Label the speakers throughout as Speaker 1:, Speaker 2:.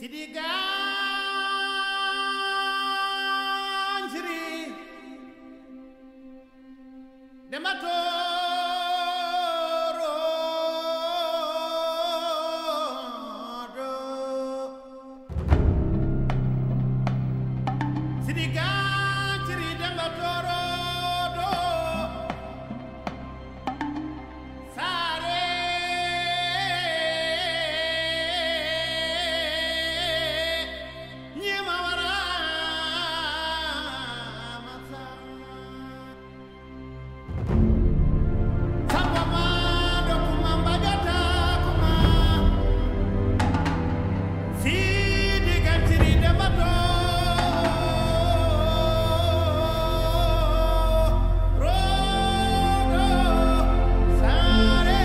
Speaker 1: Sidi Gaañ Siri Demba Tooro Sidi Gaañ Siri Demba Tooro Saare ñima wara masa Samba ma do kuma mbajata kuma Sidi Gantiri Demba Tooro Saare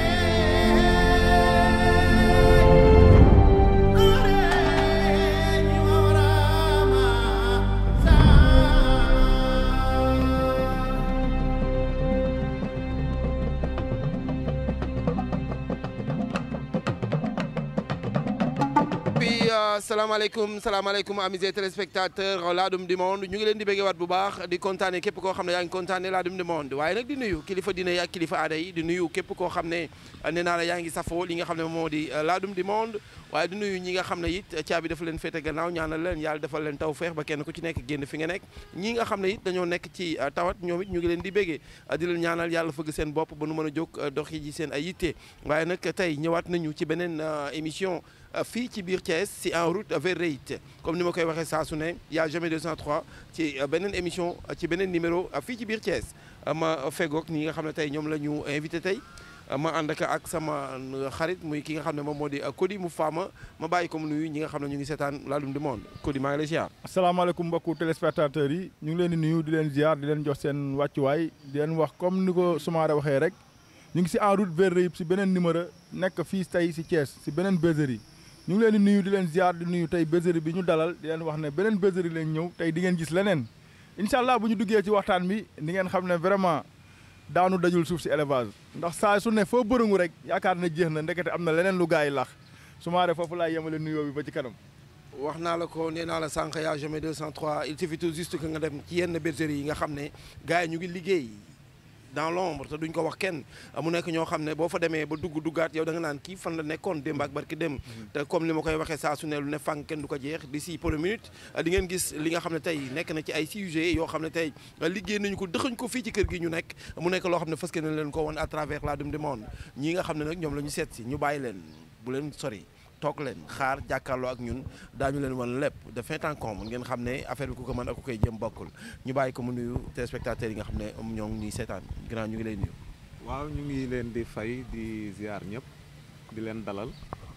Speaker 2: bi salaamaaleykum salaamaaleykum amis et téléspectateurs Ladoum du Monde ñu ngi leen di bëggee waat bu baax di kontaane képp koo xam ne yaa ngi kontaane Ladoum du Monde waaye nag di nuyu kilifa diine yi ak kilifa aada yi di nuyu képp koo xam ne nee naa la yaa ngi safoo li nga xam ne moo di Ladoum du Monde waaye di nuyu ñi nga xam ne it caabi dafa leen féete gannaaw ñaanal leen yàlla defal leen taw feex ba kenn ku ci nekk génn fi nga nekk ñi nga xam ne it dañoo nekk ci tawat ñoom it ñu ngi leen di bëggee di leen ñaanal yàlla fëgg seen bopp ba nu mën a jóg dox yi ji seen ay yitte waaye nag tey ñëwaat nañu ci beneen émission fii ci biir Thiès si en route vers Réit comme ni ma koy waxee saa su ne y a jamais 203 ci beneen émission ci beneen numéro fii ci biir Thiès ma fegoog ñi nga xam ne tey ñoom la ñu invité tey ma ànd ak ak sama xarit muy ki nga xam ne moom moo di Cody mu faama ma bàyyi ko mu nuyu ñi nga xam ne ñu ngi seetaan Ladoum du Monde Cody maa ngi lay ziar.
Speaker 3: asalaamaaleykum mbokku téléspectateurs yi ñu ngi leen di nuyu di leen ziar di leen jox seen wàccuwaay di leen wax comme ni ko Soumaré waxee rek ñu ngi si en route vers Réit si beneen numéro nekk fii tey si Thiès si beneen bergerie ñu ngi leen di nuyu di leen ziar di nuyu tey bergerie bi ñu dalal di leen wax ne beneen bergerie lañ ñëw tey di ngeen gis leneen incha allah bu ñu duggee ci waxtaan bi di ngeen xam ne vraiment daanu dajul suuf si élevage ndax saa su ne foo bërëngu rek yaakaar na jeex na ndekete am na leneen lu gaa yi lax Soumaré foofu laay yemale nuyoo bi ba ci kanam.
Speaker 2: wax naa la ko nee naa la sànq yaa jamais 203 il suffit tout juste que nga dem ci yenn bergerie yi nga xam ne gars yi ñu ngi liggéey dans l'ombre te duñ ko wax kenn mu nekk ñoo xam ne boo fa demee ba dugg duggaat yow da nga naan kii fan la nekkoon démb ak barki dem te comme ni ma koy waxee saa su ne lu ne fànn kenn du ko jeex d'ici pour une minute di ngeen gis li nga xam ne tey nekk na ci ay sujets yoo xam ne tey liggéey nañu ko dëxañ ko fii ci kër gi ñu nekk mu nekk loo xam ne fas yéene leen ko woon à travers Ladoum du Monde ñii nga xam ne nag ñoom la ñu seet si ñu bàyyi leen bu leen sori toog leen xaar jàkkaarloo ak ñun daañu leen wan lépp de fin en comble ngeen xam ne affaire bi ku ko mën ak ku koy jëm bokkul ñu bàyyi ko mu nuyu téléspectateurs yi nga xam ne ñoo ngi ñuy seetaan grand ñu ngi lay nuyu.
Speaker 4: waaw ñu ngi leen di fay di ziar ñëpp di leen dalal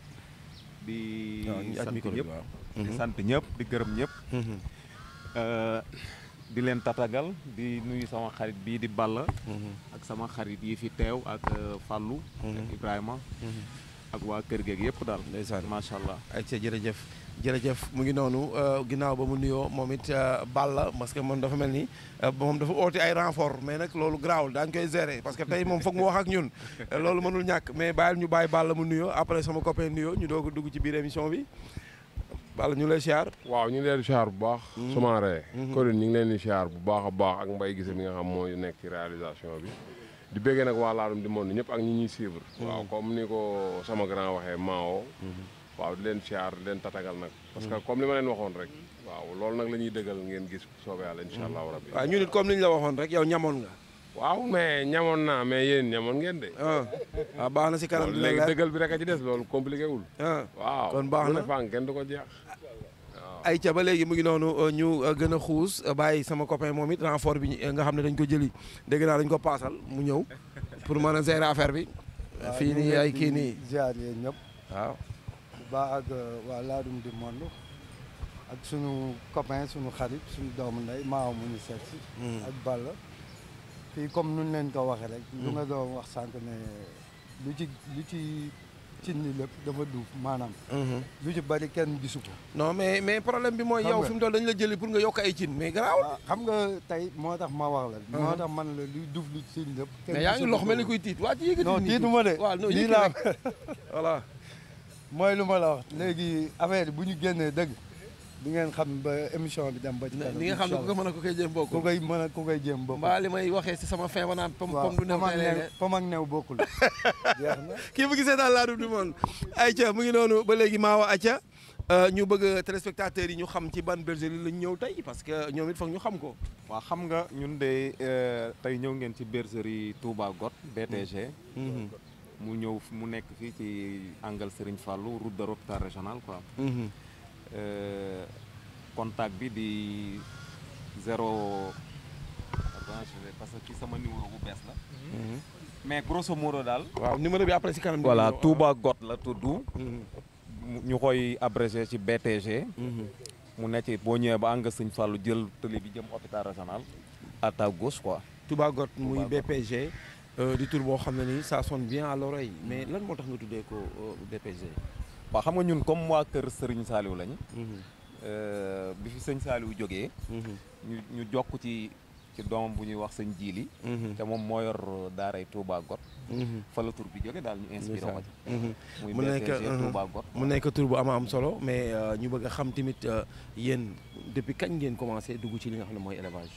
Speaker 4: di sant ñëpp di sant ñëpp di gërëm ñëpp di leen tatagal di nuyu sama xarit bii di Balla ak sama xarit yi fi teew ak Fallou ak Ibrahima ak waa kër geeg yëpp daal
Speaker 2: ndeysaan
Speaker 4: macha allah
Speaker 2: ay ca jërëjëf jërëjëf mu ngi noonu ginnaaw ba mu nuyoo moom it Balla parce que moom dafa mel ni moom dafa oote ay renfort mais nag loolu garaawul daañu koy gérer parce que tey moom foog mu wax ak ñun loolu mënul ñàkk mais bàyyil ñu bàyyi Balla mu nuyoo après sama copain nuyoo ñu doog a dugg ci biir émission bi Balla ñu lay siyaar
Speaker 5: waaw ñu ngi leen di siyaar bu baax Soumaré Cody ñu ngi leen di siyaar bu baax a baax ak mbay gise mi nga xam mooy nekk ci réalisation bi di bëggee nag waa Ladoum du Monde ñëpp ak ñi ñuy suivre waaw comme ni ko sama grand waxee Mao waaw di leen siyaar di leen tatagal nag parce que comme li ma leen waxoon rek waaw loolu nag la ñuy dëggal ngeen gis soobee yàlla incha allahu rabbi
Speaker 2: waaw ñu nit comme li ñu la waxoon rek yow ñamoon nga
Speaker 5: waaw mais ñamoon naa mais yéen ñamoon ngeen de
Speaker 2: ah waaw baax na si kanam dina
Speaker 5: léegi
Speaker 2: leer
Speaker 5: dëggal bi rek a ci des loolu compliqué wul
Speaker 2: ah
Speaker 5: waaw
Speaker 2: kon baax
Speaker 5: lu
Speaker 2: na
Speaker 5: ne fànn kenn du ko jeex
Speaker 2: ay ca ba léegi mu ngi noonu ñu gën a xuus bàyyi sama copain moom it renfort bi nga xam ne dañ ko jëli dégg naa dañ ko paasal mu ñëw pour mën a gérer affaire bi fii nii ay kii nii
Speaker 6: ziar yéen ñëpp
Speaker 2: waaw
Speaker 6: ba ak waa Ladoum du Monde ak sunu copain sunu xarit sunu doomu ndey maaw mu ñu seet si ak Balla fii comme nun leen ko waxee rek lu nga doon wax sànq ne lu ci lu ci cin li lépp dafa duuf maanaam lu ci bari kenn gisu ko
Speaker 2: non mais mais problème bi mooy
Speaker 6: Xam
Speaker 2: yow
Speaker 6: nga.
Speaker 2: fi mu toll dañu la jëli pour nga yokk ay cin mais garaawul
Speaker 6: waaw xam nga tey moo tax ma wax la moo tax man la luy duuf lu cin lépp kenn
Speaker 2: mais yaa ngi
Speaker 6: gisu
Speaker 2: lox
Speaker 6: ko.
Speaker 2: mel ni kuy tiit waa ci yëkkati
Speaker 6: non
Speaker 2: nii
Speaker 6: tiitu ma de
Speaker 2: waaw non
Speaker 6: lii
Speaker 2: yëkkati
Speaker 6: laa
Speaker 2: rek voilà
Speaker 6: mooy lu ma la wax léegi affaire yi bu ñu génnee dëgg di ngeen xam ba émission bi dem ba ci kanam
Speaker 2: li nga xam ne ku ko mën a ko koy jéem
Speaker 6: ku
Speaker 2: bokkul
Speaker 6: koy mën a ku koy jéem bokkul
Speaker 2: mbaa li may waxee si sama fin ba naan pom
Speaker 6: waaw
Speaker 2: pom du new
Speaker 6: pom ak
Speaker 2: tey
Speaker 6: new
Speaker 2: lay
Speaker 6: pom ak new bokkul jeex na
Speaker 2: kii bu gisee daal laadum du monde ayca mu ngi noonu ba léegi maa wa acca ñu bëgg téléspectateurs yi ñu xam ci ban bergerie lañ ñëw tey parce que ñoom it foog ñu xam ko
Speaker 4: waaw xam nga ñun de euh, tey ñëw ngeen ci bergerie Touba Got BTG mu ñëw mu nekk fii ci angle Serigne Fallou route de l'hôpital régional quoi Euh, contact bi di zéro attends je vais parce que ci sama numéro bu bees la mais grosso modo daal
Speaker 2: waaw numéro bi après si kanam
Speaker 4: voilà
Speaker 2: dina ñëw.
Speaker 4: Touba Got la tudd
Speaker 2: Mhm.
Speaker 4: mu- ñu koy abrégé ci BTG
Speaker 2: Mhm.
Speaker 4: mu nekk ci boo ñëwee ba angle Serigne Fallou jël tëli bi jëm hôpital régional à ta gauche quoi
Speaker 2: Touba Got muy
Speaker 4: Touba Got.
Speaker 2: BPG euh, di tur boo xam ne nii ça sonne bien à l'oreille mais lan moo tax nga tuddee ko euh, BPG
Speaker 4: waaw xam nga ñun comme waa kër Serigne Saliou lañ
Speaker 2: Mhm.
Speaker 4: euh, bi fi sëñ Saliou jógee
Speaker 2: Mhm.
Speaker 4: ñu ñu jokk ci ci doomam bu ñuy wax sëñ Jiili
Speaker 2: Mhm.
Speaker 4: te moom moo yor daaray Touba Got
Speaker 2: Mhm.
Speaker 4: fa la tur bi jóge daal ñu inspiré ma ci
Speaker 2: Mhm.
Speaker 4: muy
Speaker 2: mu nekk
Speaker 4: BTG
Speaker 2: mhm.
Speaker 4: Touba Got
Speaker 2: mu nekk tur bu ama am solo mais euh, ñu bëgg a xam tamit euh, yéen depuis kañ ngeen commencé dugg ci li nga xam ne mooy élevage.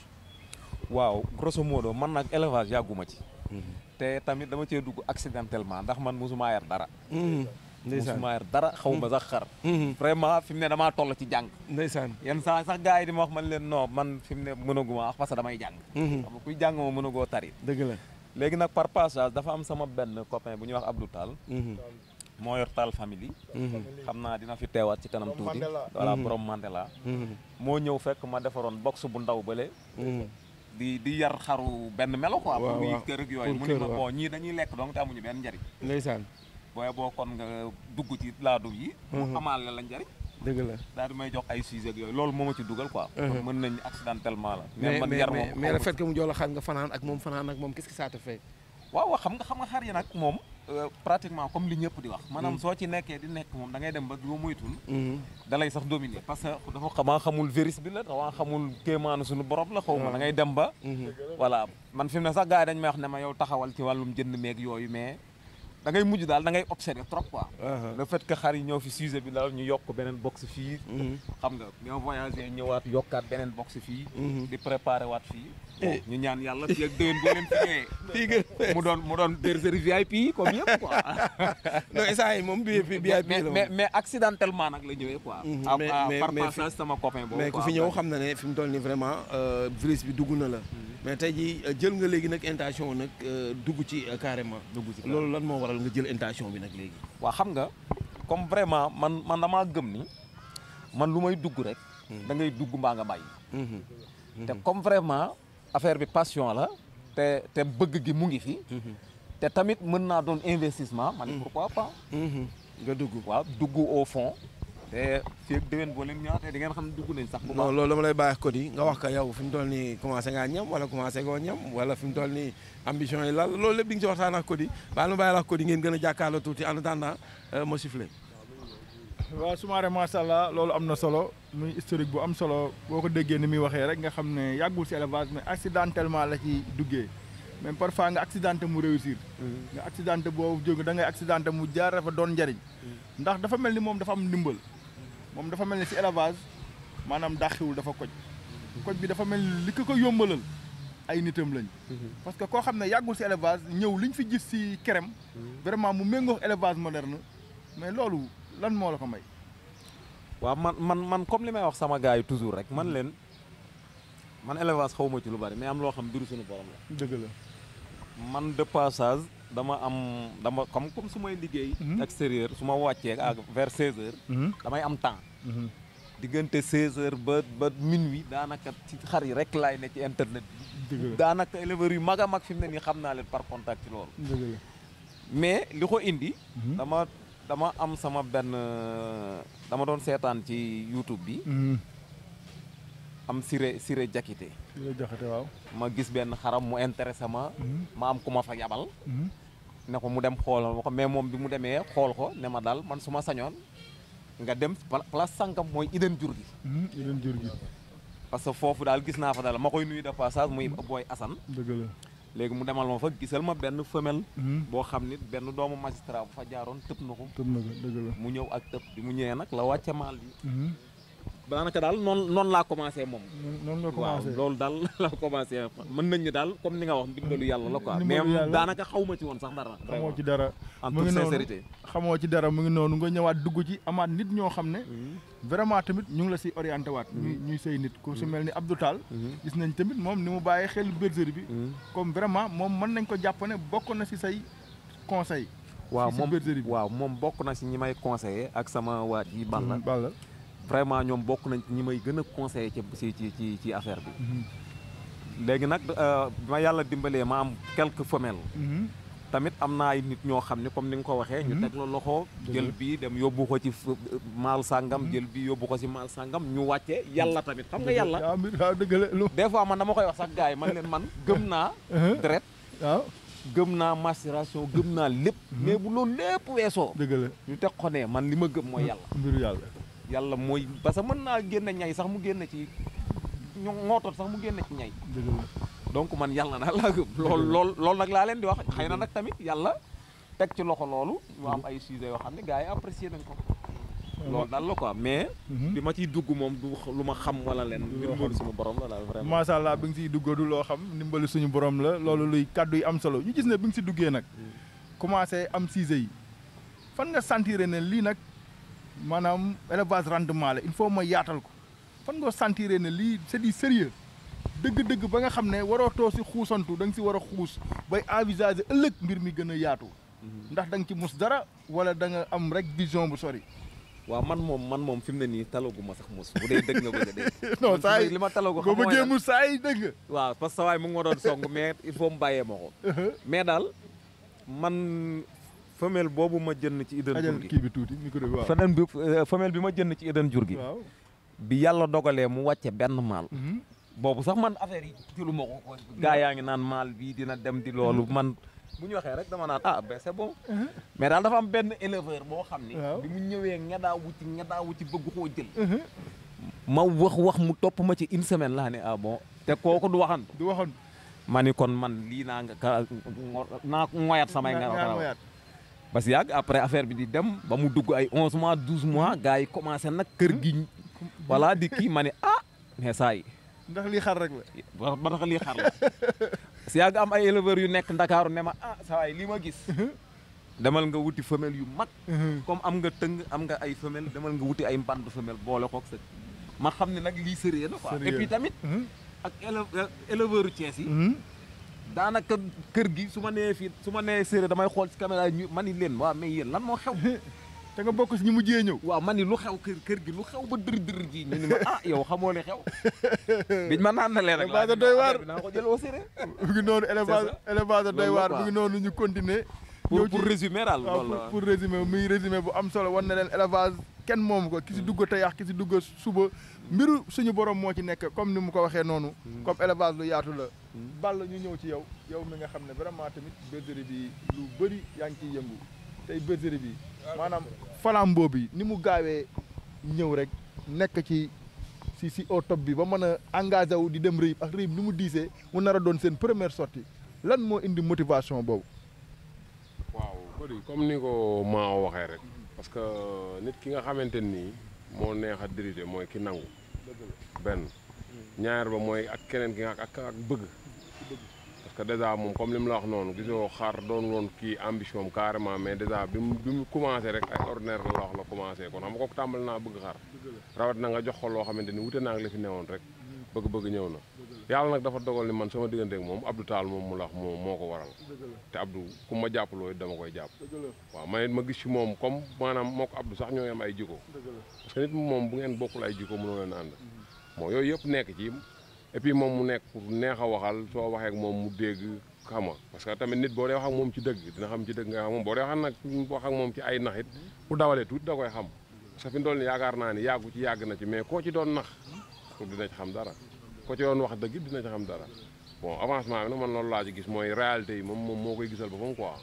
Speaker 4: waaw grosso modo man nag élevage yàgguma ci
Speaker 2: Mhm.
Speaker 4: te tamit dama cee dugg accidentellement ndax man mosuma yar dara
Speaker 2: Mhm. ndeysaan
Speaker 4: mosuma yar dara xaw ma sax xar
Speaker 2: Mhm.
Speaker 4: vraiment fi mu ne damaa toll ci jàng
Speaker 2: ndeysaan.
Speaker 4: yenn saa sax gars yi di ma wax man leen non man fi mu ne mënaguma wax parce que damay jàng
Speaker 2: Mhm.
Speaker 4: xam nga kuy jàng moom mënagoo tari
Speaker 2: dëgg la.
Speaker 4: léegi nag par passage dafa am sama benn copain bu ñuy wax Abdou Tall
Speaker 2: Mhm.
Speaker 4: moo yor Tall famille
Speaker 2: Mhm.
Speaker 4: xam naa dina fi teewaat ci kanam tuuti
Speaker 3: Mandela.
Speaker 4: voilà
Speaker 2: Mhm.
Speaker 4: borom Mandela
Speaker 2: Mhm.
Speaker 4: moo ñëw fekk ma defaroon box bu ndaw bële
Speaker 2: Mhm.
Speaker 4: di di yar xaru benn melo quoi
Speaker 2: Waaw,
Speaker 4: pour muy
Speaker 2: waaw.
Speaker 4: kër ak yooyu
Speaker 2: Pour
Speaker 4: mu ni
Speaker 2: kër,
Speaker 4: ma
Speaker 2: waaw.
Speaker 4: bon ñii dañuy lekk donc te amuñu benn njariñ
Speaker 2: ndeysaan.
Speaker 4: booy boo kon nga dugg ci laadum yi mu amaale la njariñ
Speaker 2: dëgg la.
Speaker 4: daal di may jox ay sujet ak yooyu loolu moo ma ci dugal quoi
Speaker 2: Mhm.
Speaker 4: kon mën nañ accidentellement la
Speaker 2: mais
Speaker 4: man
Speaker 2: mais
Speaker 4: yar
Speaker 2: mais
Speaker 4: moom
Speaker 2: mais
Speaker 4: xaw
Speaker 2: le
Speaker 4: ma
Speaker 2: fait que mu jox la xar nga fanaan ak moom fanaan ak moom qu'est-ce que ça te fait.
Speaker 4: waaw waaw xam nga xam nga xar yi nag moom euh, pratiquement comme li ñëpp di wax maanaam soo ci nekkee di nekk moom da ngay dem ba doo moytul
Speaker 2: Mhm.
Speaker 4: da lay sax dominer parce que dafa xamaa xamul virus bi la dafa xamul kéemaanu suñu borom la xaw ma da ngay dem ba
Speaker 2: Mhm.
Speaker 4: voilà man fi mu ne sax gars yi dañ may wax ne ma yow taxawal ci wàllum jënd meeg yooyu mais da ngay mujj daal da ngay observer trop quoi
Speaker 2: Aha.
Speaker 4: le fait que xar yi ñëw fi sujet bi daal ñu yokk beneen box fii
Speaker 2: Mhm.
Speaker 4: xam nga ñoo voyagé ñëwaat yokkaat beneen box fii
Speaker 2: Mhm.
Speaker 4: di préparé waat fii
Speaker 2: Eh.
Speaker 4: ñu ñaan yàlla fii ak déwén boo leen fi ñëwee
Speaker 2: fii gën
Speaker 4: mu doon mu doon bergerie VIP comme yëpp quoi
Speaker 2: non instant yi moom bi bi
Speaker 4: mais
Speaker 2: bi la
Speaker 4: mais mais accidentellement nag la ñëwee quoi
Speaker 2: Mhm,
Speaker 4: à-
Speaker 2: mais-
Speaker 4: à-
Speaker 2: mais-
Speaker 4: par
Speaker 2: mais fi-
Speaker 4: passage sama copain boobu
Speaker 2: mais ku
Speaker 4: quoi.
Speaker 2: fi ñëw xam na ne fi mu toll nii vraiment euh, virus bi dugg na la. mais tey jii euh, jël nga léegi nag intention nag euh, dugg ci euh, carrément.
Speaker 4: dugg ci
Speaker 2: loolu lan moo waral nga jël intention bi nag léegi.
Speaker 4: waa xam nga comme vraiment man man damaa gëm ni man lu may dugg rek da ngay dugg mbaa nga bàyyi
Speaker 2: Mhm.
Speaker 4: te comme vraiment affaire bi passion la te te bëgg gi mu ngi fi te tamit mën naa doon investissement man pourquoi pas
Speaker 2: Mhm. nga dugg.
Speaker 4: waaw dugg au fond te fii ak déwén boo leen ñëwaatee di ngeen xam ne dugg nañ sax bu
Speaker 2: non
Speaker 4: baax
Speaker 2: loolu dama lay bàyyi ko di nga wax ko yow fi mu toll nii commencé ngaa ñam wala commencé goo ñam wala fi mu toll nii ambition yi lal loolu lépp di nga ci waxtaan ak ko di baal ma bàyyi la ko di ngeen gën a jàkkaarloo tuuti en attendant euh, ma sifflé.
Speaker 3: waaw Soumaré macha allah loolu am na solo muy historique bu am solo boo ko déggee ni muy waxee rek nga xam ne yàggul si élevage mais accidentellement la ci duggee même parfois nga accidenté mu réussir. nga accidenté boobu jóg da ngay accidenté mu jaar dafa doon njariñ. ndax dafa mel ni moom dafa am ndimbal. moom dafa mel ni si élevage maanaam dàqiwul dafa koj. koj bi dafa mel ni li ko ko yombalal ay nitam lañ. parce que koo xam ne yàggul si élevage ñëw liñ fi gis si kerem. vraiment mu méngoo élevage moderne mais loolu. lan moo la ko may.
Speaker 4: waaw man man man comme li may wax sama gars yi toujours rek man leen man élevage xaw ma ci lu bari mais am loo xam biru suñu borom la.
Speaker 3: dëgg la.
Speaker 4: man de passage dama am dama comme comme su may liggéey. extérieur su ma wàccee ak vers 16 heures. damay am temps. diggante 16 heures ba ba minuit daanaka ci xar yi rek laay ne ci internet bi.
Speaker 3: dëgg la
Speaker 4: daanaka éleveurs yu mag a mag fi mu ne nii xam naa leen par contact ci loolu.
Speaker 3: dëgg la.
Speaker 4: mais li ko indi. dama dama am sama benn dama doon seetaan ci YouTube bi. am Siré Siré Jakite.
Speaker 3: di la joxate waaw.
Speaker 4: ma gis benn xaram mu intéressé ma. ma am ku ma fa yabal. ne ko mu dem xoolal ma ko mais moom bi mu demee xool ko ne ma daal man su ma sañoon nga dem place sànkam mooy iden jur gi.
Speaker 3: yeneen jur gi.
Speaker 4: parce que foofu daal gis naa fa daal ma koy nuyu de passage muy booy Assane.
Speaker 3: dëgg la.
Speaker 4: léegi mu demal ma fa gisal ma benn femelle
Speaker 3: Mhm.
Speaker 4: boo xam ni benn doomu magistrat bu fa jaaroon tëb na ko
Speaker 3: tëb na ko dëgg la.
Speaker 4: mu ñëw ak tëb bi mu ñëwee nag la wàcce maal bi
Speaker 3: Mhm.
Speaker 4: daanaka daal noonu noonu laa commencé moom
Speaker 3: noonu noonu nga
Speaker 4: waaw
Speaker 3: commencé.
Speaker 4: loolu daal la commencé mën nañ ni daal comme ni nga wax ndimbalu yàlla la quoi mais
Speaker 3: Ndimbalu yàlla.
Speaker 4: daanaka xaw ma ci woon sax dara
Speaker 3: xamoo ci dara.
Speaker 4: en
Speaker 3: mu
Speaker 4: toute
Speaker 3: ngi noonu.
Speaker 4: sincérité
Speaker 3: xamoo ci dara mu ngi noonu nga ñëwaat dugg ci amaat nit ñoo xam ne. vraiment tamit ñu ngi la si orienté waat. ñuy ñuy say nit ku si mel ni Abdou Tall. gis nañ tamit moom ni mu bàyyee xel bergerie bi. comme vraiment moom mën nañ ko jàpp ne bokk na si say conseil
Speaker 4: waaw
Speaker 3: si
Speaker 4: moom
Speaker 3: bergerie bi.
Speaker 4: waaw moom bokk na si ñi may conseillé ak sama waat yi Balla
Speaker 3: Balla.
Speaker 4: vraiment ñoom bokk nañ ci ñi may gën a conseillé ci ci ci ci ci affaire bi léegi nag euh, bi ma yàlla dimbalee ma am quelques femelles
Speaker 3: Mhm.
Speaker 4: tamit am na ay nit ñoo xam ne comme ni nga ko waxee ñu teg la loxo jël bi dem yóbbu ko ci f- maal sàngam jël bi yóbbu ko si maal sàngam ñu wàcce yàlla tamit xam nga yàlla
Speaker 3: waaw mbir waaw dëgg la lu.
Speaker 4: des fois man dama koy wax sax gars yi man leen man gëm naa deret
Speaker 3: waaw
Speaker 4: gëm naa maturation gëm naa lépp mais bu loolu lépp weesoo
Speaker 3: dëgg la
Speaker 4: ñu teg ko ne man li ma gëm mooy yàlla
Speaker 3: mbiru yàlla.
Speaker 4: yàlla mooy parce que mën naa génne ñay sax mu génne ci ñu ngootot sax mu génne ci ñay
Speaker 3: dëgg la.
Speaker 4: donc man yàlla na laa gëm lool lool loolu nag laa leen di wax xëy na nag tamit yàlla teg ci loxo loolu ñu am ay sujets yoo xam ne gars yi apprécié nañ ko loolu daal la quoi mais
Speaker 3: Mhm.
Speaker 4: bi ma ciy dugg moom du lu ma xam wala leen mbir suñu borom la daal vraiment
Speaker 3: macha allah bi nga siy duggadu loo xam ndimbali suñu borom la loolu luy kàddu yi am solo ñu gis ne bi nga si duggee nag commencé am sujet yi fan nga sentir ne lii nag maanaam élevage rendement la il faut ma yaatal ko fan nga sentir ne lii c'est du sérieux dëgg-dëgg ba nga xam ne waroo too si xuusantu da nga si war a xuus bay envisager ëllëg mbir mi gën a yaatu ndax da nga ci mus dara wala da nga am rek vision bu sori.
Speaker 4: waaw man moom man moom fi mu ne nii talaguma sax mos bu dee dëgg nga bëgg a dégg
Speaker 3: non
Speaker 4: Man fi mu
Speaker 3: saa
Speaker 4: ne
Speaker 3: yi
Speaker 4: li ma talagu
Speaker 3: boo
Speaker 4: xam mooy
Speaker 3: bëggee
Speaker 4: lan?
Speaker 3: mu saa yi dëgg.
Speaker 4: waaw parce que sa waay mu ngi ma doon song mais il faut mu bàyyee ma ko mais daal man femelle boobu ma jënd ci Eden
Speaker 3: ajal
Speaker 4: jur gi
Speaker 3: kii bi tuuti micro bi waaw.
Speaker 4: femelle bi euh, femelle bi ma jënd ci Eden jur gi
Speaker 3: waaw.
Speaker 4: bi yàlla dogalee mu wàcce benn maal
Speaker 3: Mhm.
Speaker 4: boobu sax man affaire yi jëlu ma ko ko gaa yaa ngi naan maal bii dina dem di loolu man bu ñu waxee rek dama naan ah ben c'est bon mais daal dafa am benn éleveur boo xam ni
Speaker 3: Waaw.
Speaker 4: bi mu ñëwee ngedaa wuti ngedaa wuti bëgg koo jël ma wax wax mu topp ma ci une semaine laa ne ah bon te kooku du waxan
Speaker 3: du waxoon.
Speaker 4: ma ni kon man lii naa nga ka naa ngoyat samay nga
Speaker 3: ñaar mooyaat.
Speaker 4: parce que yàgg après affaire bi di dem ba mu dugg ay 11 mois 12 mois gars yi commencé nag kër gi voilà di kii ma ne ah mais saa yi
Speaker 3: ndax lii xar rek la.
Speaker 4: ba ba tax lii xar la si yàgg am ay éleveurs yu nekk ndakaaru ne ma ah saa yi lii ma gis demal nga wuti femelle yu mag comme am nga tëng am nga ay femelle demal nga wuti ay mband femelle boole kook sa ma xam ne nag lii sérieux la quoi et
Speaker 3: Sérieux.
Speaker 4: puis tamit ak éleve éleveurs yu Thiès yi daanaka kër gi su ma nee fii su ma nee séeréer damay xool ci caméra yi ñu ma ni leen waaw mais yéen lan moo xew
Speaker 3: te nga bokk si ñi mujjee ñëw.
Speaker 4: waaw ma ni lu xew kër kër gi lu xew ba dër dër ji ñu ni ma ah yow xamoo li xew biñ ma naan na leen rek
Speaker 3: Élevage doy waar.
Speaker 4: dinaa ko jël au sérieux
Speaker 3: mu ngi noonu élevage élevage doy
Speaker 4: Loolu la
Speaker 3: waar
Speaker 4: quoi.
Speaker 3: mu ngi noonu ñu continuer.
Speaker 4: pour
Speaker 3: ñëw
Speaker 4: pour
Speaker 3: ci-
Speaker 4: résumer daal
Speaker 3: waaw
Speaker 4: loolu
Speaker 3: pour
Speaker 4: la
Speaker 3: pour résumer muy résumé bu am solo war na leen élevage kenn moomu ko ki si dugg te yàq ki si dugg suba mbiru suñu borom moo ci nekk comme ni mu ko waxee noonu. comme élevage lu yaatu la. Balla ñu ñëw ci yow yow mi nga xam ne vraiment tamit bergerie bi lu bëri yaa ngi ciy yëngu tey bergerie bi maanaam flambeau bi ni mu gaawee ñëw rek nekk ci si si au top bi ba mën a engagé wu di dem rëyib ak rëyib ni mu diisee mu nar a doon seen première sortie lan moo indi motivation boobu.
Speaker 5: waaw Cody comme ni ko maa waxee rek parce que nit ki nga xamante nii moo neex a diriger mooy ki nangu benn ñaar ba mooy ak keneen ki nga ak ak bëgg parce que déjà moom comme li mu la wax noonu gisoo xaar doon woon kii ambition am carrément mais déjà bi mu bi mu commencé rek ay ordinaire la la wax la commencé kon xam nga kooku tàmbali naa bëgg xaar rawat na nga jox ko loo xamante ni wute naa ak li fi newoon rek bëgg-bëgg ñëw na yàlla nag dafa dogal ni man sama diggante ak moom Abdou Tall moom mu la wax moo moo ko waral te Abdou ku ma jàppaloo it dama koy jàpp waaw man it ma gis ci moom comme maanaam moo ko Abdou sax ñooy am ay jikko parce que nit moom bu ngeen bokkul ay jikko mënoo leen ànd bon yooyu yëpp nekk ci et puis moom mu nekk pour neex a waxal soo waxee ak moom mu dégg xam nga parce que tamit nit boo dee wax ak moom ci dëgg dina xam ci dëgg nga xam moom boo dee wax nag wax ak moom ci ay nax it bu dawalee tuuti da koy xam parce que fi mu toll nii yaakaar naa ni yàggu ci yàgg na ci mais koo ci doon nax pour dina ci xam dara ko ci doon wax dëgg dina ci xam dara bon avancement bi nag man loolu laa ci gis mooy réalité yi moom moom moo koy gisal boppam quoi.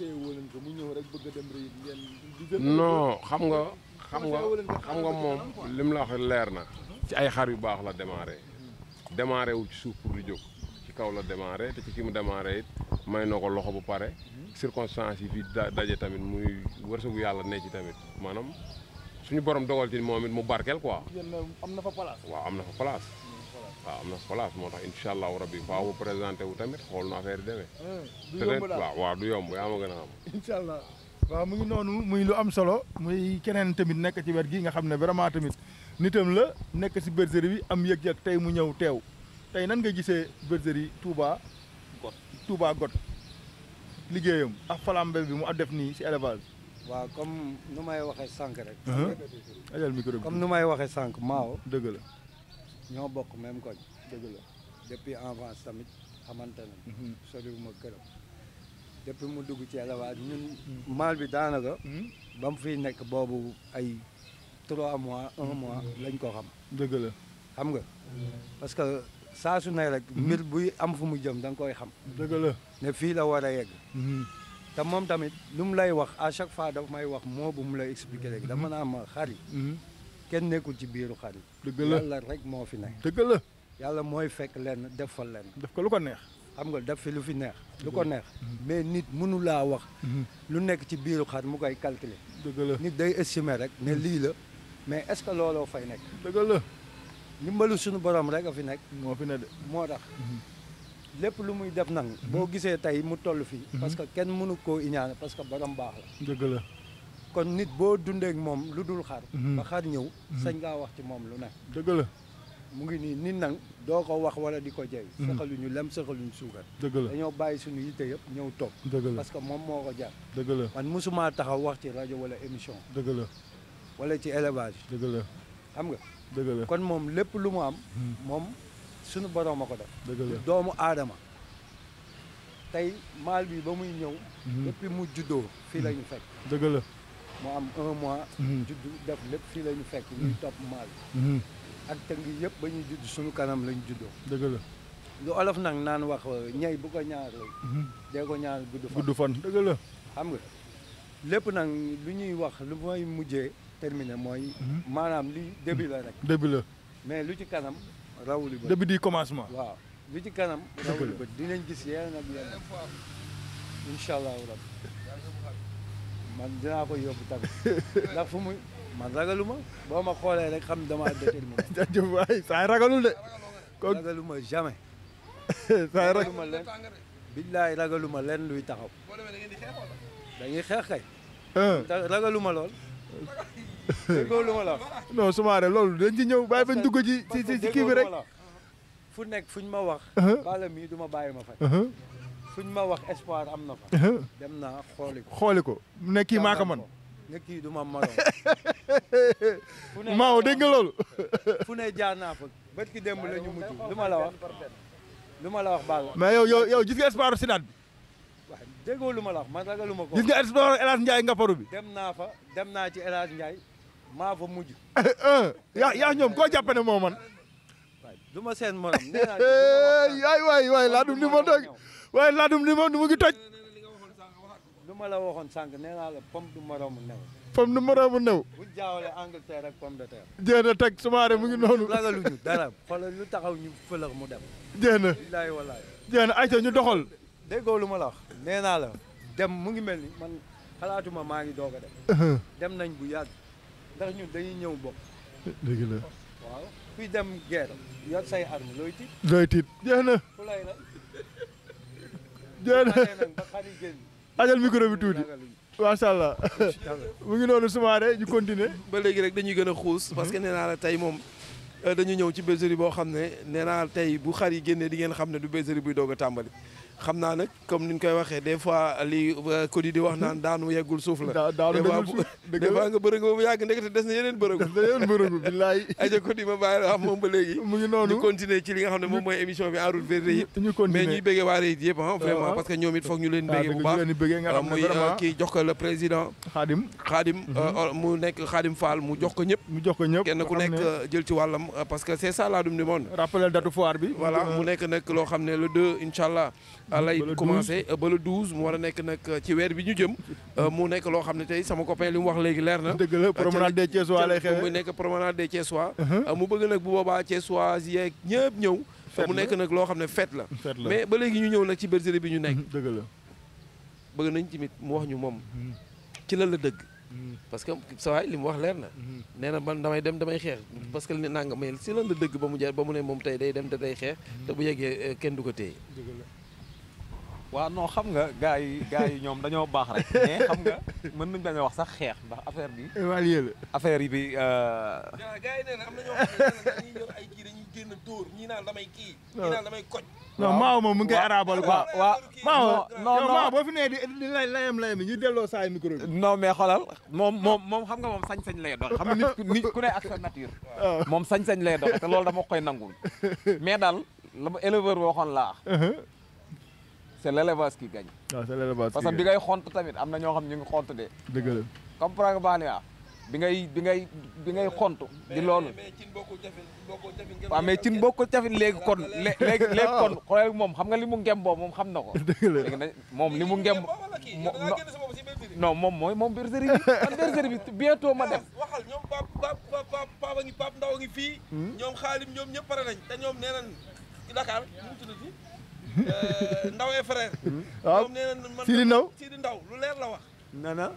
Speaker 5: non xam nga xam nga xam nga moom lim la wax leer na ci ay xar yu baax la démarré démarré wu ci suuf pour di jóg ci kaw la démarré te ci ki mu démarré it may na ko loxo bu pare circonstances yi fi da- daje tamit muy wërsëgu yàlla ne ci tamit maanaam suñu borom dogal ci moom it mu barkeel quoi
Speaker 3: am na fa place.
Speaker 5: waaw am na fa place waaw am na fa place moo tax incha allahu rabbi faaw mu présenté wu tamit xool na affaire yi demee
Speaker 3: du
Speaker 5: peut-être
Speaker 3: yomb daal
Speaker 5: waaw waaw du yomb yaa ma gën a xam
Speaker 3: incha allah waaw mu ngi noonu muy lu am solo muy keneen tamit nekk ci wet gi nga xam ne vraiment tamit nitam la nekk si bergerie bi am yëg-yëg tey mu ñëw teew tey nan nga gisee bergerie Touba
Speaker 4: Got.
Speaker 3: Touba Got liggéeyam ak flambe bi mu a def nii si élevage
Speaker 6: waaw comme nu may waxee sànq rek.
Speaker 3: ajal micro bi
Speaker 6: comme nu may waxee sànq Mao
Speaker 3: dëgg la
Speaker 6: ñoo bokk même koñ
Speaker 3: dëgg la
Speaker 6: depuis enfance tamit xamante nañ soriwuma këram depuis mu dugg ci élevage ñun maal bi daanaka ba mu fiy nekk boobu ay trois mois un mois lañ ko xam
Speaker 3: dëgg la
Speaker 6: xam nga parce que saa su ne rek mbir buy am fu mu jëm da nga koy xam
Speaker 3: dëgg la
Speaker 6: ne fii la war a yegg te moom tamit lu mu lay wax à chaque fois daf may wax moo bu mu lay expliquer rek dama naa ma xar yi kenn nekkul ci biiru xar yi
Speaker 3: dëgg la
Speaker 6: yàlla rek moo fi nekk
Speaker 3: dëgg la
Speaker 6: yàlla mooy fekk lenn def fa lenn
Speaker 3: def ko lu ko neex
Speaker 6: xam nga def fi lu fi neex lu ko neex mais nit mënu laa wax lu nekk ci biiru xar mu koy calculer
Speaker 3: dëgg la
Speaker 6: nit day estimer rek ne lii la mais est-ce que looloo fay nekk
Speaker 3: dëgg la
Speaker 6: ndimbalu suñu borom rek a fi nekk
Speaker 3: moo fi ne de
Speaker 6: moo tax lépp lu muy def nag boo gisee tey mu toll fii parce que kenn mënu koo iñaane parce que borom baax la
Speaker 3: dëgg la
Speaker 6: kon nit boo dundee ak moom lu dul xar
Speaker 3: Mhm.
Speaker 6: ba xar ñëw sañ ngaa wax ci moom lu ne
Speaker 3: dëgg la
Speaker 6: mu ngi nii nit nag doo ko wax wala di ko jey
Speaker 3: Mhm.
Speaker 6: sëxaluñu lem sëxaluñu suukar
Speaker 3: dëgg la
Speaker 6: dañoo bàyyi suñu yitte yëpp ñëw toog
Speaker 3: dëgg la
Speaker 6: parce que moom moo ko jar
Speaker 3: dëgg la
Speaker 6: man mosumaa taxaw wax ci rajo wala émission
Speaker 3: dëgg la
Speaker 6: wala ci élevage
Speaker 3: dëgg la
Speaker 6: xam nga
Speaker 3: dëgg la
Speaker 6: kon moom lépp lu mu am moom suñu borom a ko def
Speaker 3: dëgg la
Speaker 6: doomu aadama tey maal bi ba muy ñëw
Speaker 3: Mhm.
Speaker 6: depuis mu juddoo fii la ñu fekk
Speaker 3: dëgg la
Speaker 6: mu am un mois
Speaker 3: Mhm.
Speaker 6: juddu def lépp fii la ñu fekk ñuy topp maal
Speaker 3: Mhm.
Speaker 6: ak tëng yëpp ba ñuy judd suñu kanam lañ juddoo
Speaker 3: dëgg la
Speaker 6: lu olof nag naan wax ñey bu ko ñaar
Speaker 3: Mhm.
Speaker 6: dee ko ñaar gudd fan
Speaker 3: gudd fan dëgg la
Speaker 6: xam nga lépp nag lu ñuy wax lu may mujjee terminé mooy
Speaker 3: Mhm.
Speaker 6: maanaam li début la rek
Speaker 3: début la
Speaker 6: mais lu ci kanam rawuli bët
Speaker 3: début du commencement
Speaker 6: waaw lu ci kanam
Speaker 3: Dëgg
Speaker 6: rawuli
Speaker 3: la.
Speaker 6: bët dinañ gis yeneen ak yeneen incha allahu rabbi man dinaa ko yóbbu tamit ndax fu muy man ragaluma boo ma xoolee rek xam damaa déterminé
Speaker 3: jaajëf waay saa yi ragalul de ko
Speaker 6: ragaluma jamais
Speaker 3: saa yi rag
Speaker 6: ragaluma len billaay ragaluma len luy taxaw dañuy xeex kay
Speaker 3: ah
Speaker 6: ta- ragaluma lool déggoo lu ma la wax
Speaker 3: non sumaare loolu dañ ci ñëw bàyyi bañ dugg ci ci ci ci kii bi rek
Speaker 6: fu nekk fuñ ma wax
Speaker 3: Uh-huh.
Speaker 6: bala mii du ma bàyyi ma fay
Speaker 3: Uh-huh,
Speaker 6: fuñ ma wax espoir am na fa
Speaker 3: uh-huh.
Speaker 6: dem naa xooli ko
Speaker 3: xooli ko mu ne kii maa ko man
Speaker 6: ne kii du ma maroon fu ne
Speaker 3: maaw dégg nga loolu
Speaker 6: fu ne jaar naa fa bët ki démb la ñu mujj lu ma la wax lu ma la wax Balla
Speaker 3: mais yow yow yow gis nga espoir Sidaat bi
Speaker 6: waaw déggoo lu ma la wax man ragaluma ko
Speaker 3: gis nga espoir El Hadj Ndiaye Ngaparou bi
Speaker 6: dem naa fa dem naa ci El Hadj Ndiaye maa fa mujj
Speaker 3: yaa yaa ñoom koo jàppe ne moo man
Speaker 6: waaye du ma seen morom nee naa du ma wax
Speaker 3: yaay waay waay laadum ni ma doog waaye laadum ni ma nu mu ngi toj
Speaker 6: lu ma la waxoon sànq nee naa la pomme du moromu new
Speaker 3: fam nu moroomu new
Speaker 6: buñ jaawale Angleterre ak pomme de terre
Speaker 3: jéem a teg sumaare mu ngi noonu
Speaker 6: ragaluñu dara xoolal lu taxaw ñu fëlëx mu dem
Speaker 3: jéem a
Speaker 6: billaahi wallaahi
Speaker 3: jéem a ayca ñu doxal
Speaker 6: déggoo lu ma la wax nee naa la dem mu ngi mel ni man xalaatuma maa ngi doog a dem dem nañ bu yàgg ndax ñun dañuy ñëw bokk
Speaker 3: dëgg la
Speaker 6: waaw kuy dem guerre yor say arme looy tiit
Speaker 3: looy tiit jéem a
Speaker 6: fu lay la
Speaker 3: jéem a
Speaker 6: xamee nag ba xar yi génn
Speaker 3: ajal micro bi tuuti
Speaker 6: ragaluñu
Speaker 3: macha allah mu ngi noonu sumaare ñu continuer
Speaker 2: ba léegi rek dañuy gën a xuus parce que nee naa la tey moom euh, dañu ñëw ci bergerie boo xam ne nee naa la tey bu xar yi génnee di ngeen xam ne du bergerie buy doog a tàmbali xam naa nag comme ni ñu koy waxee des fois li euh, Cody di wax naan daanu yeggul suuf la
Speaker 3: daa daanu
Speaker 2: des fois
Speaker 3: déglu
Speaker 2: bu-
Speaker 3: suuf dëgg
Speaker 2: des fois
Speaker 3: la
Speaker 2: nga bërëg ba mu yàgg ndekete des na yeneen bërëgu
Speaker 3: da yéen bërëgu billaay
Speaker 2: aja Cody ma bàyyi la wax moom ba léegi
Speaker 3: mu ngi
Speaker 2: ñu
Speaker 3: noonu
Speaker 2: continuer ci li nga xam ne moom mooy émission bi en route vers Réyip
Speaker 3: ñu
Speaker 2: mais
Speaker 3: continuer
Speaker 2: ñuy béggee waa Réyip yëpp ah vraiment
Speaker 3: waaw.
Speaker 2: parce que ñoom it foog ñu leen
Speaker 3: ah
Speaker 2: béggee
Speaker 3: dëgg
Speaker 2: bu
Speaker 3: ñu
Speaker 2: baax
Speaker 3: leen di bëggee nga xam ne
Speaker 2: muy euh,
Speaker 3: vraiment
Speaker 2: kii jox ko le président
Speaker 3: xaadim
Speaker 2: Khadim euh, mu nekk Khadim Fall mu jox ko ñëpp
Speaker 3: mu jox ko ñëpp
Speaker 2: kenn ku
Speaker 3: nga xam
Speaker 2: nekk
Speaker 3: ne
Speaker 2: euh, jël ci wàllam euh, parce que c'est ça Ladoum du monde
Speaker 3: rappelé datu foire bi
Speaker 2: voilà mu nekk nag loo xam ne le 2 incha allah lay
Speaker 3: ba le
Speaker 2: commencé euh, ba le 12 mu war a nekk nag ci weer bi ñu jëm euh, mu nekk loo xam ne tey sama copain li mu wax léegi leer na
Speaker 3: dëgg la promenade des Thiessois lay
Speaker 2: mu
Speaker 3: xewe
Speaker 2: nekk promenade des Thiessois
Speaker 3: Uh-huh.
Speaker 2: euh, mu bëgg nag bu boobaa Thiessois yeeg ñëpp ñëw te mu nekk nag loo xam ne fête la
Speaker 3: fête la
Speaker 2: mais ba léegi ñu ñëw nag ci bergerie bi ñu nekk
Speaker 3: dëgg la
Speaker 2: bëgg nañ tamit mu wax ñu moom ci lan la dëgg parce que sa waay li mu wax leer na nee na man damay dem damay xeex parce que li nanga mais si lan la dëgg ba mu jar ba mu ne moom tey day dem te day xeex te bu yeggee kenn du ko téye
Speaker 4: waaw non xam nga gars yi gars yi ñoom dañoo baax rek mais xam nga mën nañ bañ a wax sax xeex ndax affaire bi
Speaker 3: évalué la
Speaker 4: affaire yi bi euh,
Speaker 2: gars yi nee na am na ñoo xam ne dañuy yor ay kii dañuy génn dóor ñii naan damay kii ñii naan damay koj
Speaker 3: non maaw moom mu ngi koy arabal quoi
Speaker 4: waaw waaw
Speaker 3: maaw
Speaker 4: non
Speaker 3: yow
Speaker 4: non
Speaker 3: maaw boo fi nee di di lay layam layam ñu delloo saay micro bi
Speaker 4: non mais xoolal moom moom moom xam nga moom sañ-sañ lay dox xam nga nit ku nit ku ne ak sa nature moom sañ-sañ lay dox te loolu dama koy nangul mais daal la ma éleveur bi waxoon laa c'est l'élevage qui gagne
Speaker 3: waaw c'est l'élevage
Speaker 4: parce que bi ngay xont tamit am na ñoo xam ñu ngi xont de
Speaker 3: dëgg la
Speaker 4: comprendre nga baax ni waa bi ngay bi ngay bi ngay xont di loolu
Speaker 2: mais cin bokkul jafe bokkul jafe
Speaker 4: waaw mais cin bokkul cafin léegi kon lé- léegi léegi kon xoolal moom xam nga li mu ngem boobu moom xam na ko
Speaker 3: dëgg la
Speaker 4: léegi nag moom li mu ngem mo- no- non moom mooy moom bergerie bi man bergerie bi bientôt ma dem
Speaker 2: waxal ñoom pap pap pap pap papa ngi pap ndaw a ngi fii ñoom xaalim ñoom ñëpp pare nañ te ñoom nee nañ ci Dakar nu mu tuddati ndaw et frère
Speaker 3: waaw
Speaker 2: ñoom nee nañ man
Speaker 3: Sidi Ndaw
Speaker 2: Sidi Ndaw lu leer la wax
Speaker 4: na na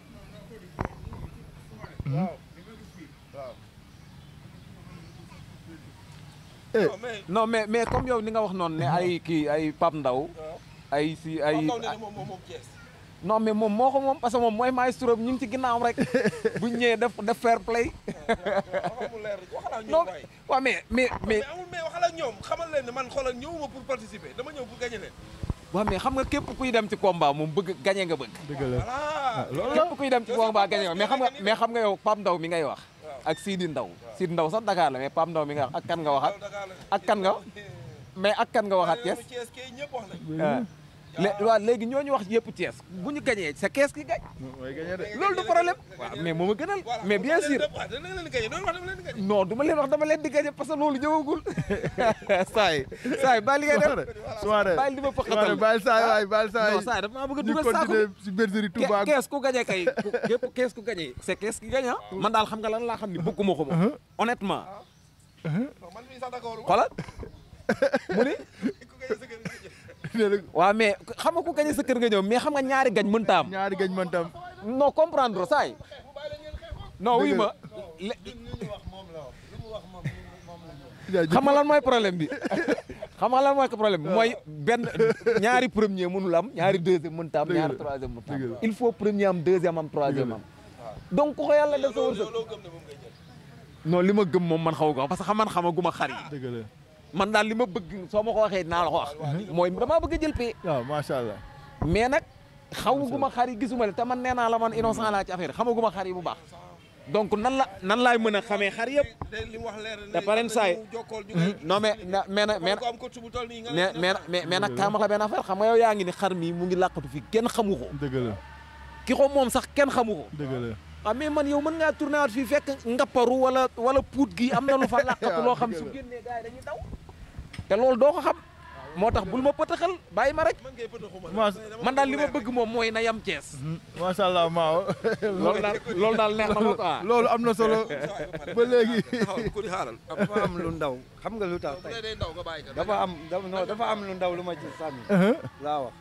Speaker 2: waaw waaw
Speaker 3: Eh.
Speaker 2: non mais
Speaker 4: non mais mais comme yow ni nga wax noonu ne ay kii ay Pape Ndaw ay si ay
Speaker 2: Pape Ndaw nee na moom moom moom Thiès
Speaker 4: non mais moom moo ko moom parce que moom mooy maestro ñu ngi ci ginnaawam rek buñ ñëwee def def fair play
Speaker 2: waxal mu leer waxal ak
Speaker 4: non
Speaker 2: ñoom waay
Speaker 4: waaw mais mais mais
Speaker 2: mais amul mais waxal ak ñoom xamal leen ne man xoolal ñëwuma pour participer dama ñëw pour gagner leen
Speaker 4: waaw mais xam nga képp kuy dem ci combat moom bëgg gañe nga bëgg
Speaker 3: dëgg la
Speaker 2: voilà
Speaker 3: loolu la
Speaker 4: képp kuy dem ci combat gañe nga mais xam nga mais xam nga yow Pape Ndaw mi ngay wax ak Sidi Ndaw Sidi Ndaw sax Dakar la mais Pape Ndaw mi nga wax ak kan nga waxat
Speaker 2: Dakar la
Speaker 4: ak kan nga mais ak kan nga waxat Thiès
Speaker 2: Thiès kay ñëpp wax nañ
Speaker 4: ah lé waaw léegi ñooñu wax yëpp Thiès bu ñu gañee c'est Thiès ki gañ
Speaker 3: mooy gagné de
Speaker 4: loolu du problème waaw mais moo ma gënal mais bien sûr
Speaker 2: waaw dana leen di gagner doon wax dama leen di gagner
Speaker 4: non du ma leen wax dama leen di gañe parce que loolu ñëwagul saay saay bàyyi li ngay def
Speaker 3: soirée
Speaker 4: bàyyi li ma
Speaker 3: soirée
Speaker 4: fëqatal
Speaker 3: baal saay waay baal saay
Speaker 4: non saay dafa maa bëgg a
Speaker 3: ñu
Speaker 4: dugal saako
Speaker 3: continuer si bergerie Touba
Speaker 4: Ke- kees ku gañe kay ku- képp kees ku gañe c'est kees ki gañe ah man daal xam nga lan laa xam ni bëgguma ko moom honnêtement
Speaker 2: non man mii sax d'accord
Speaker 4: xoolal mu ni
Speaker 2: ku gagner sa kër nga jël
Speaker 3: nee na
Speaker 4: waaw mais xam nga ku gañe sa kër nga ñëw mais xam nga ñaari gañ mënta am
Speaker 3: ñaari gañ man tam
Speaker 4: non comprendre saay non wuy ma le- xam nga lan mooy problème bi xam nga lan mooy problème bi mooy benn ñaari premier mënul am ñaari deuxième mënta am
Speaker 3: Dëgg la.
Speaker 4: ñaari troisième mënta
Speaker 3: Dëgg
Speaker 4: am
Speaker 3: la.
Speaker 4: il faut premier am deuxième am troisième am donc ku ko yàlla def sa wërsëg
Speaker 2: loo gëm ne moom ngay jël
Speaker 4: non li ma gëm moom man xaw ko parce que xam man xamaguma xar yi
Speaker 3: dëgg la
Speaker 4: man daal li ma bëgg soo ma ko waxee dinaa la ko wax mooy damaa bëgg a jël pay
Speaker 3: waaw macha allah
Speaker 4: mais nag xawaguma xar yi gisuma le te man nee naa la man innocent laa ci affaire xamaguma xar yi bu baax donc nan la nan laay mën a xamee xar yëpp
Speaker 2: de li mu wax leer na
Speaker 4: te paren saay
Speaker 2: jokkool ñu koy
Speaker 4: non mais na mais nag mais
Speaker 2: ko am coach bu toll nii nga
Speaker 4: mais mais mais mais nag kaama la benn affaire xam nga yow yaa ngi ni xar mi mu ngi làqatu fi kenn xamu ko
Speaker 3: dëgg la
Speaker 4: ki ko moom sax kenn xamu ko
Speaker 3: dëgg la
Speaker 4: waaw mais man yow mën ngaa tourné waat fii fekk ngapparu wala wala puut gi am na lu fa làqatu loo xam su génnee gars yi dañuy daw te loolu doo ko xam moo tax bul ma pëtaxal bàyyi ma rek
Speaker 2: man ngay pëtë xuma
Speaker 3: Mas-
Speaker 4: man daal li ma bëgg moom mooy na yam Cees
Speaker 3: macha allah maaw
Speaker 4: loolu daal loolu daal neex na ma quoi
Speaker 3: loolu am na solo ba léegi
Speaker 2: ku di xaaral
Speaker 6: dafa am lu ndaw xam nga lu tax
Speaker 2: bu
Speaker 6: tey
Speaker 2: dee day ndaw nga bàyyi ko
Speaker 6: dafa am dafa non dafa am lu ndaw lu ma ci sànni laa wax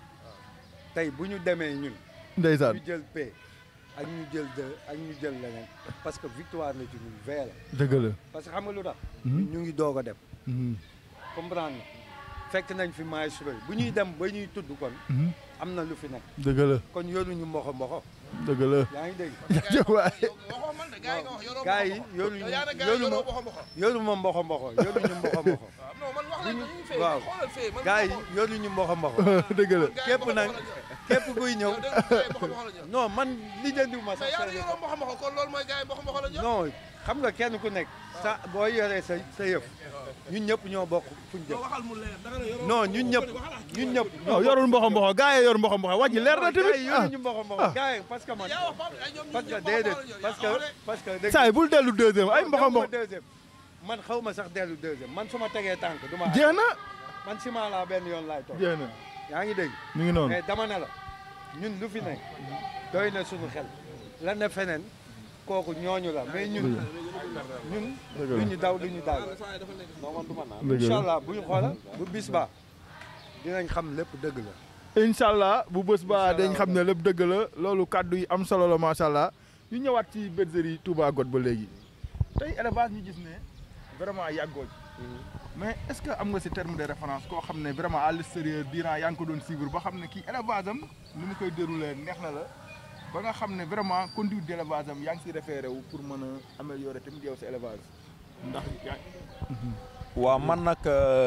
Speaker 6: tey bu ñu demee ñun
Speaker 3: ndeysaan
Speaker 6: ñu jël P ak ñu jël deux ak ñu jël leneen parce que victoire la ci ñun vee la
Speaker 3: dëgg la
Speaker 6: parce que xam nga lu tax ñun ñu ngi doog a dem
Speaker 3: Mhm.
Speaker 6: comprendre nga fekk nañ fi maestro yi bu ñuy dem ba ñuy tudd kon
Speaker 3: Mhm.
Speaker 6: am na lu fi nekk
Speaker 3: dëgg la
Speaker 6: kon yoruñu mboxo mboxo
Speaker 3: dëgg la
Speaker 6: yaa ngi dégg
Speaker 3: jëf waay
Speaker 2: waxoo man de gars yi nga wax yoroo
Speaker 6: gars yi yoruñu
Speaker 2: yow yaa ne gars yi
Speaker 6: yoru
Speaker 2: yoroo
Speaker 6: ma
Speaker 2: boxo boxo
Speaker 6: yoruma mboxo mboxo yoruñu mboxo mboxo
Speaker 2: waaw non man wax nañ ko ñu fee
Speaker 6: waaw.
Speaker 2: xoolal fee man
Speaker 6: gars yi yoruñu mboxo mboxo
Speaker 3: dëgg la
Speaker 6: képp nag képp kuy ñëw
Speaker 2: yow dégg nga gars yi boxo boxo la ñu
Speaker 6: non man li jëndiwuma
Speaker 2: mais
Speaker 6: sax
Speaker 2: yaa
Speaker 6: sa
Speaker 2: ne yoroo boxo boxo kon loolu mooy gars yi boxo boxo la ñu
Speaker 6: non xam nga kenn ku nekk sa boo yoree sa sa yëf ñun ñëpp ñoo bokk fuñ jëm
Speaker 2: waxal mu leer danga ne yoroo
Speaker 6: non ñun ñëpp ñun ñëpp
Speaker 3: non yorul mboxo mboxo gaa yi yor mboxo mboxo wàññi leer na
Speaker 6: gars yi
Speaker 3: tamit ah
Speaker 6: yoruñu mboxo mboxo gars yi parce que man
Speaker 2: yaa wax Pape ay ñoom
Speaker 6: parce que
Speaker 2: ñëpp
Speaker 6: déedéet
Speaker 2: boxo boxo la ñu
Speaker 6: parce que parce que dégg
Speaker 3: saa yi bul dellu deuxième ay mboxo
Speaker 6: dewuma
Speaker 3: mboxo
Speaker 6: deuxième man xaw ma sax dellu deuxième man su ma tegee tànk du ma
Speaker 3: jeex na
Speaker 6: man ciment laa benn yoon laay toog
Speaker 3: jeex na
Speaker 6: yaa ngi dégg
Speaker 3: mi ngi noonu
Speaker 6: mais dama ne la ñun lu fi nekk doy na suñu xel la ne feneen kooku ñooñu la mais ñun ñun du ñu daw du ñu daal
Speaker 3: dëgg
Speaker 6: incha
Speaker 3: la
Speaker 6: allah bu ñu xoola bu bis ba dinañ xam lépp dëgg la
Speaker 3: incha allah bu bés ba dañ xam ne lépp dëgg la loolu kàddu yi am solo la macha allah ñu ñëwaat ci bergerie Touba Got ba léegi tey élevage ñu gis ne vraiment yàggoo ci mais est-ce que am nga si terme de référence koo xam ne vraiment à l'extérieur durant yaa ngi ko doon suivre ba xam ne kii élevage am ni mu koy déroulé neex na la ba nga xam ne vraiment conduite d'élevage am yaa ngi si référé wu pour mën a améliorer tamit yow sa élevage ndax yaa
Speaker 4: waaw man nag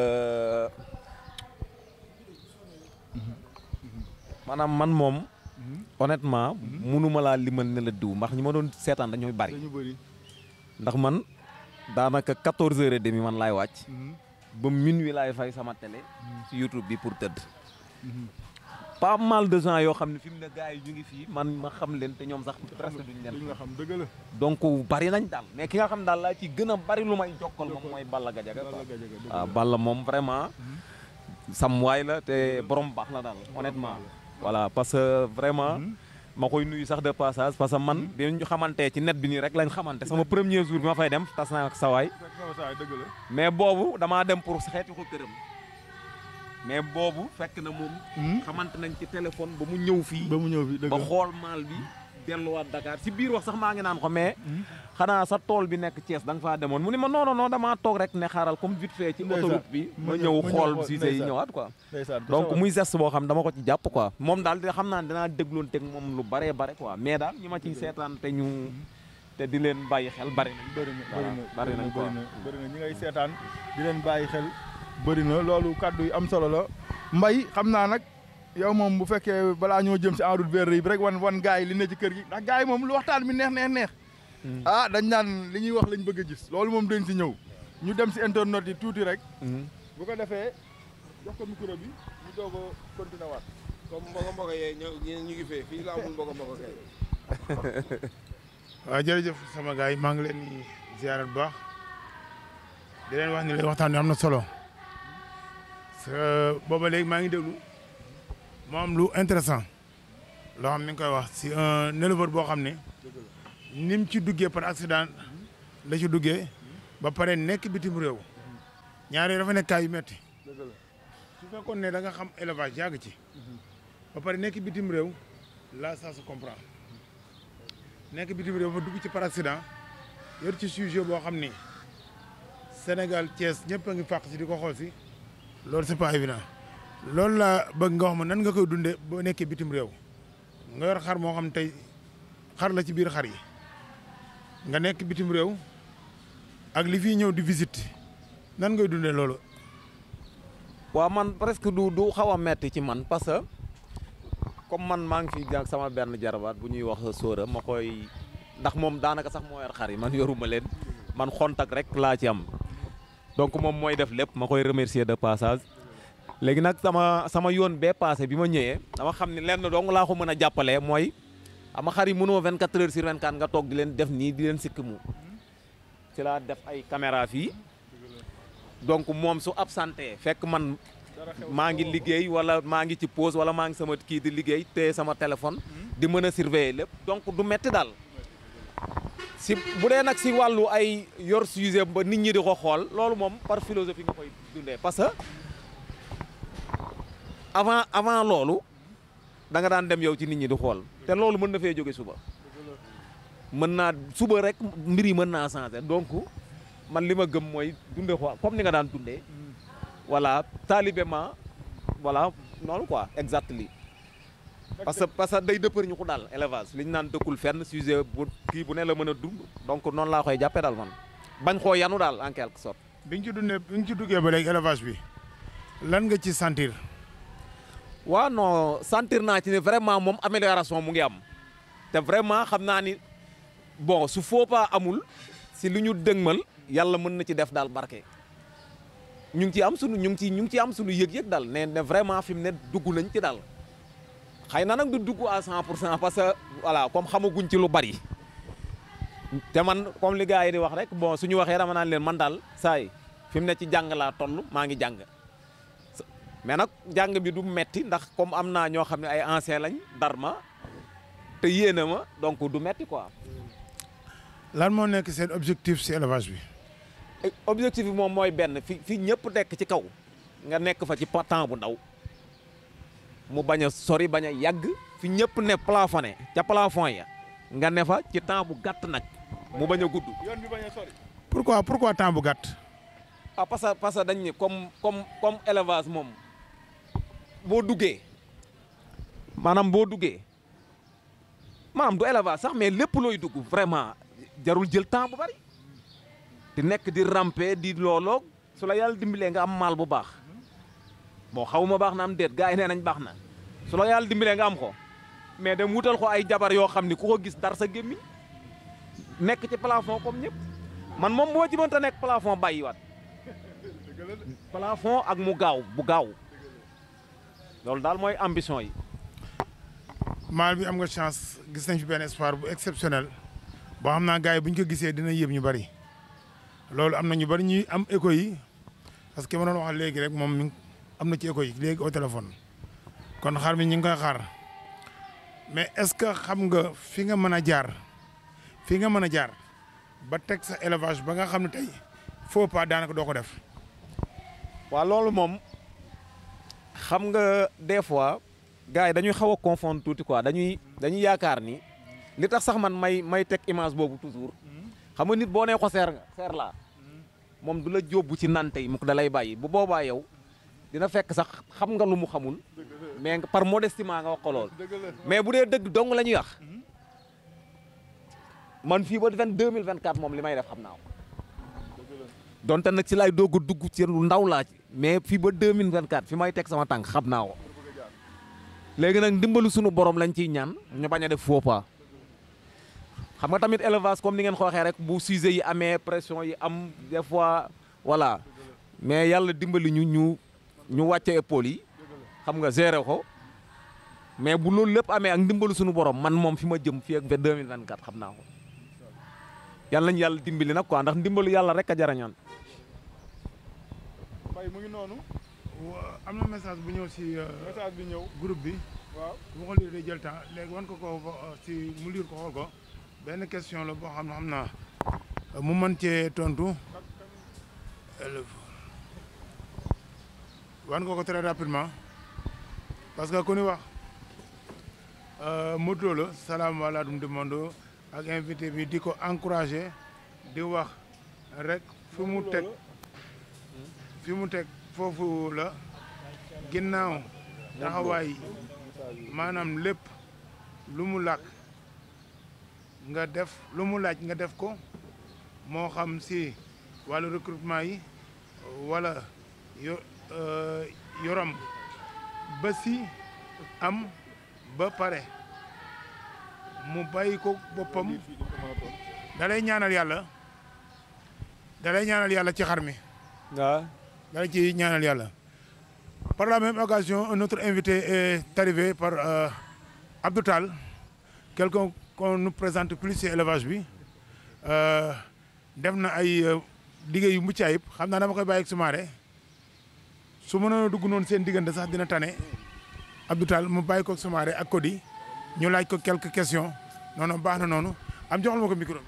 Speaker 4: maanaam man moom honnêtement munuma laa limal ne la diw ndax ñi ma doon seetaan dañooy bari
Speaker 3: dañu bëri
Speaker 4: ndax man daanaka 14 heures et demi man laay wàcc ba minuit laay fay sama télé ci YouTube bi pour tëdd pas mal de gens yoo xam ne fi mu ne gars yi ñu ngi fii man ma xam leen te ñoom sax presque duñ
Speaker 3: li
Speaker 4: leen
Speaker 3: nga xam dëgg la
Speaker 4: donc bari nañ daal mais ki nga xam daal laa ci gën a bari lu may jokkal moom mooy Balla Gadiaga quoi waaw Balla moom vraiment sam waay la te borom baax la daal honnêtement voilà parce que vraiment ma koy nuyu sax de passage parce que man bi ñu xamante ci net bi nii rek lañ xamante sama premier jour bi ma fay dem tas naa ak sawaay
Speaker 3: fekk na ma saa dëgg la
Speaker 4: mais boobu damaa dem pour xeeti ko këram mais boobu fekk na moom xamante nañ ci téléphone ba mu ñëw fii
Speaker 3: ba mu ñëw fi dëgg
Speaker 4: ba
Speaker 3: la
Speaker 4: xool maal bi delluwaat Dakar si biir wax sax maa ngi naan ko mais xanaa sa tool bi nekk Thiès da nga faa demoon mu ni ma non non non damaa toog rek ne xaaral comme vite fait ci
Speaker 3: Ndeysaan.
Speaker 4: autoroute bi
Speaker 3: Ma
Speaker 4: ma
Speaker 3: ñëw-
Speaker 4: ñëw
Speaker 3: ma ñëw
Speaker 4: xool
Speaker 3: xool,
Speaker 4: si say
Speaker 3: ndeysaan.
Speaker 4: ñëwaat quoi
Speaker 3: ndeysaan ku
Speaker 4: donc
Speaker 3: sawar.
Speaker 4: muy geste boo xam dama ko ci jàpp quoi moom daal di xam naa ne danaa dégloon teg moom lu baree bare quoi mais daal ñi ma ciy seetaan te ñu te di leen bàyyi xel bari nañ
Speaker 3: bëri na
Speaker 4: Voilà,
Speaker 3: bëri na
Speaker 4: bari nañ quoi.
Speaker 3: bëri na bëri na ñi ngay seetaan di leen bàyyi xel bëri na loolu kàddu yu am solo la mbay xam naa nag yow moom bu fekkee balaa ñoo jëm si en route vers yi rek wan wan gars yi li ne ci kër gi ndax gars yi moom lu waxtaan bi neex neex neex ah dañ naan li ñuy wax lañ bëgg a gis loolu moom dañ si ñëw ñu dem si internet yi tuuti rek bu ko defee jox ko micro bi ñu doog a continuer waat
Speaker 2: comme mbogo mbogo yee ñu ñu ngi fee fii la amul mbogo mbogo kay
Speaker 7: waaw jërëjëf sama gars yi maa ngi leen di ziarat bu baax di leen wax ni leen waxtaan bi am na solo parce booba léegi maa ngi déglu mu am lu intéressant loo xam mi ngi koy wax si un éleveur boo xam ne ni mu ci duggee par accident la ci duggee ba pare nekk bitim réew ñaari dafa nekk kaay yu metti su fekkoon ne da nga xam élevage yàgg ci ba pare nekk bitim réew là ça se comprend nekk bitim réew ba dugg ci par accident yor ci sujet boo xam ni Sénégal Thiès ñëpp a ngi fàq si di ko xool si loolu c'est pas évident loolu la bëgg nga wax ma nan nga koy dundee boo nekkee bitim réew nga yor xar moo xam tey xar la ci biir xar yi nga nekk bitim réew ak li fiy ñëw di visite nan ngay dundee loolu.
Speaker 4: waaw man presque du du xaw a metti ci man parce que comme man maa ngi fi jàng sama benn jarabaat bu ñuy wax sóora ma koy ndax moom daanaka sax moo yor xar yi man yoruma leen man xontak rek laa ci am donc moom mooy def lépp ma koy remercier de passage léegi nag sama sama yoon bee passé bi ma ñëwee dama xam ne lenn dong laa ko mën a jàppalee mooy ama xar yi mënoo 24 heures sur 24 nga toog di leen def nii di leen sikk mu ci laa def ay caméra fii donc moom su absenté fekk man maa ngi liggéey wala maa ngi ci pause wala maa ngi sama kii di liggéey te sama téléphone di mën a surveiller lépp donc du metti daal si bu dee nag si wàllu ay yor sujet ba nit ñi di ko xool loolu moom par philosophie nga koy dundee parce que avant avant loolu da nga daan dem yow ci nit ñi di xool te loolu mën na fee jóge suba mën naa suba rek mbir yi mën naa changer donc man li ma gëm mooy dunde ko comme ni nga daan dundee voilà talibement voilà noonu quoi exactement parce que parce que day dëppër ñu ko daal élevage li ñu naan dëkkul fenn sujet bu kii bu ne la mën a dund donc noonu laa koy jàppee daal man bañ koo yanu daal en quelque sorte.
Speaker 7: bi nga ci dundee bi nga ci duggee ba léegi élevage bi lan nga ci sentir.
Speaker 4: waaw non sentir naa ci ne vraiment moom amélioration mu ngi am te vraiment xam naa ni bon su faux pas amul si lu ñu dëgmal yàlla mën na ci def daal barke. ñu ngi ci am sunu ñu ngi ci ñu ngi ci am sunu yëg-yëg daal ne ne vraiment fi mu ne dugg nañ ci daal xëy na nag du dugg à 100 pour cent parce que voilà comme xamaguñ ci lu bari te man comme li gars yi di wax rek bon suñu waxee dama naan leen man daal saa yi fi mu ne ci jàng laa toll maa ngi jàng mais nag jàng bi du metti ndax comme am naa ñoo xam ne ay ancien lañ dar ma te yéene ma donc du metti quoi.
Speaker 7: lan moo nekk seen objectif si élevage bi.
Speaker 4: objectif bi moom mooy benn fi fi ñëpp nekk ci kaw nga nekk fa ci pa- temps bu ndaw mu bañ a sori bañ a yàgg fi ñëpp ne plafonné ca plafond ya nga ne fa ci temps bu gàtt nag mu bañ a gudd.
Speaker 3: yoon bi bañ a sori.
Speaker 7: pourquoi pourquoi temps bu gàtt.
Speaker 4: ah parce que parce que dañ ni comme comme comme élevage moom boo duggee maanaam boo duggee maanaam du élevage sax mais lépp looy dugg vraiment jarul jël temps bu bari di nekk di ramper di looloo su la yàlla dimbalee nga am maal bu baax bon xaw ma baax na am déet gars yi nee nañ baax na su la yàlla dimbalee nga am ko mais dem wutal ko ay jabar yoo xam ni ku ko gis dar sa gémmiñ nekk ci plafond comme ñëpp man moom moo ci mënta nekk plafond bàyyiwaat plafond ak mu gaaw bu gaaw loolu daal mooy ambition yi.
Speaker 7: maal bi am nga chance gis nañ fi benn espoir bu exceptionnel boo xam naa gars yi bu ñu ko gisee dina yëb ñu bari loolu am na ñu bari ñuy am écho yi parce que ma doon wax léegi rek moom mi ngi- am na ci écho yi léegi au téléphone kon xar mi ñu ngi koy xaar mais est-ce que xam nga fi nga mën a jaar fi nga mën a jaar ba teg sa élevage ba nga xam ne tey faux pas daanaka doo ko def.
Speaker 4: waaw loolu moom xam nga des fois gars yi dañuy xaw a confondre tuuti quoi dañuy dañuy yaakaar ni li tax sax man may may teg image boobu toujours xam nga nit boo nee ko seer nga seer laa moom du la jóbbu ci nante yi mu ko da lay bàyyi bu boobaa yow dina fekk sax xam nga lu mu xamul mais nga- par modestement nga wax ko lool mais bu dee dëgg dong la ñuy wax man fii ba vingt deux mille vingt quatre moom li may def xam naa ko donte nag ci laay doog a dugg ci lu ndaw laa ci mais fii ba 2024 fi may teg sama tànk xam naa ko léegi nag ndimbalu sunu borom lañ ciy ñaan ñu bañ a def faux pas xam nga tamit élevage comme ni ngeen ko waxee rek bu sujet yi amee pression yi am des fois voilà mais yàlla dimbali ñu ñu ñu wàcce épaule yi xam nga gérer ko mais bu loolu lépp amee ak ndimbalu sunu borom man moom fi ma jëm fii ak 2024 xam naa ko yàlla nañu yàlla dimbali nag quoi ndax ndimbalu yàlla rek a jarañoon
Speaker 3: Mbaye mu ngi noonu.
Speaker 7: wa- am na message bu ñëw si
Speaker 3: message bi ñëw.
Speaker 7: groupe bi.
Speaker 3: waaw
Speaker 7: bu ko lire day jël temps léegi wan ko ko ba- si mu lire ko xool ko benn question la boo xam ne xam naa mu mën cee tontu wan ko ko très rapidement parce que ku ni wax Modou Lo la salaamaaleykum du monde ak invité bi di ko encouragé di wax rek fi mu teg fi mu teg foofu la ginnaaw taxawaay maanaam lépp lu mu làkk nga def lu mu laaj nga def ko moo xam si wàllu recrutement yi wala yo euh, yoram ba si am ba pare mu bàyyi ko boppam da lay ñaanal yàlla da lay ñaanal yàlla ci xar mi
Speaker 4: waaw
Speaker 7: da lay ci ñaanal yàlla par la même occasion un autre invité est arrivé par euh, Abdou Tall quelqu'un qu'on nous présente plus ci élevage bi euh, def na ay euh, liggéey yu mucc ayib xam naa dama koy bàyyi ak Soumaré su mënoon a dugg noonu seen diggante sax dina tane Abdou Tall mu bàyyi ko ak Soumaré ak Cody ñu laaj ko quelques questions noonu baax na noonu am joxal ma ko micro bi.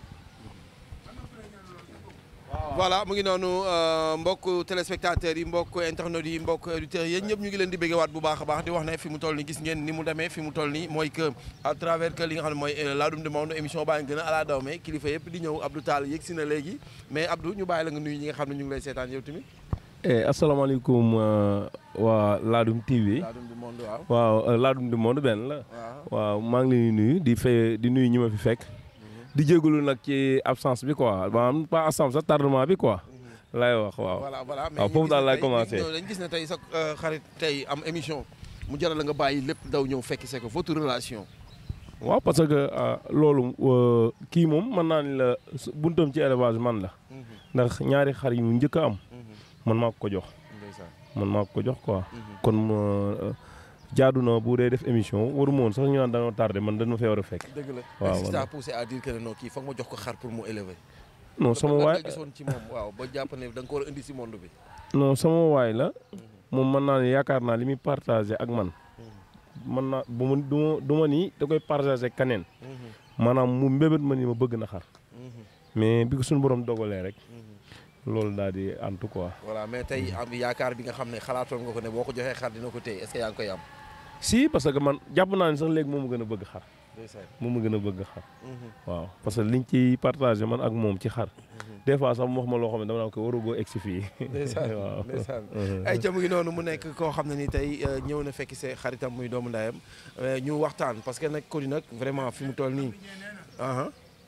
Speaker 2: voilà mu ngi noonu euh, mbokk téléspectateurs yi mbokk internautes yi mbokk auditeurs yéen ñëpp ñu ngi leen di béggewaat bu baax a baax di wax ne fi mu toll ni gis ngeen ni mu demee fi mu toll ni mooy que à travers que li nga xam ne mooy euh, Ladoum du Monde émission baa ngi gën a ala daw mais kilifa yëpp di ñëw Abdou Tall yëg si na léegi mais Abdou ñu bàyyi la nga nuyu ñi nga xam ne ñu ngi lay seetaan yow tamit
Speaker 8: eh asalaamaaleykum euh, waa Ladoum TV
Speaker 2: Ladoum du Monde waaw
Speaker 8: waaw euh, Ladoum du Monde benn la
Speaker 2: waaw
Speaker 8: waaw maa ngi leen di nuyu di fay di nuyu ñi ma fi fekk di jégalu nag ci absence bi quoi maanaam pas absence sax tardement bi quoi lay wax waaw.
Speaker 2: voilà voilà mais
Speaker 8: waaw foofu
Speaker 2: ñu
Speaker 8: daal
Speaker 2: gis
Speaker 8: laay
Speaker 2: ne tey-
Speaker 8: commencé.
Speaker 2: ñëw dañ gis ne tey sa euh, xarit tey am émission mu jaral la nga bàyyi lépp daw ñëw fekk c'est que votre relation
Speaker 8: waaw parce que ah, loolu euh, kii moom mën naa ni la su- buntam ci élevage man la ndax ñaari xar yu njëkk a am man maa ko ko jox
Speaker 2: ndeysaan
Speaker 8: man maa ko ko jox quoi kon euh, jaadu na bu dee def émission waru ma woon sax ñu naan dañoo tardé man dañu ma fee war a fekk.
Speaker 2: dëgg la
Speaker 8: waaw,
Speaker 2: mais si
Speaker 8: voilà.
Speaker 2: ça poussé à dire que ne non kii foog ma jox ko xar pour mu élever
Speaker 8: non sama
Speaker 2: lan
Speaker 8: waay
Speaker 2: nga gisoon ci moom waaw ba jàpp ne da nga ko war a indi si monde bi
Speaker 8: non sama waay la moom mën naa ne yaakaar naa li muy partagé ak man mën naa bu ma du ma du ma nii da koy partagé keneen maanaam mu mbébét ma ni ma bëgg na xar mais bi ko suñu borom dogalee rek loolu daal di antu quoi.
Speaker 2: voilà mais tey am yaakaar bi nga xam ne xalaatoon nga ko ne boo ko joxee xar dina ko téye est-ce que yaa ngi koy am.
Speaker 8: si parce que man jàpp naa ne sax léegi moom ma gën a bëgg xar moom ma gën a bëgg xar waaw parce que liñ ci partagé man ak moom ci xar des fois sax mu wax ma loo xam ne dama naa ko warugoo egg si fii
Speaker 2: ndeysaan
Speaker 8: waaw
Speaker 2: ndeysaan ay ca mu ngi noonu mu nekk koo xam ne ni tey euh, ñëw na fekki see xaritam muy doomu ndayam euh, ñu waxtaan parce que nag Coly nag vraiment fi mu toll nii aha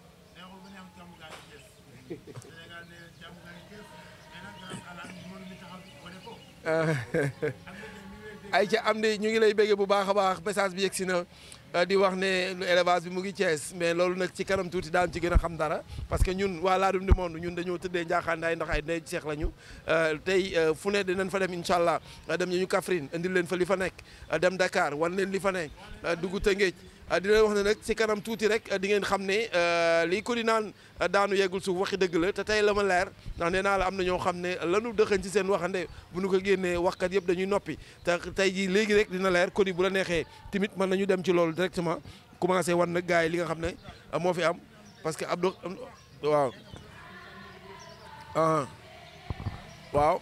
Speaker 2: ay ca am di ñu ngi lay béggee bu baax a baax message bi yegsi na euh, di wax ne lu élevage bi mu ngi Thiès mais loolu nag ci kanam tuuti daan ci gën a xam dara parce que ñun waa Ladoum du monde ñun dañoo tëddee njaaxaandaay ndax ay ndey seex lañu euh, tey euh, fu ne dinañ fa dem incha allah dem ñu Kaffrine indil leen fa li fa nekk dem Dakar wan leen li fa nekk dugg Tëngéej di leen wax ne nag ci kanam tuuti rek di ngeen xam ne lii ko di naan daanu yeggul suuf waxi dëgg la te tey la ma leer ndax nee naa la am na ñoo xam ne lanu dëxañ ci seen waxande bu nu ko génnee waxkat yëpp dañuy noppi te tey jii léegi rek dina leer Coly bu la neexee tamit mën nañu dem ci loolu directement commencé wan nag gars yi li nga xam ne moo fi am parce que Abdou waaw ah waaw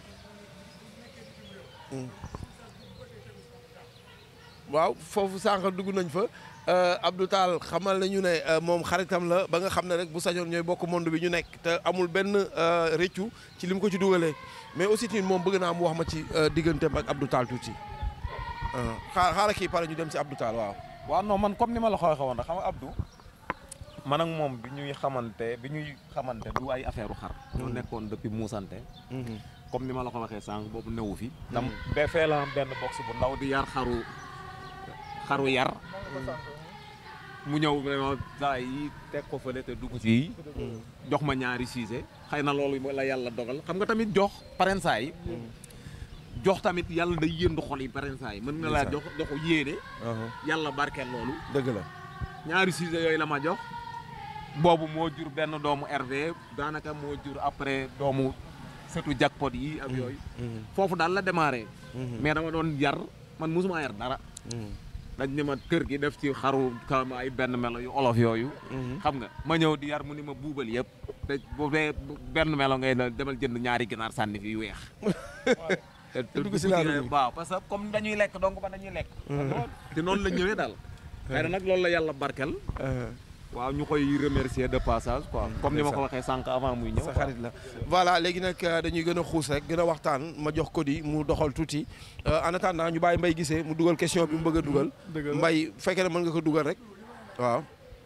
Speaker 2: waaw foofu sànq dugg nañ fa Abdou Tall xamal nañu ne moom xaritam la ba nga xam ne rek bu sañoon ñooy bokk monde bi ñu nekk te amul benn rëccu ci li mu ko ci dugalee mais aussi tamit moom bëgg naa mu wax ma ci digganteem ak Abdou Tall tuuti xaar xaaral kii pare ñu dem si Abdou Tall waaw.
Speaker 4: waaw non man comme ni ma la ko waxee woon rek xam nga Abdou man ak moom bi ñuy xamante bi ñuy xamante du ay affaire u xar ñoo nekkoon depuis muusante comme ni ma la ko waxee sànq boobu newu fi dam ba fee la am benn box bu ndaw di yar xaru xaru yar mu ñëw vraiment saa yi teg ko fële te dugg ci jox ma ñaari siise xëy na loolu la yàlla dogal xam nga tamit jox parensaa yi jox tamit yàlla day yëndu xol yi parensaa yi mën na laa jox joxu yéene yàlla barkeel loolu
Speaker 2: dëgg la
Speaker 4: ñaari siise yooyu la ma jox boobu moo jur benn doomu RV daanaka moo jur après doomu surtout jackpot yi ak yooyu foofu daal la démarré mais dama doon yar man musuma yar dara dañ ne ma kër gi def ci xaru kam ay benn melo yu olof yooyu xam nga ma ñëw di yar mu ni ma buubal yëpp te bu dee benn melo ngay na demal jënd ñaari ginaar sànni fi yu weex te
Speaker 2: dugg si Ladoum bi.
Speaker 4: waaw parce que comme dañuy lekk donc ba dañuy lekk te noonu la ñëwee daal xëy na nag loolu la yàlla barkel waaw ñu koy remercier de passage quoi comme ni ma ko waxee sànq avant muy ñëw
Speaker 2: sa xarit la voilà léegi nag dañuy gën a xuus rek gën a waxtaan ma jox Coly mu doxal tuuti en attendant ñu bàyyi Mbaye gisee mu dugal question bi mu bëgg a dugal
Speaker 3: dëgg la.
Speaker 2: Mbaye fekkee ne mën nga ko dugal rek waaw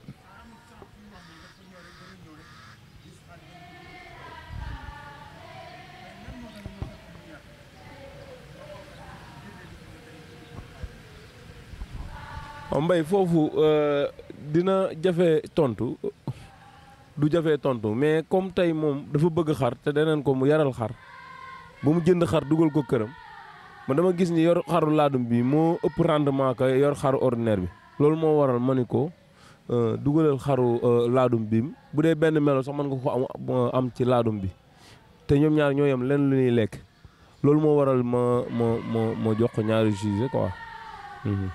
Speaker 8: waaw Mbaye foofu dina jafe tontu du jafe tontu mais comme tey moom dafa bëgg xar te deneen ko mu yaral xar ba mu jënd xar dugal ko këram man dama gis ni yor xaru laadum bi moo ëpp rendement que yor xaru ordinaire bi loolu moo waral ma ni ko dugalal xaru laadum bi bu dee benn melo sax mën nga ko am am ci laadum bi te ñoom ñaar ñoo yem leen lu ñuy lekk loolu moo waral ma ma ma ma jox ko ñaari jugé quoi. Mhm.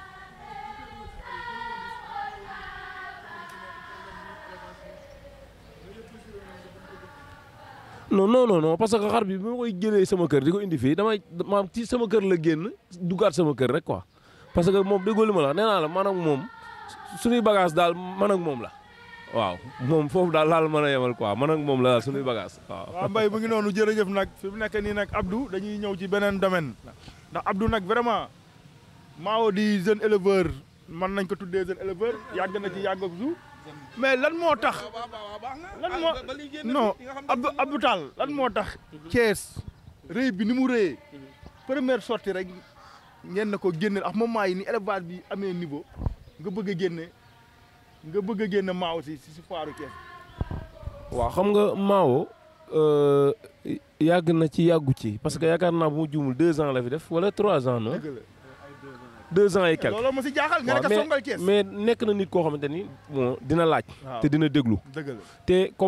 Speaker 8: non non non non parce que xar bi bi ma koy jëlee sama kër di ko indi fii damay maam ci sama kër la génn duggaat sama kër rek quoi parce que moom déggoo li ma la wax nee naa la man ak moom suñuy bagage daal man ak moom la waaw moom foofu daal laal mën a yemal quoi man ak moom la daal suñuy bagage waaw.
Speaker 3: waaw Mbaye mu ngi noonu jërëjëf nag fi mu nekk nii nag Abdou dañuy ñëw ci beneen domaine ndax Abdou nag vraiment Mao di jeune éleveur mën nañ ko tuddee jeune éleveur yàgg na ci yàgg ak su mais lan moo tax lan moo non Abdou Abdou Tall lan moo tax Thiès rëy bi ni mu rëyee première sortie rek ngeen na ko génne ak moment yi ni élevage bi amee niveau nga bëgg a génne nga bëgg a génne Mao si si foiru Thiès
Speaker 8: waaw xam nga Mao yàgg na ci yàggu ci parce que yaakaar naa bu mu juumul deux ans la fi def wala trois ans non
Speaker 3: dëgg la
Speaker 8: deux ans et quelques.
Speaker 3: looloo ma si jaaxal nga
Speaker 8: waaw
Speaker 3: nekk songal Thiès
Speaker 8: mais mais nekk na nit koo xamante ni bon dina laaj.
Speaker 3: waaw.
Speaker 8: te dina déglu.
Speaker 3: dëgg la
Speaker 8: te comme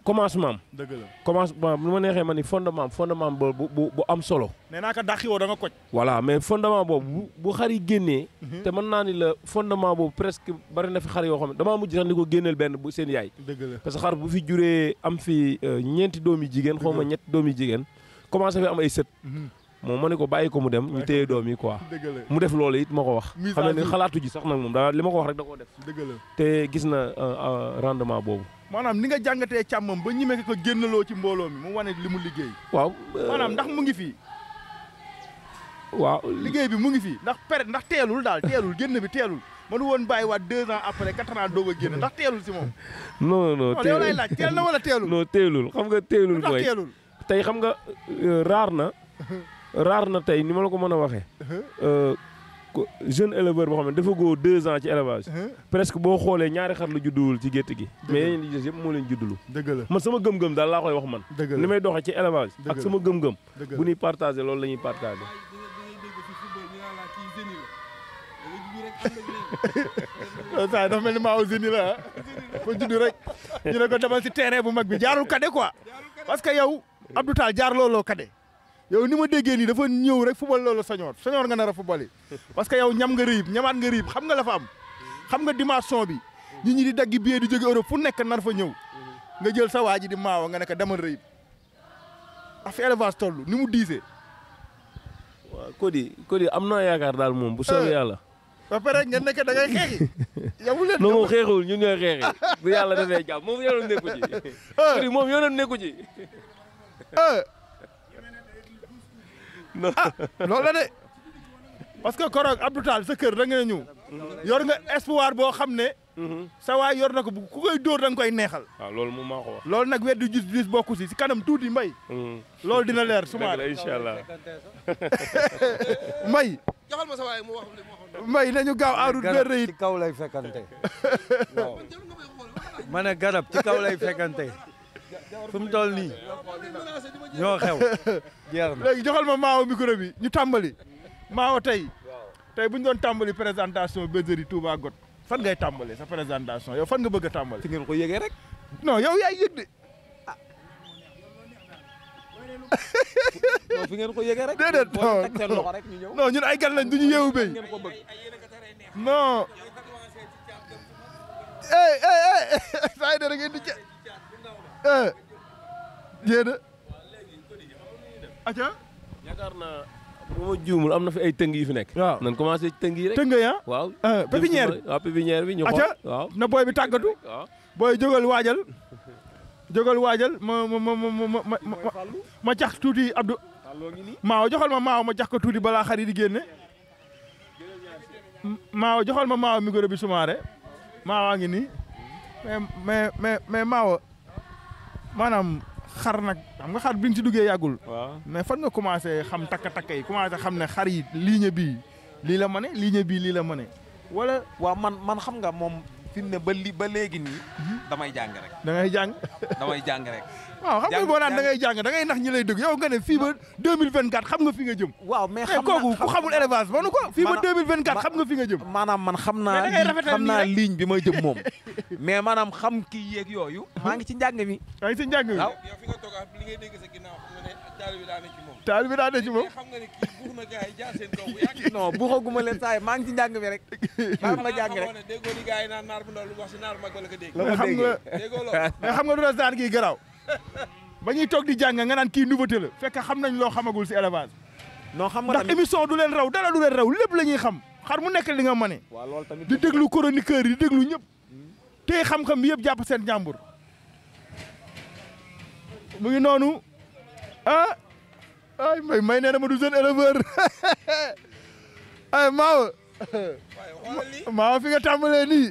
Speaker 8: commencement am
Speaker 3: dëgg la
Speaker 8: commencement nu ma neexee ma ni fondement am fondement am bu bu bu am solo.
Speaker 3: nee naa ko dàqi woo da nga koj
Speaker 8: voilà mais fondement boobu bu bu xar yi génnee. te mën naa ni la fondement boobu presque bari na fi xar yoo xam ne damaa mujj sax ni ko génneel benn bu seen yaay.
Speaker 3: dëgg la
Speaker 8: parce que xar bu fi juree am fi euh, ñeenti doom yu jigéen xaw ma ñetti doom yu jigéen commencé fi am ay sët. moom ma ne ko bàyyi ko mu dem ñu téye doom yi quoi.
Speaker 3: dëgg la
Speaker 8: mu def loolu it ma ko wax.
Speaker 3: Mise
Speaker 8: xam
Speaker 3: à
Speaker 8: ne ni
Speaker 3: jour.
Speaker 8: xalaatu ji sax nag moom daa li ma ko wax rek da koo def.
Speaker 3: dëgg la
Speaker 8: te gis na euh, euh, rendement boobu.
Speaker 3: maanaam ni nga jàngatee càmmam ba ñime ko génnaloo ci mbooloo mi mu wane li mu liggéey
Speaker 8: waaw. euh,
Speaker 3: maanaam ndax mu ngi fii
Speaker 8: waaw
Speaker 3: liggéey bi mu ngi fii ndax pere ndax teelul daal teelul génn bi teelul mënu woon bàyyi waat deux ans après quatre ans doog a génn ndax teelul si moom
Speaker 8: non non
Speaker 3: non yow lay laaj teel na wala teelul
Speaker 8: non teelul xam nga teelul
Speaker 3: lu tax
Speaker 8: mooy
Speaker 3: teelul
Speaker 8: tey xam nga euh, raar na raar na tey ni ma la ko mën a waxee euh, ko- jeune éleveur boo xam ne dafa góo deux ans ci élevage presque boo xoolee ñaari xar la judduwul ci gétt gi mais yeneen yi des yëpp moo leen juddulu
Speaker 3: dëgg la
Speaker 8: man sama gëm-gëm daal laa koy wax man
Speaker 3: dëgg la
Speaker 8: ni may doxee ci élevage
Speaker 3: Dëgg
Speaker 8: ak
Speaker 3: la.
Speaker 8: sama gëm-gëm
Speaker 3: dëgg la
Speaker 8: bu ñuy partagé loolu la ñuy partagé
Speaker 3: saa dafa mel ni maa usine la ah fa judd rek ñu ne ko demal si terrain bu mag bi jaarul kade quoi parce que yow Abdou Tall jaar looloo kade yow ni ma déggee nii dafa ñëw rek fubal loolu sañoor sañoor nga nar a fubali parce que yow ñam nga rëyib ñamaat nga rëyib xam nga la fa am xam nga dimension bi nit ñi di daggi billet di jóge Europe fu nekk nar fa ñëw nga jël sa waa ji di maawa nga ne ko demal rëyib af élevage toll ni mu diisee
Speaker 8: waaw Cody Cody am naa yaakaar daal moom bu soobee yàlla
Speaker 3: ba pare ngeen nekk da ngay xeexi yow leen
Speaker 8: non moom xeexul ñun ñooy xeexi bu yàlla defee jàmm moom yoonam nekku ci Cody moom yoonam nekku ci
Speaker 3: loolu la de parce que koroog Abdou Tall sa kër da nga ñëw yor nga espoir boo xam ne sa waay yor na ko bu ku koy dóor da nga koy neexal
Speaker 8: waaw loolu moom maa ko wax
Speaker 3: loolu nag weddu gis gis bokku si si kanam tuuti mbay loolu dina leer
Speaker 8: dëgg
Speaker 3: suma
Speaker 8: la incha allah
Speaker 3: mbay
Speaker 2: joxal ma sa waay mu wax li mu waxoon
Speaker 3: mbay nañu gaaw en route vers
Speaker 6: garab
Speaker 3: Reit
Speaker 6: ci kaw lay fekkante waaw ma ne garab ci kaw lay fekkante fu mu toll nii ñoo xew jeex na
Speaker 3: léegi joxal ma maawo micro bi ñu tàmbali maawo tey tey bu ñu doon tàmbali présentation bergerie Touba Got fan ngay tàmbali sa présentation yow fan nga bëgg a tàmbali
Speaker 4: fi ngeen ko yëgee rek
Speaker 3: non yow yaay yëg de
Speaker 4: non fi ngeen ko yëgee rek
Speaker 3: Déedéet,
Speaker 4: boo
Speaker 3: non,
Speaker 4: teg seen
Speaker 3: non.
Speaker 4: loxo rek ñu ñëw
Speaker 3: non ñun ay gan lañ du ñu yeewu béy
Speaker 4: ngeen ko bëgg
Speaker 3: non eh eh eh saa yi da ngeen di ca eh jéena aca
Speaker 8: yaakaar naa bu ma juumul am na fi ay tëng yu fi nekk
Speaker 3: waaw
Speaker 8: nan commencé ci tëng yi rek
Speaker 3: tënga ya
Speaker 8: waaw
Speaker 3: ah pépinière bi
Speaker 8: waaw pépinière bi ñu
Speaker 3: aca
Speaker 8: xool waaw
Speaker 3: na booy bi tàggatu
Speaker 8: waaw
Speaker 3: booy jógal waajal jógal waajal ma ma ma ma ma ma ma ma jax tuuti Abdou maaw joxal ma maaw ma jax ko tuuti balaa xar yi di génne maaw joxal ma maaw micro bi sumaare maawaa ngi nii mais mais mais mais maaw maanaam xar nag xam nga xar bi nga si duggee yàggul
Speaker 8: waaw
Speaker 3: mais fan nga commencé xam takka-takka yi commencé xam ne xar yi ligne bii lii la mane ligne bii lii la mane wala
Speaker 4: waaw man man xam nga moom fi mu ne ba li ba léegi nii damay jàng rek
Speaker 3: da ngay jàng
Speaker 4: damay jàng rek
Speaker 3: waaw xam nga
Speaker 4: Jàng-
Speaker 3: boo naan da
Speaker 4: jàng-
Speaker 3: ngay jàng da ngay nax ñi lay dëgg yow nga ne fii ba 2024 xam nga fi nga jëm
Speaker 4: waaw mais
Speaker 3: mais
Speaker 4: xam
Speaker 3: kooku ku
Speaker 4: naa
Speaker 3: xamul élevage manu ko fii ba
Speaker 4: maanaam-
Speaker 3: 2024 xam nga fi nga jëm
Speaker 4: maanaam man xam
Speaker 3: Mais
Speaker 4: naa
Speaker 3: da ngay
Speaker 4: ligne-
Speaker 3: rafetal
Speaker 4: xam
Speaker 3: nii
Speaker 4: naa
Speaker 3: rek.
Speaker 4: ligne bi may jëm moom mais maanaam xam kii yeeg yooyu maa ngi ci njàng mi
Speaker 3: yaa ngi si njàng mi
Speaker 4: waaw
Speaker 2: yow fi nga toog ak li ngay dégg sa ginnaaw xam nga ne ak taal bi daa ne ci moom
Speaker 3: taal bi daa ne ci moom
Speaker 2: xam nga ne kii buux na gars yi jaar seen kaw bu yàgg
Speaker 4: non bu xaguma leen saa yi maa ngi ci njàng mi rek maa ngi ma jàng rek
Speaker 2: xamoo ne déggoo li gars yi naan naar bu ndaw lu wax si naar mag wala ko dégg
Speaker 4: la
Speaker 3: mais
Speaker 4: ma
Speaker 3: xam nga
Speaker 4: déggee
Speaker 2: déggoo loolu
Speaker 3: mais xam nga du la saan kii garaaw ba ñuy toog di jàng nga naan kii nouveauté la fekk xam nañ loo xamagul si élevage
Speaker 4: non xam nga
Speaker 3: ndax
Speaker 4: tamit
Speaker 3: émission du leen raw dara du leen raw lépp la ñuy xam xar mu nekk li nga mane
Speaker 4: waaw loolu tamit
Speaker 3: di déglu chroniqueur yi di déglu ñëpp tey xam-xam bi yëpp jàpp seen jàmbur mu ngi noonu ah ay may may nee na ma du jeune éleveur ay maawa
Speaker 2: waaye xoolal lii
Speaker 3: maawa fi nga tàmbalee nii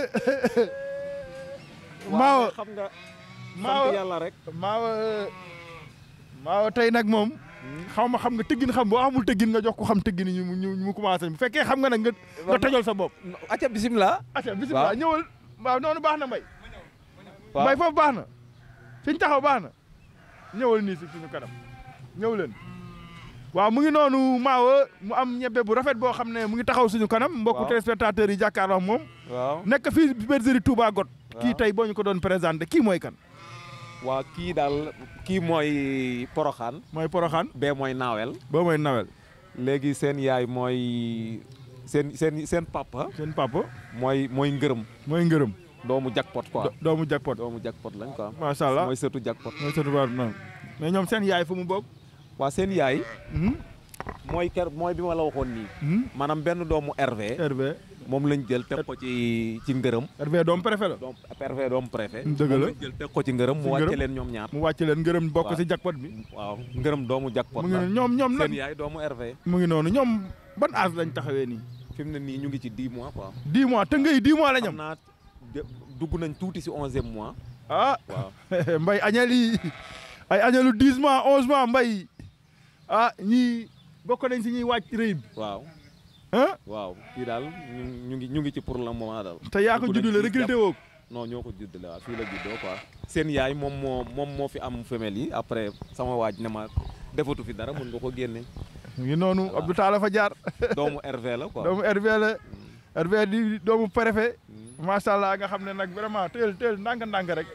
Speaker 3: maawa
Speaker 4: xam nga
Speaker 3: maawa
Speaker 4: sant yàlla rek
Speaker 3: maawa maawa tey nag moom xaw ma xam nga tëggin xam boo xamul tëggin nga jox ko xam tëggin ñu ñu mu commencé bu fekkee xam nga nag nga nga tojol sa bopp
Speaker 4: acca bisimilah
Speaker 3: acca bisimilah
Speaker 4: Waaw.
Speaker 3: ñëwal waaw noonu baax na mbay
Speaker 4: waaw.
Speaker 3: mbay foofu baax na fi ñu taxaw baax na ñëwal nii si suñu kanam ñëw leen waaw mu ngi noonu maawa mu am ñebbe bu rafet boo xam ne mu ngi taxaw suñu kanam mbokku
Speaker 4: Waaw.
Speaker 3: téléspectateurs yi jàkkaarloo ak moom
Speaker 4: waaw
Speaker 3: nekk fii bergerie Touba Got kii
Speaker 4: Waaw.
Speaker 3: tey boo ñu ko doon présenté kii mooy kan
Speaker 4: waa kii daal kii mooy poroxaan
Speaker 3: mooy poroxaan
Speaker 4: bee mooy naawel
Speaker 3: boo mooy nawel
Speaker 4: léegi seen yaay mooy seen seen seen papa
Speaker 3: seen papa
Speaker 4: mooy mooy ngërëm
Speaker 3: mooy ngërëm
Speaker 4: doomu jackpot quoi
Speaker 3: do- doomu jackpot
Speaker 4: doomu jackpot lañ quoi
Speaker 3: macha allah
Speaker 4: mooy sëtu jackpot
Speaker 3: mooy sëtu baar na mais ñoom seen yaay fu mu bokk
Speaker 4: waa seen yaay
Speaker 3: Mhm,
Speaker 4: mooy ker mooy bi ma la waxoon nii
Speaker 3: mhm.
Speaker 4: maanaam benn doomu Hervé
Speaker 3: Hervé
Speaker 4: moom lañ jël teg ko ci ci ngërëm
Speaker 3: Hervé doom préfet la
Speaker 4: doom Hervé doomu préfet
Speaker 3: Dëgg
Speaker 4: moom
Speaker 3: la.
Speaker 4: lañ jël teg ko ci ngërëm
Speaker 3: Ci
Speaker 4: mu wàcce
Speaker 3: ngërëm.
Speaker 4: leen ñoom ñaar
Speaker 3: mu wàcc leen ngërëm bokk
Speaker 4: Waaw.
Speaker 3: si jackpot bi
Speaker 4: waaw ngërëm doomu jackpot
Speaker 3: mu ngi
Speaker 4: la
Speaker 3: noonu ñoom ñoom nag
Speaker 4: seen yaay doomu Hervé
Speaker 3: mu ngi noonu ñoom ban âge lañ taxawee nii
Speaker 4: fi mu ne nii ñu ngi ci 10 mois quoi
Speaker 3: 10 mois te ngay 10 mois la
Speaker 4: xam
Speaker 3: ñam
Speaker 4: naa de- dugg nañ tuuti si 11e mois
Speaker 3: ah
Speaker 4: waaw
Speaker 3: mbay añal yi ay añalu 10 mois 11 mois mbay ah ñii bokk nañ si ñuy wàcc rëy bi
Speaker 4: waaw
Speaker 3: ah
Speaker 4: waaw fii daal ñu ñu ngi ñu ngi ci pour le moment daal
Speaker 3: te yaa ko
Speaker 4: Dugg nañ
Speaker 3: juddule
Speaker 4: ci
Speaker 3: recruté
Speaker 4: jàpp-
Speaker 3: woo ko
Speaker 4: non ñoo ko juddale waaw fii la juddoo quoi seen yaay moom moo moom moo fi am femelle yi après sama waaj ne ma defatu fi dara mun nga ko génne
Speaker 3: mu ngi noonu Abdou Talla fa jaar
Speaker 4: doomu Hervé la quoi
Speaker 3: doomu Hervé la Hervé di doomu préfet macha allah nga xam ne nag vraiment teel teel ndànk-ndànk rek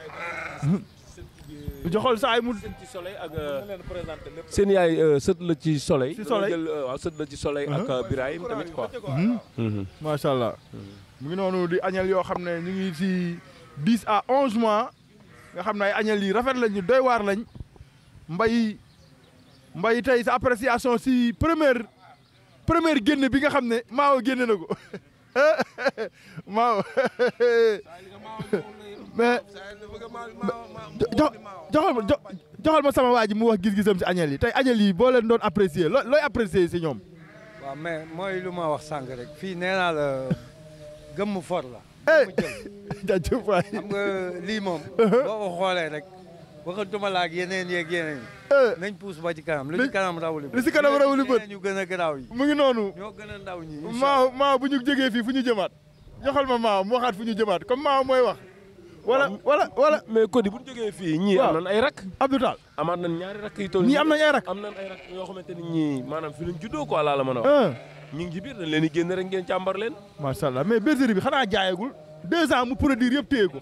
Speaker 3: joxol saay mu
Speaker 8: ci soleil ak seen yaay sët la ci soleil.
Speaker 3: Ci soleil.
Speaker 8: dama jël euh, waaw sët la ci soleil ak euh, Birahim tamit quoi.
Speaker 3: macha allah mu ngi noonu di añal yoo xam ne ñu ngi si 10 à 11 mois nga xam ne ay añal yi rafet lañu doy waar lañ mbay mbay tey sa appréciation si première première génn bi nga xam ne maawo génne na ko maawo mais jo joxal ma jo joxal ma sama waa ji mu wax gis-gisam si añal yi tey añal yi boo leen doon apprécier loo looy apprécier si ñoom.
Speaker 6: waaw mais mooy lu ma wax sànq rek fii nee naa la gëmm for la.
Speaker 3: eh
Speaker 6: gëmm jël
Speaker 3: jaajëf waay.
Speaker 6: xam nga lii moom. boo ko xoolee rek waxatuma la ak yeneen yeeg yeneen yi.
Speaker 3: Eh,
Speaker 6: nañ puus ba ci kanam li
Speaker 3: Li-
Speaker 6: ci kanam rawuli bët.
Speaker 3: li ci kanam rawuli bët.
Speaker 6: yeneen yu gën a garaaw yi.
Speaker 3: mu ngi noonu.
Speaker 6: ñoo gën a ndaw ñi. incha
Speaker 3: maaw maaw bu ñu jógee fii fu ñu jëmaat joxal ma maaw mu waxaat fu ñu jëmaat comme maaw mooy wax wala wala wala
Speaker 8: mais Cody bu ñu jógee fii ñii
Speaker 3: Waaw.
Speaker 8: am nañ ay rak.
Speaker 3: Abdou Tall
Speaker 8: amaat nañ ñaari rakk yi toll.
Speaker 3: ñii am nañ ay rak
Speaker 8: am nañ ay rak yoo xamante ni ñii maanaam fi lañ juddoo quoi laa la mën a wax.
Speaker 3: ah
Speaker 8: ñu ngi ci biir dañ leen di génn rek ngeen càmbar leen.
Speaker 3: macha allah mais bergerie bi xanaa jaayagul deux ans mu produire yëpp téye ko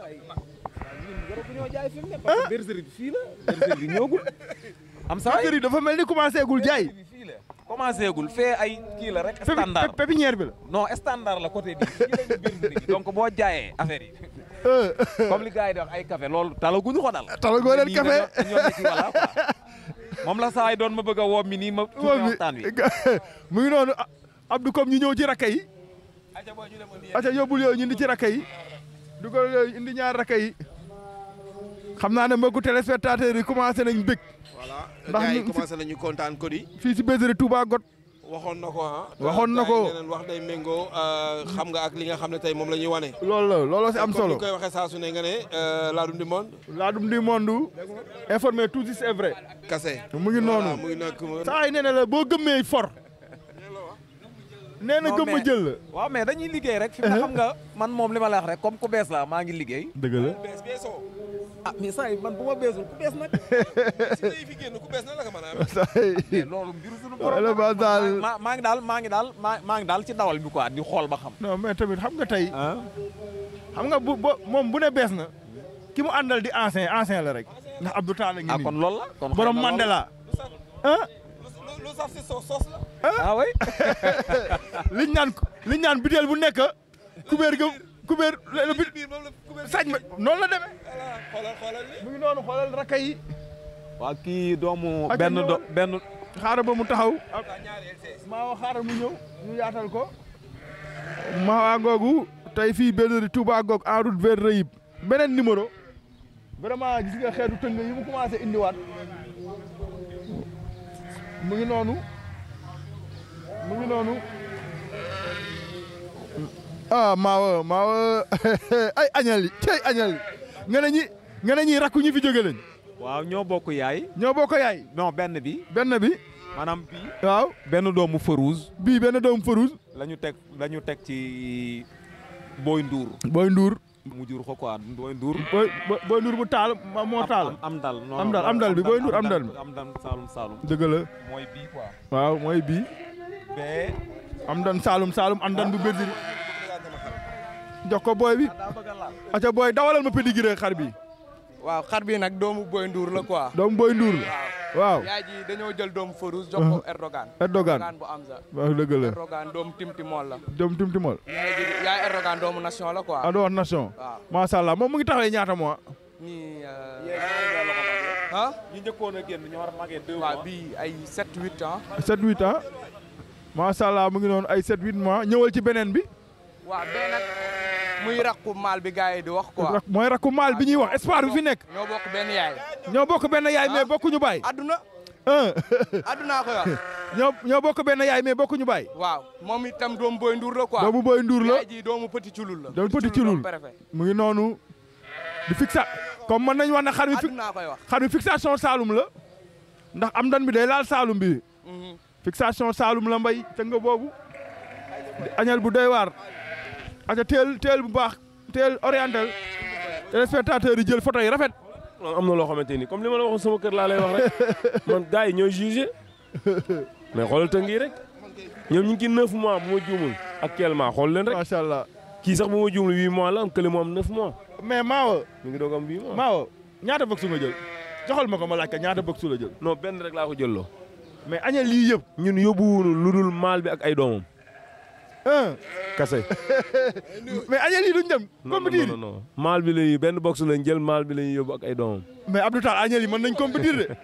Speaker 4: parce que bergerie bi fii la bergerie bi ñëwagul am saa
Speaker 3: bergerie dafa mel ni commencé gul jaay
Speaker 4: bi fii la commencé gul fee ay kii la rek
Speaker 3: Pépi-
Speaker 4: standard
Speaker 3: pé- pépinière bi la
Speaker 4: non standard la côté bi fii lañu bergerie bi donc boo jaayee affaire yi
Speaker 3: ah
Speaker 4: comme li gars yi di wax ay café loolu talaguñu ko dal
Speaker 3: Talagoo leen
Speaker 4: Nii
Speaker 3: café.
Speaker 4: dañoo- dañoo nekk ci voilà quoi. moom la saa yi doon ma bëgg a woo mi nii ma tuuti
Speaker 3: moom
Speaker 4: waxtaan wi
Speaker 3: bi mu ngi noonu ah, Abdou comme ñu ñëw ci rakka yi aca yóbbul yooyu ñu indi ci rakka yi dugal yooyu indi ñaar rakka yi xam naa ne mbokku téléspectateurs yi commencé nañ bëgg
Speaker 2: voilà
Speaker 3: Ndax
Speaker 2: gars yi
Speaker 3: ñu-
Speaker 2: commencé nañu kontaan Cody
Speaker 3: fii si bergerie Touba Got
Speaker 2: waxoon na ko ah.
Speaker 3: Waxoon na
Speaker 2: gars yi
Speaker 3: ko.
Speaker 2: nee nañ wax day méngoo euh, xam nga ak li nga xam ne tey moom la ñuy wane.
Speaker 3: loolu la looloo si am
Speaker 2: comme
Speaker 3: solo
Speaker 2: ni koy waxee saa su ne nga ne euh, Ladoum du monde
Speaker 3: Ladoum du monde informé tout juste est vrai
Speaker 2: kase.
Speaker 3: mu ngi
Speaker 2: voilà
Speaker 3: noonu
Speaker 2: mu ngi nekk
Speaker 3: saa yi nee na la boo gëmmee for nee na
Speaker 4: Non,
Speaker 3: gëmma
Speaker 4: mais-
Speaker 3: jël la
Speaker 4: waaw mais dañuy liggéey rek fi mu ne xam nga man moom li ma la wax rek comme ku bees la maa ngi liggéey
Speaker 3: dëgg la
Speaker 2: bees beesoo.
Speaker 4: ah mais saa yi man bu ma beesul ku bees nag
Speaker 2: si tey fi génn ku bees na la ko mën a amee.
Speaker 3: saa yi
Speaker 4: mais loolu mbiru suñu
Speaker 3: Wala ba daal-
Speaker 4: maa maa ngi daal maa ngi daal maa maa ngi daal ci dawal bi quoi di xool ba xam
Speaker 3: non mais tamit xam nga tey
Speaker 4: ah
Speaker 3: xam nga bu bo moom bu ne bees na ki mu àndal di ancien ancien la rek ndax Abdou Tall a ngi
Speaker 4: ah
Speaker 3: nii
Speaker 4: kon loolu la kon xëy
Speaker 3: borom
Speaker 4: na loolu-
Speaker 3: Mandela ah
Speaker 2: lu lu saf si sos sos la.
Speaker 4: ah oui
Speaker 3: liñ naan liñ naan biteel bu nekk kubéer ga kubéer la bi
Speaker 2: biir moom la ku bees.
Speaker 3: sañ ma noonu la demee
Speaker 2: voilà xoolal xoolal li.
Speaker 3: mu ngi noonu xoolal rakka yi
Speaker 4: waa kii doomu
Speaker 3: Ak
Speaker 4: benn
Speaker 3: ñëwal.
Speaker 4: do benn
Speaker 3: xaaral ba mu taxaw
Speaker 2: ñaari LCS.
Speaker 3: maa wax xaaral mu ñëw ñu yaatal ko maa googu tey fii bergerie Touba Gog en route vers Reyib beneen numéro vraiment gis nga xeetu tëng yi mu commencé indiwaat mu ngi noonu mu ngi noonu ah maawa maawa ay añal yi cey añal yi nga ne ñi nga ne ñi rakku ñi fi jóge lañ
Speaker 4: waaw ñoo bokk yaay
Speaker 3: ñoo bokk yaay
Speaker 4: non benn bi
Speaker 3: benn bi
Speaker 4: maanaam bii
Speaker 3: waaw
Speaker 4: benn doomu Farouz
Speaker 3: bii benn doomu Farouz
Speaker 4: la ñu teg la ñu teg ci Boy Ndour
Speaker 3: booy Ndour
Speaker 4: mu jur ko quoi Boy Ndour
Speaker 3: booy booy Ndour bu taal ma- moo taal
Speaker 4: am am dal non
Speaker 3: Am dal, am dal bi, Boy Ndour am dal bi.
Speaker 4: am dal Saalum Saalum
Speaker 3: dëgg la
Speaker 4: mooy bii quoi
Speaker 3: waaw mooy bii
Speaker 4: bee
Speaker 3: am dan Saalum Saalum am dan bu bergerie jox ko booy bi
Speaker 4: daa bëgg a laal
Speaker 3: aca booy dawalal ma pédigré xar bi
Speaker 9: waaw xar bi nag doomu Boy Ndour la quoi.
Speaker 3: doomu Boy Ndour la waaw
Speaker 9: yaay ji dañoo jël doomu Farouz jox ko Erdogan.
Speaker 3: Erdogan
Speaker 9: bu Amza.
Speaker 3: waaw dëgg la
Speaker 9: Erdogan doomu Timtimol la.
Speaker 3: doomu Timtimol
Speaker 9: yaay ji yaay Erdogan doomu nation la quoi.
Speaker 3: ah doo wax nation
Speaker 9: waaw
Speaker 3: macha allah moom mu ngi taxawee ñaata mois
Speaker 9: ñii. ah.
Speaker 4: ñi njëkkoon a génn ñu war a magee deux
Speaker 9: waaw bii ay 7 8 ans.
Speaker 3: 7 8 ans macha allah mu ngi noonu ay 7 8 mois ñëwal ci beneen bi
Speaker 9: waaw bee nag muy rakku maal bi gars yi di wax quoi.
Speaker 3: rak- mooy rakku maal bi ñuy wax espoir bi fi nekk
Speaker 9: ñoo bokk benn yaay.
Speaker 3: ñoo bokk benn yaay mais bokkuñu baay
Speaker 9: adduna.
Speaker 3: un
Speaker 9: addunaa koy wax.
Speaker 3: ñoo ñoo bokk benn yaay mais bokkuñu baay
Speaker 9: waaw moom itam doomu Boy Ndour la quoi.
Speaker 3: doomu Boy Ndour la
Speaker 9: yaay ji doomu Petit Culul la.
Speaker 3: doomu Petit Culul
Speaker 9: préfet.
Speaker 3: mu ngi noonu di fixa comme mën nañu wax ne xar bi fi
Speaker 9: addunaa koy wax.
Speaker 3: xar bi fixation Saalum la ndax am dan bi day laal Saalum bi
Speaker 9: Mhm.
Speaker 3: fixation Saalum la mbay te nga boobu di añal bu doy waar aca teel teel bu baax teel orientel téléspectateur yi jël photo yi rafet
Speaker 8: am na loo xamante ni comme li ma la waxoon sama kër laa lay wax rek man gars yi ñooy jugé mais xoolal tënk yi rek ñoom ñu ngi ci neuf mois bu ma juumul actuellement xool leen rek
Speaker 3: macha allah
Speaker 8: kii sax bu ma juumul huit mois la am kële mu am neuf mois
Speaker 3: mais Maawa
Speaker 8: mi ngi doog am huit mois.
Speaker 3: Maawa ñaata box nga jël joxal ma ko ma laaj ka ñaata box la jël
Speaker 8: non benn rek laa ko jëlloo
Speaker 3: mais añal lii yëpp
Speaker 8: ñun yóbbuwunu lu dul maal bi ak ay doomam
Speaker 3: un
Speaker 8: kase.
Speaker 3: mais añal lii duñ dem
Speaker 8: non
Speaker 3: compétir
Speaker 8: non non maal bi lañuy benn box lañ jël maal bi lañuy yóbbu ak ay doomam.
Speaker 3: mais Abdou Tall añal yi mën nañ compétir de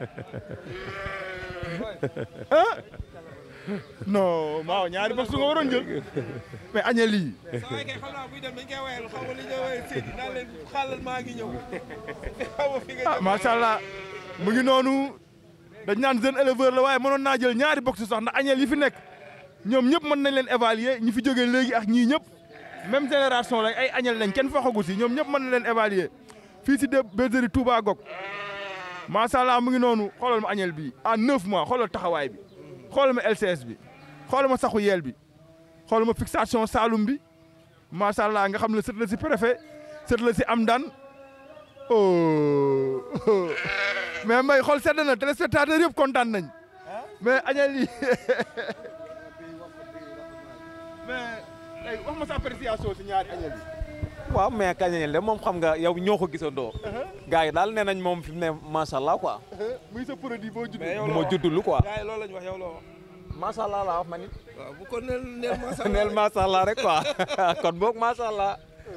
Speaker 3: ah non Maawa ñaari box nga waroon jël mais añal yi
Speaker 1: saa kay xam naa buy dem dañ koy wayal xaw ma li ñuy wayal Seydi naan leen xaalal maa ngi ñëw xaw ma fi nga
Speaker 3: ah macha allah mu ngi noonu dañ naan jeune éleveur la waaye mënoon naa jël ñaari box sax ndax añeel yi fi nekk ñoom ñëpp mën nañ leen évaluer ñi fi jógee léegi ak ñii ñëpp même génération lañ ay añeel lañ kenn faxagu si ñoom ñëpp mën na leen évaluer fii si de bergerie Touba Gog macha allah mu ngi noonu xoolal ma añeel bi en neuf mois xoolal taxawaay bi xoolal ma LCS bi xoolal ma saxu yeel bi xoolal ma fixation Saloum bi macha allah nga xam ne sët la si préfet sët la si am daan oh mais mbay xool sedd na téléspectateur yëpp kontaan nañ mais añal yi mais tey wax ma sa appréciation si ñaari añal yi
Speaker 4: waaw mais kañañel de moom xam nga yow ñoo ko gisandoo gars yi daal nee nañ moom fi mu ne macha allah quoi
Speaker 3: muy sa produit boo juddee
Speaker 4: bu ma juddulu quoi
Speaker 1: gars yi loolu lañ wax yow loo wax
Speaker 4: macha allah laa wax ma nit
Speaker 1: waaw bu ko neel neel macha allah
Speaker 4: neel macha allah rek quoi kon boog macha allah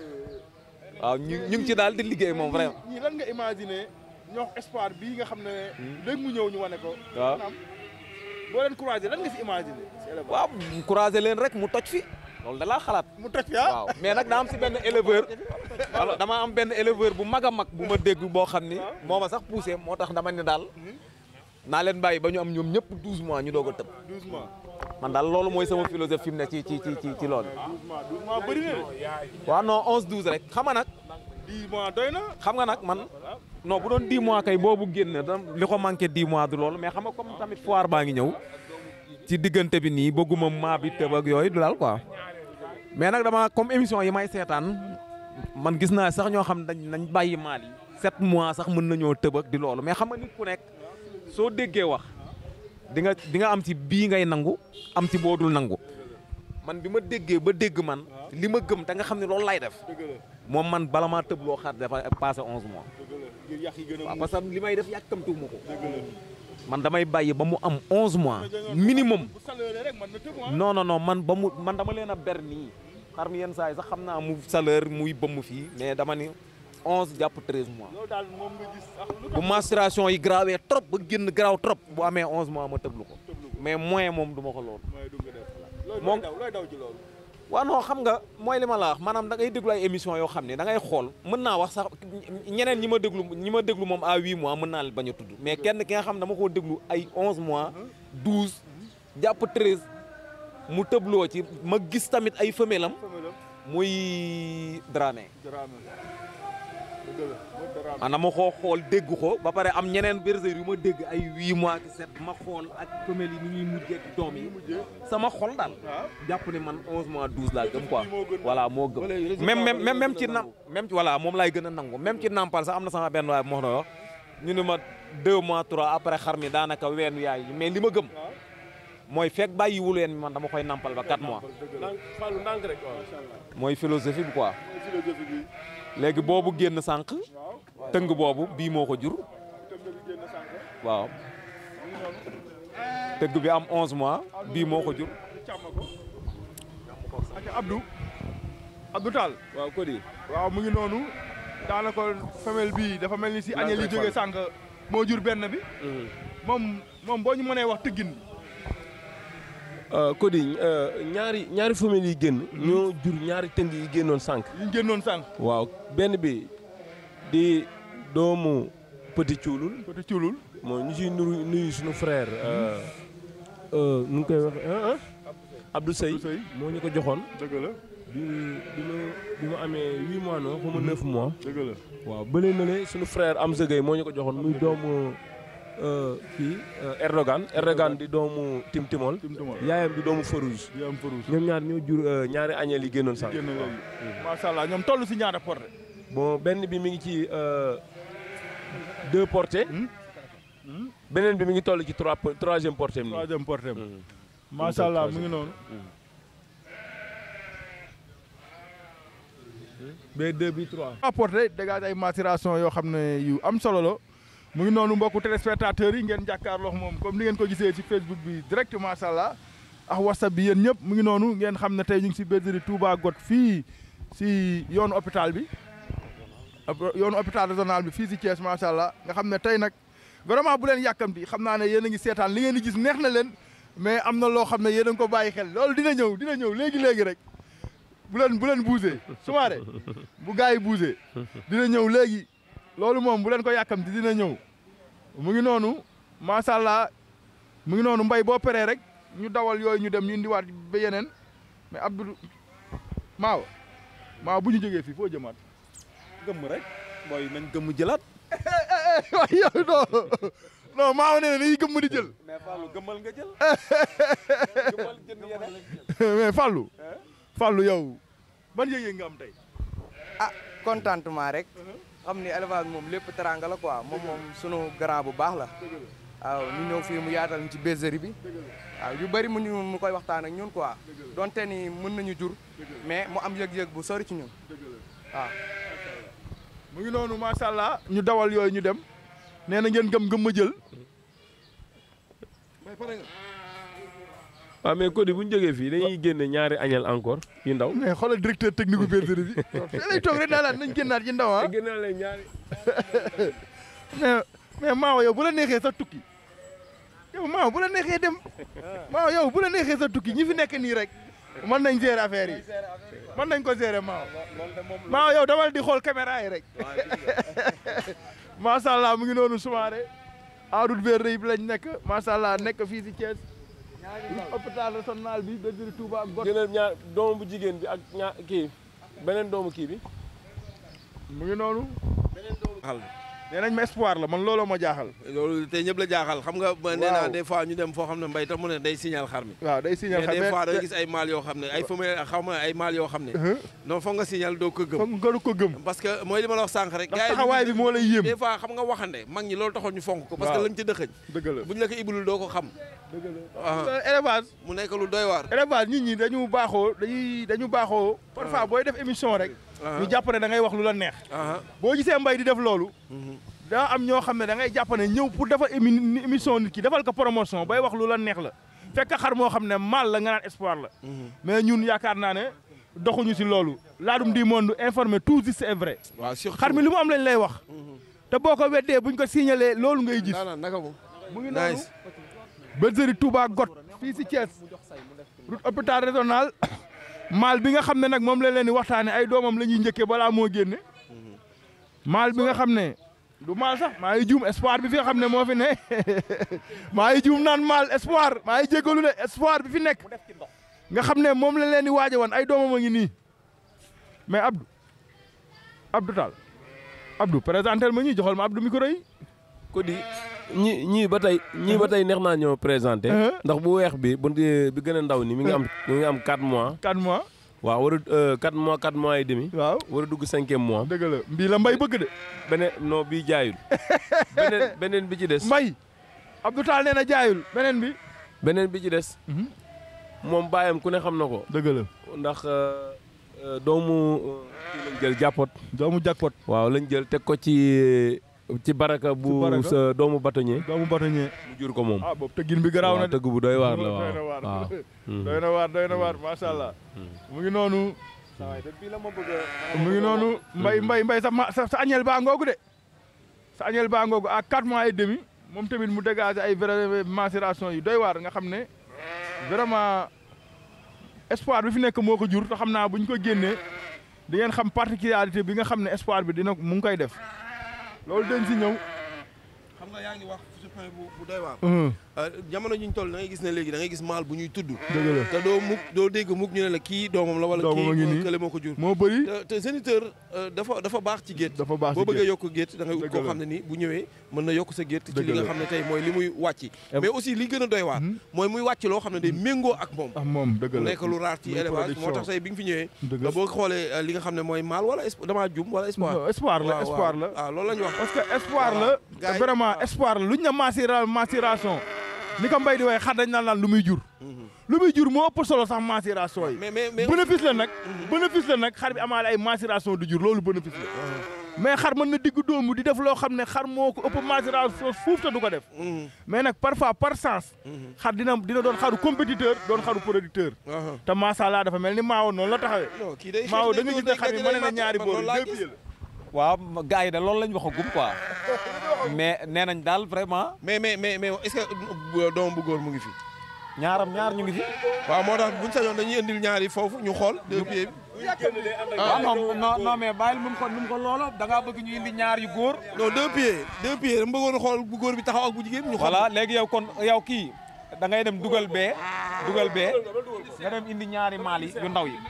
Speaker 4: waaw ñu ñu ngi ci daal di liggéey moom vraiment
Speaker 3: ñii lan nga imaginer ñoo espoir bii nga xam ne léegi mu ñëw ñu wane ko
Speaker 4: waaw
Speaker 3: maanaam boo leen croisé lan nga si imaginer si élevage
Speaker 4: waaw croiser leen rek mu toj fi loolu da laa xalaat
Speaker 3: mu toj fi ah
Speaker 4: waaw mais nag daa am si benn éleveur alors dama am benn éleveur bu mag a mag bu ma dégg boo xam ni moo ma sax poussé moo tax dama ne daal naa leen bàyyi ba ñu am ñoom ñëpp 12 mois ñu doog a tëb
Speaker 3: 12 mois
Speaker 4: man daal loolu mooy sama philosophie fi mu ne ci ci ci ci ci loolu
Speaker 3: 12 mois 12 mois bëri na de
Speaker 4: waaw non 11 12 rek xam nga nag
Speaker 3: 10 mois doy na
Speaker 4: xam nga nag man non bu doon 10 mois kay boobu génn da li ko manqué 10 mois du loolu mais xam nga comme tamit foire baa ngi ñëw ci diggante bi nii bëgguma maa bi tëb ak yooyu du daal quoi mais nag dama comme émission yi may seetaan man gis naa sax ñoo xam dañ nañ bàyyi maal yi 7 mois sax mën nañoo tëb ak di loolu mais xam nga nit ku nekk soo déggee wax di nga di nga am ci bii ngay nangu am ci boodul nangu man bi ma déggee ba dégg man li ma gëm te nga xam ne loolu lay def moom man bala maa tëb loo xar dafa passé 11 mois
Speaker 3: ngir yàq yi gën a
Speaker 4: waaw parce que li may def yàkkamtuwuma ko man damay bàyyi ba mu am 11 mois minimum
Speaker 3: bu salaire rek man na tëb ah
Speaker 4: non non non man ba mu man dama leen a ber nii xar mi yenn saa yi sax xam naa mu salaire muy bëmm fii mais dama ni 11 jàpp 13 mois
Speaker 3: loolu daal moom nga gis ah lu
Speaker 4: bu menstruation yi grawee trop ba génn graw trop bu amee 11 mois ma tëblu ko mais moyen moom du ma ko loolu
Speaker 3: mooy du nga def looy
Speaker 4: Moom-
Speaker 3: daw looy daw ci loolu
Speaker 4: waaw non xam nga mooy li ma la wax maanaam da ngay déglu ay émission yoo xam ne da ngay xool mën naa wax sax ñeneen ñi ma déglu ñi ma déglu moom à 8 mois mën naa leen bañ a tudd mais kenn ki nga xam ne dama koo déglu ay 11 mois 12 jàpp 13 mu tëbloo ci ma gis tamit ay femelle am muy Dramé
Speaker 3: Dramé dëgg la mooy Dramé
Speaker 4: maanaam ma koo xool dégg ko ba pare am ñeneen bergerie yu ma dégg ay 8 mois ki 7 ma xool ak femelle yi ni ñuy mujjee ak doom yi sama xol daal jàpp ne man 11 mois 12 laa gëm quoi voilà moo gëm même même même même ci nam même ci voilà moom laay gën a nangu même ci nampal sax am na sama benn waay moo na wax ñu ne ma 2 mois 3 après xar mi daanaka weenu yaay mais li ma gëm mooy fekk bàyyiwu leen man dama koy nampal ba 4 mois
Speaker 8: ndànk Fallou ndànk rek waaw.
Speaker 4: mooy philosophie bi quoi léegi boobu génn sànq tëng boobu bii moo ko jur waaw tëgg bi am 11 mois bii moo ko jur
Speaker 3: ak Abdou Abdou Tall
Speaker 8: waaw Cody.
Speaker 3: waaw mu ngi noonu daanaka femelle bi dafa mel ni si añel yi jógee sànq moo jur benn bi moom moom boo ñu mënee wax tëggin
Speaker 8: Cody ñaari ñaari famille yi génn. ñoo jur ñaari tëng yi génnoon sànq.
Speaker 3: yi ñu génnoon sànq
Speaker 8: waaw benn bi di doomu Petit Cuulul.
Speaker 3: côté Cuulul
Speaker 8: moo ñu ciy nuyu nuyu suñu frère. nu ngi koy waxee ah Abdou Seye.
Speaker 3: Abdou Seye.
Speaker 8: moo ñu ko joxoon.
Speaker 3: dëgg la
Speaker 8: bi bi ma bi ma amee huit mois non xaw ma neuf mois.
Speaker 3: dëgg la
Speaker 8: waaw bële na le suñu frère Amza Gueye moo ñu ko joxoon muy doomu kii Erdogan Erdogan di doomu Tim Timol.
Speaker 3: Tim Timol.
Speaker 8: yaayam di doomu Farouz.
Speaker 3: di am farouche
Speaker 8: ñoom ñaar ñoo jur euh, ñaari añeel yi génnoon sànq.
Speaker 3: génn léegi macha allah ñoom toll si ñaata porté
Speaker 8: bon benn bi mi ngi ci euh, deux portées. beneen bi mi ngi toll ci trois po- troisième portée am nii.
Speaker 3: troisième porté
Speaker 8: Mhm.
Speaker 3: macha allah mu ngi noonu
Speaker 8: B2 bi 3.
Speaker 3: apporté dégage ay maturation yoo xam ne yu am solo la mu ngi noonu mbokku téléspectateurs yi ngeen jàkkaarloo ak moom comme ni ngeen ko gisee ci Facebook bi direct macha allah ak WhatsApp bi yéen ñëpp mu ngi noonu ngeen xam ne tey ñu ngi si bergerie Touba Got fii si yoonu hôpital bi ab- yoonu hôpital régional bi fii si Thiès macha allah nga xam ne tey nag vraiment bu leen yàkkamti xam naa ne yéen a ngi seetaan li ngeen di gis neex na leen mais am na loo xam ne yéen a ngi ko bàyyi xel loolu dina ñëw dina ñëw léegi léegi rek bu leen bu leen bougé sumaare bu gars yi bougé dina ñëw léegi loolu moom bu leen ko yàkkamti dina ñëw mu ngi noonu macha allah mu ngi noonu mbay boo peree rek ñu dawal yooyu ñu dem ñu indiwaat ba yeneen mais Abdou maaw maaw bu ñu jógee fii foo jëmaat
Speaker 4: gëmm rek booy nañ gëmm jëlaat
Speaker 3: waaye yow non non maaw nee na dañuy gëmm di jël
Speaker 4: mais Fallou gëmmal nga jël gëmmal jënd yeneen
Speaker 3: mais Fallou Fallou yow ban yëg-yëg nga am tey
Speaker 9: ah contentement rek xam ni élevage moom lépp teranga la quoi moom moom sunu grand bu baax la waaw ñu ñëw fii mu yaatal ñu ci bergerie bi waaw yu bëri mu ñu mu koy waxtaan ak ñun quoi donte ni mën nañu jur mais mu am yëg-yëg bu sori ci ñun waaw
Speaker 3: mu ngi noonu macha allah ñu dawal yooyu ñu dem nee na ngeen gëm gëm ma jël
Speaker 8: waaw mais Cody bu ñu jógee fii dañuy génne ñaari añeel encore yu ndaw.
Speaker 3: mais xoolal directeur technique bu bergerie bi fii lay toog rek daalaat nañ génnaat ci ndaw ah
Speaker 8: génne leen ñaari.
Speaker 3: mais mais maawa yow bu la neexee sa tukki yow maawa bu la neexee dem maawa yow bu la neexee sa tukki ñi fi nekk nii rek mën nañ gérer affaire yi mën nañ ko gérer maawa maawa yow damal di xool caméra yi rek macha allah mu ngi noonu sumaare en route vers Reyib lañ nekk macha allah nekk fii si Thiès hôpital régional bi bergerie Touba ak Got
Speaker 8: génneel ñaar doomu bu jigéen bi ak ñaar kii beneen doomu kii bi.
Speaker 3: mu ngi noonu nee nañ ma espoir la man looloo ma jaaxal
Speaker 2: loolu te ñëpp la jaaxal xam nga ba nee naa des fois ñu dem foo xam ne mbay tax mu ne day signal xar mi
Speaker 3: waaw day signal
Speaker 2: mais des fois da nga gis ay maal yoo xam ne ay femelle xaw ma ay maal yoo xam ne non foog nga signal doo ko gëm
Speaker 3: foog nga ko gëm
Speaker 2: parce que mooy li ma la wax sànq rek
Speaker 3: ndax
Speaker 2: gars yi
Speaker 3: taxawaay bi moo lay yéem
Speaker 2: des fois xam nga waxande mag ñi loolu taxoon ñu fonk ko parce que
Speaker 3: Waaw.
Speaker 2: lañ ci dëxëñ
Speaker 3: dëgg la
Speaker 2: buñ la ko ibulul doo ko xam
Speaker 3: dëgg
Speaker 2: ah
Speaker 3: la élevage
Speaker 2: mu nekk lu doy waar
Speaker 3: élevage nit ñi dañu baaxoo dañuy dañu baaxoo parfois booy def émission rek ñu jàpp ne da ngay wax lu la neex
Speaker 2: ah
Speaker 3: boo gisee mbay di def loolu daa am ñoo xam ne da ngay jàpp ne ñëw pour defal émi émission nit ki defal ko promotion bay wax lu la neex la fekk xar moo xam ne mal la nga naan espoir la mais ñun yaakaar naa ne doxuñu si loolu laadum di monde informé tout juste c'est vrai
Speaker 2: waaw surtout
Speaker 3: xar mi lu mu am lañ lay wax te boo ko weddee buñ ko signalee loolu ngay gis
Speaker 2: daanaka naka mu
Speaker 3: mu ngi noonu
Speaker 2: nice
Speaker 3: bergerie Touba Got fii si Thiès route hôpital régional maal bi nga xam ne nag moom la leen di waxtaane ay doomam la ñuy njëkkee balaa moo génne maal bi nga xam ne du maal sax maa ngi juum espoir bi fi nga xam ne moo fi ne maa ngi juum naan maal espoir maa ngi jégalu de espoir bi fi nekk nga xam ne moom la leen di waaje woon ay doomam a ngi nii mais Abdou Abdou Tall Abdou présentel ma ñuy joxal ma Abdou micro yi
Speaker 8: Cody ñi ñii ba tey ñii ba tey neex naa ñoo présenté. ndax bu weex bi bu bi gën a ndaw ni mi ngi am mi ngi am 4 mois.
Speaker 3: 4 mois
Speaker 8: waaw war a 4 mois 4 mois et demi.
Speaker 3: waaw
Speaker 8: war a dugg cinquième mois.
Speaker 3: dëgg la mbii la mbay bëgg de
Speaker 8: beneen non bii jaayul. beneen beneen bi ci des.
Speaker 3: mbay Abdou Tall nee na jaayul beneen bi
Speaker 8: beneen bi ci des moom baayam ku ne xam na ko
Speaker 3: dëgg la
Speaker 8: ndax euh, euh, doomu euh, kii lañ jël jàppot
Speaker 3: doomu jakpot
Speaker 8: waaw lañ jël teg ko ci ci baraka bu
Speaker 3: baraka.
Speaker 8: sa doomu batoñe
Speaker 3: doomu batoñee
Speaker 8: mu jur ko moom
Speaker 3: ah boobu tëggin bi garaaw na
Speaker 8: waaw
Speaker 3: de
Speaker 8: tëgg bu doy waar la
Speaker 3: doy na
Speaker 8: waaw
Speaker 3: waar
Speaker 8: waaw
Speaker 3: doy na waar doy na waar macha allah mu ngi noonu
Speaker 4: depuis la ma bëgg
Speaker 3: mu ngi noonu mbay mbay mbay sa ma sa sa añel baa ngoogu de sa añel baa ngoogu à quatre mois et demi moom tamit mu dégagé ay vrai macération yu doy waar nga xam ne vraiment espoir bi fi nekk moo ko jur te xam naa bu ñu ko génnee di ngeen xam particularité bi nga xam ne espoir bi dina mu ngi koy def loolu dañ si ñëw.
Speaker 2: xam nga yaa ngi wax su point bu bu doy waar.
Speaker 3: Mhm.
Speaker 2: jamono ji ñu toll da ngay gis ne léegi da ngay gis maal bu ñuy tudd.
Speaker 3: dëgg la
Speaker 2: te doo mukk doo dégg mukk ñu ne la kii doomam la wala
Speaker 3: Doomam a ngi nii.
Speaker 2: kii kële moo ko jur.
Speaker 3: moo bëri
Speaker 2: te te géniteur euh, dafa dafa baax ci gétt.
Speaker 3: dafa baax
Speaker 2: boo
Speaker 3: si
Speaker 2: bëggee
Speaker 3: gétt.
Speaker 2: yokk gétt da ngay ut
Speaker 3: Dëgg
Speaker 2: koo
Speaker 3: la.
Speaker 2: xam ne ni bu ñëwee mën na yokk sa gétt ci
Speaker 3: Dëgg
Speaker 2: li nga
Speaker 3: la.
Speaker 2: xam ne tey mooy li muy wàcc mais aussi li gën a doy waar mooy muy wàcc loo xam ne day méngoo ak moom
Speaker 3: ah moom dëgg
Speaker 2: mu
Speaker 3: la
Speaker 2: nekk lu raar ci
Speaker 3: muy
Speaker 2: élevage moo
Speaker 3: production.
Speaker 2: tax tey bi nga fi ñëwee
Speaker 3: Dëgg la.
Speaker 2: boo xoolee euh, li nga xam ne mooy maal wala esp- damaa jum wala espoir
Speaker 3: Non, espoir la
Speaker 2: waaw,
Speaker 3: espoir
Speaker 2: waaw.
Speaker 3: la
Speaker 2: ah loolu la ñu wax
Speaker 3: parce que espoir la
Speaker 2: Voilà.
Speaker 3: te
Speaker 2: Gars yi-
Speaker 3: vraiment
Speaker 2: waaw.
Speaker 3: espoir la lu ñu ne macéra macération ni ko mbay di waxee xar dañ naan laan lu muy jur lu muy jur moo ëpp solo sax macération yi
Speaker 2: mais mais mais
Speaker 3: bénéfice la nag bénéfice la nag xar bi amaale ay macération du jur loolu bénéfice la mais xar mën na digg doomu di def loo xam ne xar moo ko ëpp macération fuuf te du ko def
Speaker 2: Mhm.
Speaker 3: mais nag parfois par sens xar dina dina doon xaru compétiteur doon xaru producteur
Speaker 2: Aha.
Speaker 3: te masala dafa mel ni maawo noonu la taxawee
Speaker 2: non kii day
Speaker 3: maawo
Speaker 2: xeex
Speaker 3: da nga
Speaker 2: day
Speaker 3: gis ne
Speaker 2: ñëw
Speaker 3: xar bi
Speaker 2: day
Speaker 3: mën na
Speaker 2: day
Speaker 3: ñaari
Speaker 2: man
Speaker 3: boor
Speaker 2: loolu laa
Speaker 3: deux
Speaker 2: gis.
Speaker 3: pieds la
Speaker 10: waaw gars yi de loolu lañ waxagum quoi mais nee nañ daal vraiment
Speaker 2: mais mais mais mais est-ce que doom bu góor mu ngi fi
Speaker 10: ñaaram ñaar ñu ngi fi.
Speaker 2: waaw moo tax buñ sañoon dañuy indil ñaari foofu ñu xool deux pieds bi
Speaker 10: ah non non non mais bàyyil nu mu ko nu mu ko loolo da ngaa bëgg ñu indi ñaar yu góor.
Speaker 2: non deux pieds deux pieds dama bëggoon xool bu góor bi taxaw ak bu jigéen bi ñu xool
Speaker 10: voilà léegi yow kon yow kii da ngay dem dugal bee dugal bee nga dem indi ñaari maal yi yu ndaw yi.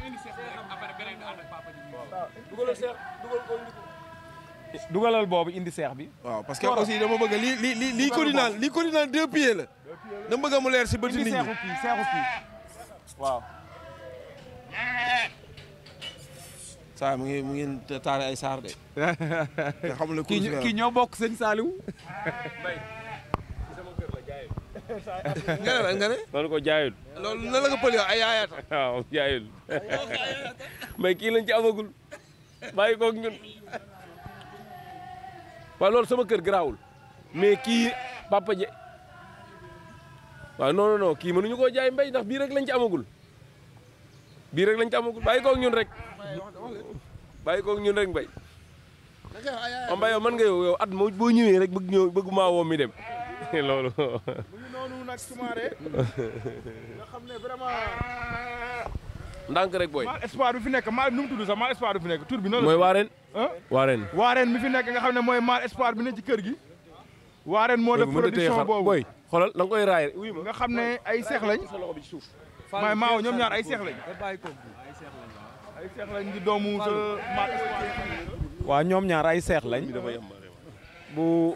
Speaker 10: dugalal boobu indi seex bi.
Speaker 2: waaw parce que aussi dama bëgg lii lii lii lii ko di naan lii ko di naan deux pieds la dama bëgg mu leer si bëti
Speaker 10: indi
Speaker 2: nit ñi
Speaker 10: seexu kii seexu kii waaw.
Speaker 2: saa mu ngi mu ngi taare ay saar de te xamul ne
Speaker 10: kii
Speaker 2: course
Speaker 10: ño- kii ñoo bokk sëñ Saliou.
Speaker 2: nga ne la nga ne
Speaker 8: loolu ko jaayul
Speaker 2: loolu na la nga pël yow ay yaayaata
Speaker 8: waaw jaayul mais kii lañ ci amagul bàyyi koog ñun waaw loolu sama kër garaawul mais kii papa je waaw non non non kii mënuñu koo jaay mbay ndax bii rek lañ ci amagul bii rek lañ ci amagul bàyyi koog ñun rek bàyyi koog ñun rek mbay o mbay yow mën nga yow yow at moo boo ñëwee rek bëgg ñëw bëgg maa woo mi dem loolu
Speaker 3: mu ngi noonu nag Soumaré nga xam ne vraiment
Speaker 8: ndànk rek booy
Speaker 3: mal espoir bi fi nekk mal nu mu tudd sax mal espoir bi fi nekk tur bi noonu
Speaker 8: mooy
Speaker 3: la
Speaker 8: waareen
Speaker 3: ah
Speaker 8: waareen
Speaker 3: waareen mi fi nekk nga xam ne mooy mal espoir bi ne ci kër gi waareen moo def production boobu
Speaker 8: booy xoolal da nga koy raay wuy ma
Speaker 3: nga xam ne ay seex lañ maay maaw ñoom ñaar ay seex lañ ay seex lañ di doomu sa mal espoir
Speaker 10: waaw ñoom ñaar ay seex lañ. bu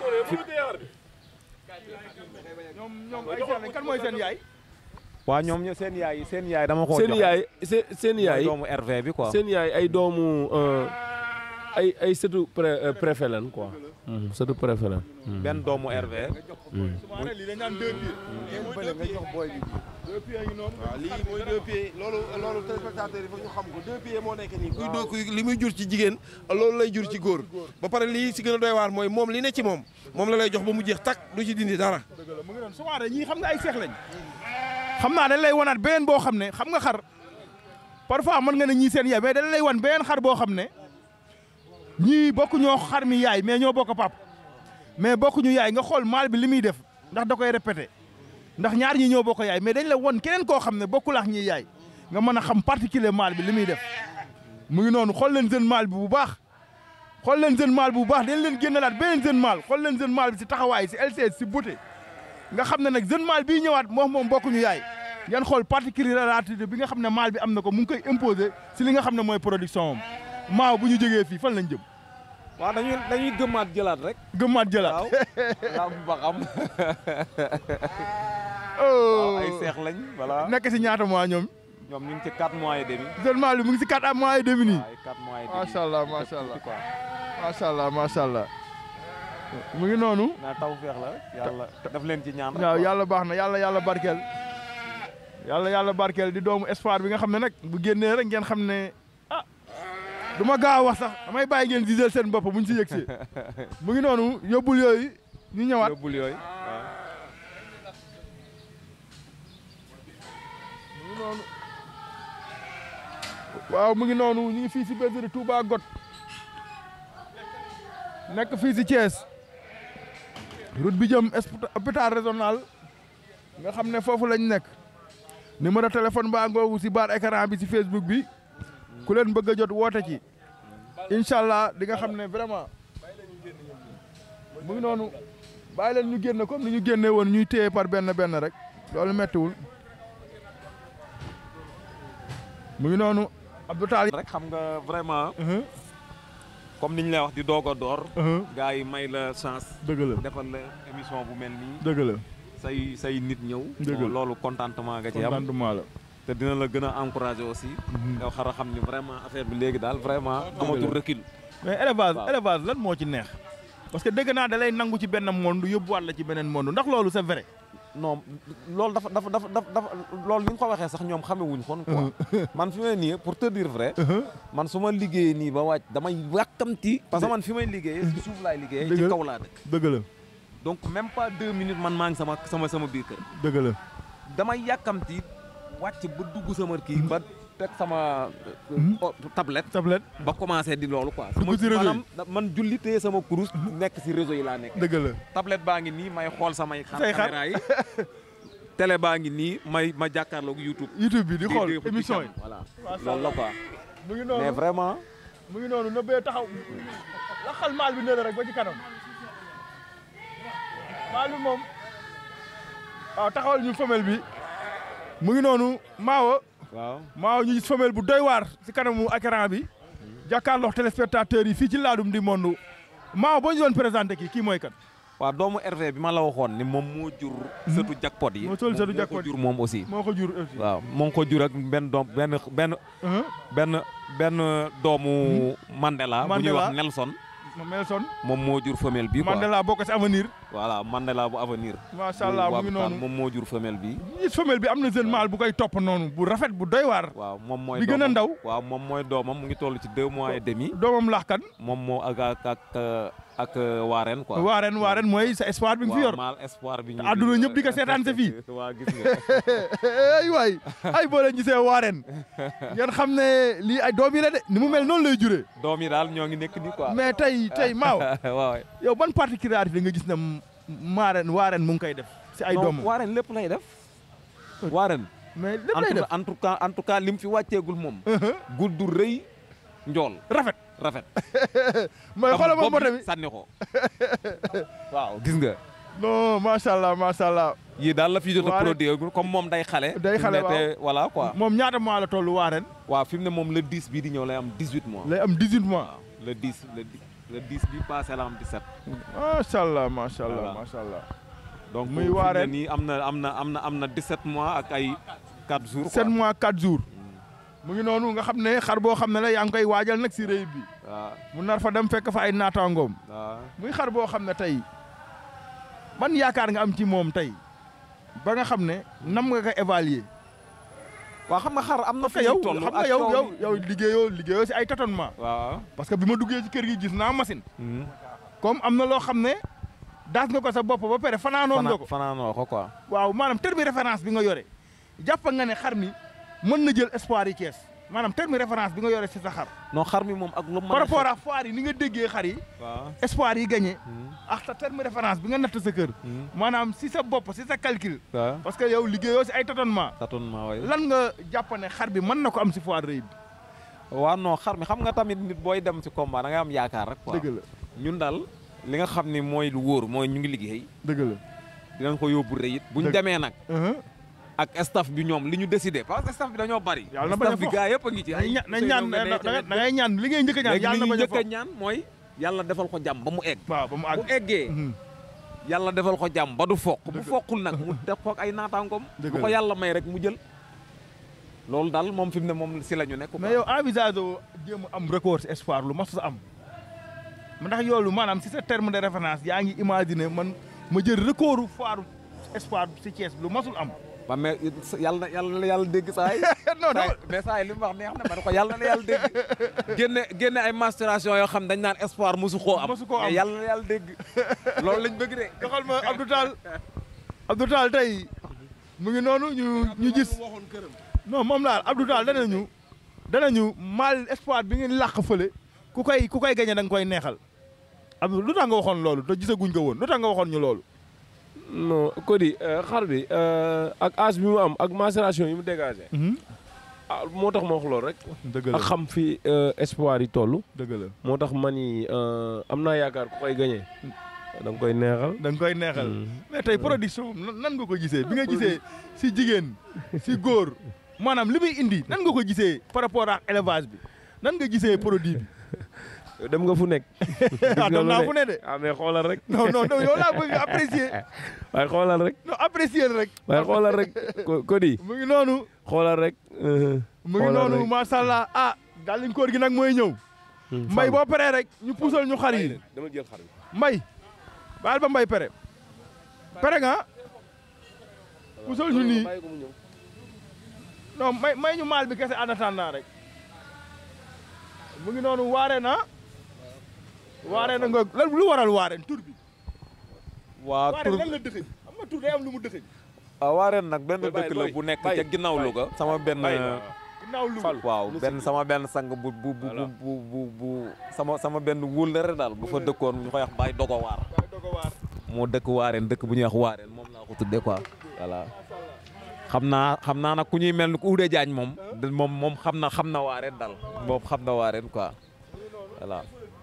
Speaker 3: ñoom ñoom ay seex lañ kan mooy seen yaay
Speaker 10: waaw ñoom ño- seen yaay yi seen yaay dama ko
Speaker 8: seen yaay seen seen
Speaker 10: mooy
Speaker 8: yaay
Speaker 10: doomu RV bi quoi.
Speaker 8: seen yaay ay doomu euh, ay ay sëtu pré euh, préfet lan quoi. Mhm, sëtu préfet lan. Mhm.
Speaker 10: benn doomu RV.
Speaker 3: Soumaré lii dañ naan deux pieds
Speaker 6: bële nga jox booy bi
Speaker 3: deux pieds ngi noonu
Speaker 2: waaw lii mooy deux pieds loolu loolu téléspectateur yi foog ñu xam ko deux pieds moo nekk nii kuy doo kuy li muy jur ci jigéen loolu lay jur ci góor ba pare lii si gën a doy waar mooy moom li ne ci moom moom la lay jox ba mu jeex tak du ci dindi dara
Speaker 3: dëgg la mu ngi noonu Soumaré ñii xam nga ay seex lañ xam naa dañ lay wanaat beneen boo xam ne xam nga xar parfois mën nga ne ñii seen yaay mais dañ lay wan beneen xar boo xam ne ñii bokku ñoo xar mi yaay mais ñoo bokk pap mais bokkuñu yaay nga xool maal bi li muy def ndax da koy répété ndax ñaar ñi ñoo bokk yaay mais dañ la won keneen koo xam ne bokkul ak ñi yaay nga mën a xam particulier maal bi li muy def mu ngi noonu xool leen jeune maal bi bu baax xool leen jeune maal bi bu baax dañ leen génnalaat beneen jeune maal xool leen jeune maal bi si taxawaay si LCS si beauté nga xam ne nag jeune maal bii ñëwaat moom moom bokkuñu yaay ngeen xool particularité bi nga xam ne maal bi am na ko mu ngi koy imposer si li nga xam ne mooy production am maaw bu ñu jógee fii fan lañ jëm
Speaker 10: waaw dañuy dañuy gëmmaat jëlaat rek.
Speaker 3: gëmmaat jëlaat
Speaker 10: waaw laa ba xam.
Speaker 3: oh
Speaker 10: waaw ay seex lañ voilà.
Speaker 3: nekk si ñaata mois ñoom
Speaker 10: ñoom ñu ngi ci 4 mois et demi.
Speaker 3: jeune maal bi mu ngi si 4 mois et demi nii
Speaker 10: waaw ay 4 mois et demi.
Speaker 3: macha allah macha allah
Speaker 10: Tuuti quoi.
Speaker 3: macha allah macha allah mu ngi noonu
Speaker 4: naa taw feex la yàlla daf leen ci ñaan
Speaker 3: waaw yàlla baax na yàlla yàlla barkeel yàlla yàlla barkeel di doomu espoir bi nga xam ne nag bu génnee rek ngeen xam ne ah du ma gaaw a wax sax damay bàyyi ngeen giseel seen bopp bu ñu si yëgsee mu ngi noonu yóbbul yooyu ñu ñëwaat
Speaker 4: yóbbul yooyu waaw
Speaker 3: mu ngi noonu waaw mu ngi noonu ñu ngi fii si bergerie Touba Got nekk fii si Thiès route bi jëm esp- hôpital régional nga xam ne foofu lañ nekk numéro téléphone baa ngoogu si baar écran bi si Facebook bi ku leen bëgg a jot woote ci incha allah di nga xam ne vraiment mu ngi noonu bàyyi leen ñu génn comme ni ñu génne woon ñuy téye par benn benn rek loolu mettiwul mu ngi noonu Abdou Tall
Speaker 4: rek xam nga vraiment comme ni ñu lay wax di doog a door gars yi may la chance
Speaker 3: dëgg la
Speaker 4: defal la émission bu mel nii
Speaker 3: dëgg la
Speaker 4: say say nit ñëw
Speaker 3: Dëgg
Speaker 4: bon,
Speaker 3: la.
Speaker 4: loolu contentement nga ci am
Speaker 3: contentement la
Speaker 4: te dina la gën a encouragé aussi nga xar a xam ni vraiment affaire bi léegi daal vraiment amatul recul
Speaker 3: mais élevage
Speaker 4: Waaw.
Speaker 3: élevage lan moo ci neex parce que dégg naa da lay nangu ci benn monde yóbbuwaat la ci beneen monde ndax loolu c'est vrai
Speaker 4: non loolu dafa dafa dafa dafa dafa loolu ni nga ko waxee sax ñoom xamewuñ kon quoi man fi may nii pour te dire vrai man su ma liggéeyee nii ba wàcc damay yàkkamti parce que man fi may liggéeyee si suuf laay liggéeyee ci
Speaker 3: Dëgg la.
Speaker 4: kaw laa dëkk
Speaker 3: dëgg la
Speaker 4: donc même pas deux minutes man maa ngi sama sama sama biir kër
Speaker 3: dëgg la
Speaker 4: damay yàkkamti wàcc ba dugg sama kii ba teg sama euh, o- tablette
Speaker 3: tablette
Speaker 4: ba commencé di loolu quoi
Speaker 3: Dugg ci réseau yi.
Speaker 4: maanaam da- man julli téye sama kurus nekk si réseau yi laa nekk
Speaker 3: dëgg la
Speaker 4: tablette baa ngi nii may xool samay xar
Speaker 3: Say xar.
Speaker 4: caméra yi télé baa ngi nii may ma jàkkaarloog YouTube
Speaker 3: YouTube bi di xool
Speaker 4: di- di-
Speaker 3: émission yi
Speaker 4: voilà
Speaker 3: Macha
Speaker 4: loolu la quoi
Speaker 3: mu ngi
Speaker 4: mais
Speaker 3: noonu
Speaker 4: vraiment
Speaker 3: mu ngi noonu nëbbee taxaw la xal maal bi ne la rek ba ci kanam maal bi moom waaw taxawal ñu femelle bi mu ngi noonu maawa
Speaker 4: waaw
Speaker 3: maawa ñu gis femelle bu doy waar si kanamu écran bi jàkkaarloo téléspectateurs yi fii ci laadum di monde maawa boo ñu doon présenté kii kii mooy kan
Speaker 4: waaw doomu RV bi ma la waxoon ni moom moo jur sëtu jackpot yi
Speaker 3: moo sol sëtu
Speaker 4: moo
Speaker 3: jackpot
Speaker 4: ko jur moom aussi
Speaker 3: moo ko jur aussi
Speaker 4: waaw moo ngi ko jur ak benn doom benn benn benn benn doomu Mandela bu ñuy
Speaker 3: Mandela.
Speaker 4: wax Nelson
Speaker 3: ma Nelson
Speaker 4: moom moo jur femelle bi quoi
Speaker 3: Mandela bokk si avenir
Speaker 4: voilà Mandela bu avenir
Speaker 3: macha allah mu ngi noonu
Speaker 4: moom moo jur femelle bi
Speaker 3: ñu gis femelle bi am na jeune mâle bu koy topp noonu bu rafet bu doy waar
Speaker 4: waaw moom mooy
Speaker 3: bi gën a
Speaker 4: doomam.
Speaker 3: ndaw
Speaker 4: waaw moom mooy doomam mu ngi toll ci deux mois et demi
Speaker 3: doomam laax kan
Speaker 4: moom moo ak ak ak ak waareen quoi
Speaker 3: waareen waareen mooy sa espoir bi nga fi yor
Speaker 4: mal espoir bi ñu
Speaker 3: àdduna ñëpp di ko seetaan sa fii
Speaker 4: waa gis nga
Speaker 3: ay waay ay boo leen gisee waareen ngeen xam ne lii ay doom yi la de ni mu mel noonu lay juree
Speaker 4: doom yi daal ñoo ngi nekk nii quoi
Speaker 3: mais tey tey maaw
Speaker 4: waaw
Speaker 3: yow ban particularité nga gis ne maareen waareen mu ngi koy def si ay
Speaker 4: non
Speaker 3: doomam
Speaker 4: waareen lépp lay def waareen
Speaker 3: mais lépp
Speaker 4: en
Speaker 3: lay
Speaker 4: tout
Speaker 3: def
Speaker 4: en tout cas en tout cas lim fi wàcceegul moom gudd du rëy njool
Speaker 3: rafet
Speaker 4: rafet
Speaker 3: mooy xoolal moom
Speaker 4: bopp
Speaker 3: bote
Speaker 4: bi
Speaker 3: bi
Speaker 4: sànni ko waaw gis nga
Speaker 3: non macha allah macha allah
Speaker 4: yii daal la fi jot a
Speaker 3: Waareen-
Speaker 4: produire comme moom day xale
Speaker 3: Day xale,
Speaker 4: fi mu ne te voilà quoi
Speaker 3: moom ñaata mois la toll waareen
Speaker 4: waaw fi mu ne moom le 10 bii di ñëw lay am 18 mois
Speaker 3: lay am 18 mois
Speaker 4: waaw le 10 le 10 le 10 bi passé la am 17
Speaker 3: macha allah macha allah
Speaker 4: Voilà.
Speaker 3: macha allah
Speaker 4: donc
Speaker 3: Muy
Speaker 4: fi mu ne
Speaker 3: waareen.
Speaker 4: nii am na am na am na am na 17 mois ak ay 4 jours
Speaker 3: 7
Speaker 4: quoi
Speaker 3: mois 4 jours mu ngi noonu nga xam ne xar boo xam ne la yaa ngi koy waajal nag si réew bi
Speaker 4: waaw
Speaker 3: mu nar fa dem fekk fa ay naataangoom
Speaker 4: waaw
Speaker 3: muy xar boo xam ne tey ban yaakaar nga am ci moom tey ba nga xam ne nam nga ko évaluer
Speaker 4: waaw xam nga xar am na
Speaker 3: parce
Speaker 4: fi
Speaker 3: que yow
Speaker 4: toll
Speaker 3: xam nga
Speaker 4: ak
Speaker 3: yow
Speaker 4: kaw
Speaker 3: yow
Speaker 4: ni-
Speaker 3: yow liggéeyoo liggéeyoo si ay tâtonnement
Speaker 4: waaw
Speaker 3: parce que bi ma duggee ci kër gi gis naa machine
Speaker 4: Mhm.
Speaker 3: comme am na loo xam ne daas nga ko sa bopp ba pare fanaanoon nga ko
Speaker 4: fanaanoo ko quoi
Speaker 3: waaw maanaam terme référence bi nga yore jàpp nga ne xar mi mën na jël espoir yi Thiès maanaam terme référence bi nga yore si sa xar
Speaker 4: non xar mi moom ak lu mën
Speaker 3: par
Speaker 4: a
Speaker 3: rapport
Speaker 4: xew-
Speaker 3: à foire yi ni nga déggee xar yi
Speaker 4: waaw
Speaker 3: espoir yi gagné
Speaker 4: Mhm.
Speaker 3: ak sa terme référence bi nga natt sa kër
Speaker 4: Mhm.
Speaker 3: maanaam si sa bopp si sa calcul
Speaker 4: waaw
Speaker 3: parce que yow liggéeyoo si ay tâtonnement
Speaker 4: tâtonnement way
Speaker 3: lan nga jàpp ne xar bi mën na ko am si foire rëy bi
Speaker 4: waaw non xar mi xam nga tamit nit booy dem ci combat da nga am yaakaar rek quoi
Speaker 3: dëgg la
Speaker 4: ñun daal li nga xam ni mooy lu wóor mooy ñu ngi liggéey
Speaker 3: dëgg la
Speaker 4: dinañ ko yóbbu rëyit buñ
Speaker 3: Dëgg.
Speaker 4: demee nag
Speaker 3: Uh-huh.
Speaker 4: ak staff bi ñoom li ñu décidé parce que staff bi dañoo bari
Speaker 3: Yàlla na bañ a
Speaker 4: staff bi
Speaker 3: fox.
Speaker 4: gaa yëpp a ngi ci
Speaker 3: nañ ña- nañ ñaan da da- da ngay ñaan li ngay njëkk a ñaan
Speaker 4: léegi
Speaker 3: yàlla
Speaker 4: li
Speaker 3: na
Speaker 4: ñu
Speaker 3: bañ a
Speaker 4: njëkk a
Speaker 3: fo
Speaker 4: ñaan mooy yàlla defal ko jàmm ba mu egg
Speaker 3: waaw ba mu
Speaker 4: bu
Speaker 3: àgg
Speaker 4: eggee
Speaker 3: Mhm.
Speaker 4: yàlla defal ko jàmm ba du foq bu foqul nag mu def ko ak ay naataangoom
Speaker 3: Dëgg
Speaker 4: bu
Speaker 3: la.
Speaker 4: ko yàlla may rek mu jël loolu daal moom fi mu ne moom si la ñu nekk
Speaker 3: mais yow envisage oo jéem a am record si espoir lu mas a am ndax yoolu maanaam si sa terme de référence yaa ngi imaginer man ma jël recordu foire espoir si Thiès lu masul am
Speaker 10: ba mais yàlla na yàlla na yàlla dégg saa yi
Speaker 3: non non
Speaker 10: mais saa yi li mu wax neex na ma ne ko yàlla na yàlla dégg génne génne ay masturation yoo xam dañ naan espoir mosu koo am
Speaker 3: Mosu koo am.
Speaker 10: mais yàlla na yàlla dégg loolu lañ bëgg de
Speaker 3: doxal ma Abdou Tall Abdou Tall tey mu ngi noonu ñu ñu gis non moom laal Abdou Tall danañu danañu mal espoir bi ngeen làq fële ku koy ku koy gañe da nga koy neexal Abdou lu tax nga waxoon loolu te gisaguñ ko woon lu tax nga waxoon ñu loolu
Speaker 8: non Cody xar bi ak âge bi mu am ak macération yi mu dégagé. ah moo tax ma wax loolu rek.
Speaker 3: dëgg la
Speaker 8: ak xam fi espoir yi toll.
Speaker 3: dëgg la
Speaker 8: moo tax ma ni am naa yaakaar ku koy gagné da nga koy neexal.
Speaker 3: da nga koy neexal mais tey production nan nan nga ko gisee bi nga gisee si jigéen si góor maanaam li muy indi nan nga ko gisee par rapport ak élevage bi nan nga gisee produit bi.
Speaker 8: dem nga fu nekk.
Speaker 3: ah dem naa fu ne de.
Speaker 8: ah mais xoolal rek.
Speaker 3: non non non yow laa bëgg apprécier.
Speaker 8: waaye xoolal rek.
Speaker 3: non apprécier rek.
Speaker 8: waaye xoolal rek Cody.
Speaker 3: mu ngi noonu.
Speaker 8: xoolal rek.
Speaker 3: mu ngi noonu macha allah ah. gàllankoor gi nag mooy ñëw. mbay boo paree rek ñu puusal ñu xar yi.
Speaker 8: dama jël xar bi.
Speaker 3: mbay. baal ba mbay pere. pere nga. puusal ñu nii. non may may ñu maal bi kese en attendant rek. mu ngi noonu waare na. waare na nga lan lu waral waareen tur bi.
Speaker 10: waa tur
Speaker 3: waareen lan la dëxëñ am na tur day am lu mu dëxëñ.
Speaker 10: ah waareen nag benn
Speaker 8: Bay,
Speaker 10: dëkk la
Speaker 8: bay,
Speaker 10: bu nekk
Speaker 8: bay,
Speaker 10: ca ginnaaw
Speaker 8: bay.
Speaker 10: Louga sama benn
Speaker 3: ginnaaw lu
Speaker 10: waaw benn sama benn sang bu bu bu bu bu bu sama sama benn wóllëre daal bu fa dëkkoon ñu koy wax Baye Dogo Waar
Speaker 3: dogo waar.
Speaker 10: moo dëkk waareen dëkk bu ñuy wax waareen moom laa ko tuddee quoi voilà xam naa xam naa nag ku ñuy mel ni ku Oudé Diagne moom da- moom moom xam na xam na waareen daal moom xam na waareen quoi voilà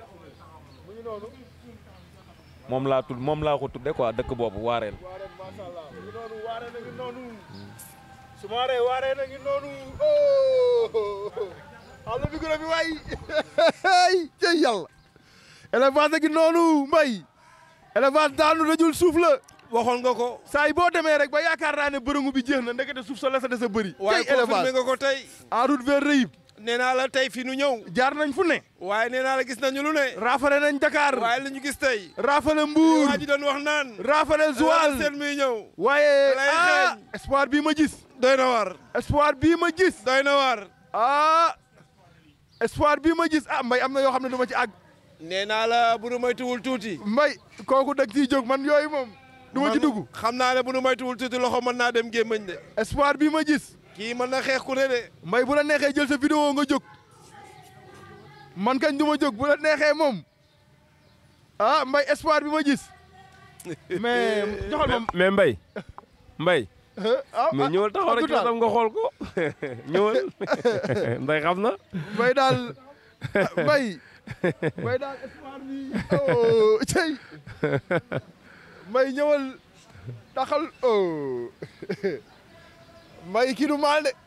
Speaker 10: moom laa tudd moom laa ko tuddee quoi dëkk boobu waareen
Speaker 3: waareen macha allah mu ngi noonu waareen a ngi noonu. su ma waree waareen a ngi noonu. oh. àll bi gën a bi waay. cey yàlla. élevage a ngi noonu mbay. élevage daanu dajul suuf la.
Speaker 2: waxoon nga ko.
Speaker 3: saa yi boo demee rek ba yaakaar naa ne bërëngu bi jeex na ndekete suuf sa la sa des a bëri.
Speaker 2: waaye
Speaker 3: cey
Speaker 2: confirmé
Speaker 3: élevage
Speaker 2: nga ko tey.
Speaker 3: en route vers Reyib.
Speaker 2: nee naa la tey fi nu ñëw.
Speaker 3: jaar nañ fu ne.
Speaker 2: waaye nee naa la gis nañu lu ne.
Speaker 3: raafale nañ Dakar.
Speaker 2: waaye li ñu gis tey.
Speaker 3: raafale Mbour.
Speaker 2: waa ji doon wax naan.
Speaker 3: raafale Joal.
Speaker 2: seen muy ñëw.
Speaker 3: waaye
Speaker 2: lay
Speaker 3: ah
Speaker 2: xeeñ.
Speaker 3: espoir bii ma gis.
Speaker 2: doy na war.
Speaker 3: espoir bii ma gis.
Speaker 2: doy na war.
Speaker 3: ah espoir bii ma gis ah mbay am na yoo xam ne du ma ci àgg.
Speaker 2: nee naa la bu nu moytuwul tuuti.
Speaker 3: mbay kooku dag ciy jóg man yooyu moom du ma ci
Speaker 2: Man
Speaker 3: dugg.
Speaker 2: xam naa ne bu nu moytuwul tuuti loxo mën naa dem gémmañ de.
Speaker 3: espoir bii ma gis.
Speaker 2: kii mën na xeex ku ne de.
Speaker 3: mbay bu la neexee jël sa vidéo nga jóg. man kañ du ma jóg bu la neexee moom. ah mbay espoir bi ma gis. mais joxal ma.
Speaker 8: mais Mbaye Mbaye
Speaker 3: ah
Speaker 8: mais ñëwal taxaw rek yow tam nga xool ko ñëwal Mbaye xam na.
Speaker 3: mbay daal mbay mbay daal espoir bi oh cey mbay ñëwal taxal oh mbay kii du maal de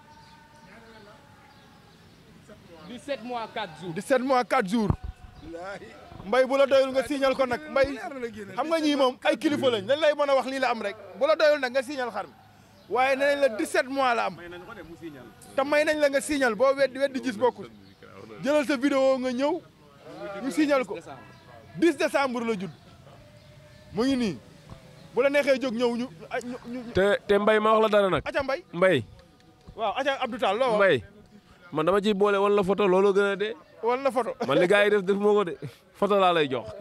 Speaker 11: 17 mois 4 jours.
Speaker 3: 17 mois 4 jours mbay bu la doyul nga signal ko nag mbay xam nga ñii moom ay kilifa lañ dañ lay mën a wax lii la am rek bu la doyul nag nga signal xar mi waaye nee nañ la 17 mois la am te may nañ la nga signal boo weddi weddi gis bokkul jëlal sa vidéo nga ñëw ñu signal ko 10 décembre la judd mu ngi nii bu la neexee jóg ñëw ñu ñu ñu
Speaker 8: te te Mbaye ma wax la dara nag.
Speaker 3: aca mbay
Speaker 8: Mbaye
Speaker 3: waaw aca Abdou Tall loo wax
Speaker 8: Mbaye man dama ciy boole wan la photo loolu gën a dee.
Speaker 3: wala na photo
Speaker 8: man li gars yi def def moo ko de photo laa lay jox.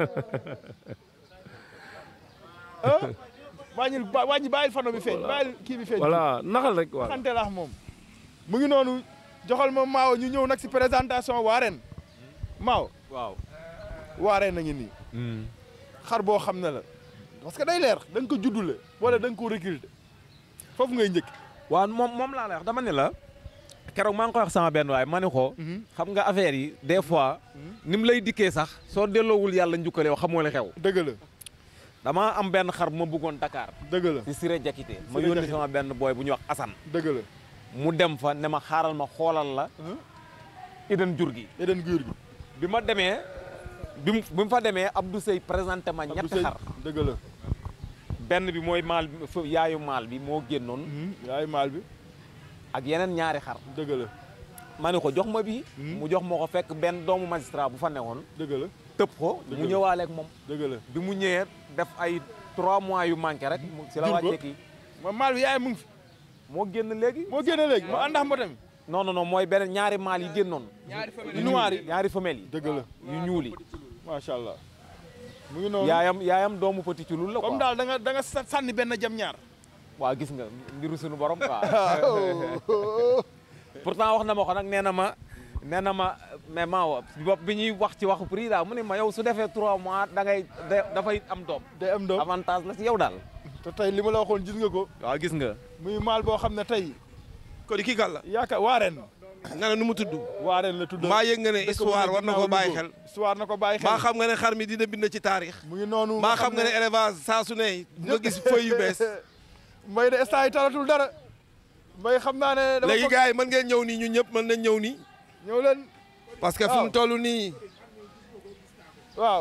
Speaker 3: ah wàññil ba wàññi bàyyil fano bi feeñ bàyyil kii bi feeñ
Speaker 8: voilà naxal rek waaw.
Speaker 3: xante laax moom mu ngi noonu joxal ma maaw ñu ñëw nag si présentation waareen maaw
Speaker 10: waaw
Speaker 3: waareen na ngi nii xar boo xam ne la parce que day leer da nga ko juddule wala da nga ko recruter foofu ngay njëkk
Speaker 10: waaw moom moom laa lay wax dama ne la keroog maa ngi koy wax sama benn waay ma ne ko xam nga affaire yi des fois ni mu lay dikkee sax soo delloowul yàlla njukkal yow xamoo li xew
Speaker 3: dëgg la
Speaker 10: dama am benn xar bu ma bëggoon Dakar
Speaker 3: dëgg la
Speaker 10: si Siré Jakité ma
Speaker 3: Siré
Speaker 10: yónni
Speaker 3: Jakité.
Speaker 10: sama benn booy bu ñuy wax Assane
Speaker 3: dëgg la
Speaker 10: mu dem fa ne ma xaaral ma xoolal la idan jur gi
Speaker 3: eden guur gi
Speaker 10: bi ma demee bi mu bi mu fa demee Abdou Sey présenté ma ñetti
Speaker 3: Sey
Speaker 10: xar
Speaker 3: dëgg la
Speaker 10: benn bi mooy maal bi fa- yaayu maal bi moo génnoon
Speaker 3: yaay maal bi
Speaker 10: ak yeneen ñaari xar
Speaker 3: dëgg la
Speaker 10: ma ne ko jox ma bii mu jox ma ko fekk benn doomu magistrat bu fa newoon
Speaker 3: dëgg la
Speaker 10: tëb ko mu ñëwaale ak moom
Speaker 3: dëgg la
Speaker 10: bi mu ñëwee def ay trois mois yu manqué rek mu si la
Speaker 3: Jur ko?
Speaker 10: wàccee kii
Speaker 3: ma maal bi yaay mu ngi fi
Speaker 10: moo génn léegi
Speaker 3: moo génne léegi ma àndax mbotam
Speaker 10: non non non mooy beneen ñaari maal yi génnoon
Speaker 3: yu noir yi
Speaker 10: ñaari femelles yi
Speaker 3: dëgg la
Speaker 10: yu ñuul yi
Speaker 3: macha allah mu ngi noonu
Speaker 10: yaayam yaayam doomu petit ci lul la
Speaker 3: comme
Speaker 10: quoi
Speaker 3: daal da nga da nga sa- sànni benn jam ñaar
Speaker 10: waaw gis nga mbiru suñu borom quoi pourtant wax na ma ko nag nee na ma nee na ma mais maawa bopp bi ñuy wax ci waxu prix daal mu ne ma yow su defee trois mois da ngay da- dafay am doom
Speaker 3: day am doom
Speaker 10: avantage la ci yow daal
Speaker 3: te tey li ma la waxoon gis nga ko
Speaker 10: waaw gis nga
Speaker 3: muy maal boo xam ne tey
Speaker 2: ko di kii kan la
Speaker 3: yaakaar waareen
Speaker 2: nga ne nu mu tudd
Speaker 3: waareen la tudd
Speaker 2: mbaa yëg nga ne
Speaker 3: dëkk bu
Speaker 2: histoire
Speaker 3: ne
Speaker 2: war na
Speaker 3: ginnaaw
Speaker 2: ko bàyyi
Speaker 3: Louga.
Speaker 2: xel
Speaker 3: histoire na ko bàyyi xel
Speaker 2: mbaa xam nga ne xar mi dina bind ci taarix
Speaker 3: mu ngi noonu
Speaker 2: mbaa xam nga ne élevage saa su ne nga gis feuille yu bees
Speaker 3: mbay de instant yi talatul dara mbay xam naa ne dama
Speaker 2: léegi
Speaker 3: bëgg-
Speaker 2: gars yi mën ngeen ñëw nii ñun ñëpp mën nañ ñëw nii
Speaker 3: ñëw leen
Speaker 2: parce que fi mu toll nii
Speaker 3: waaw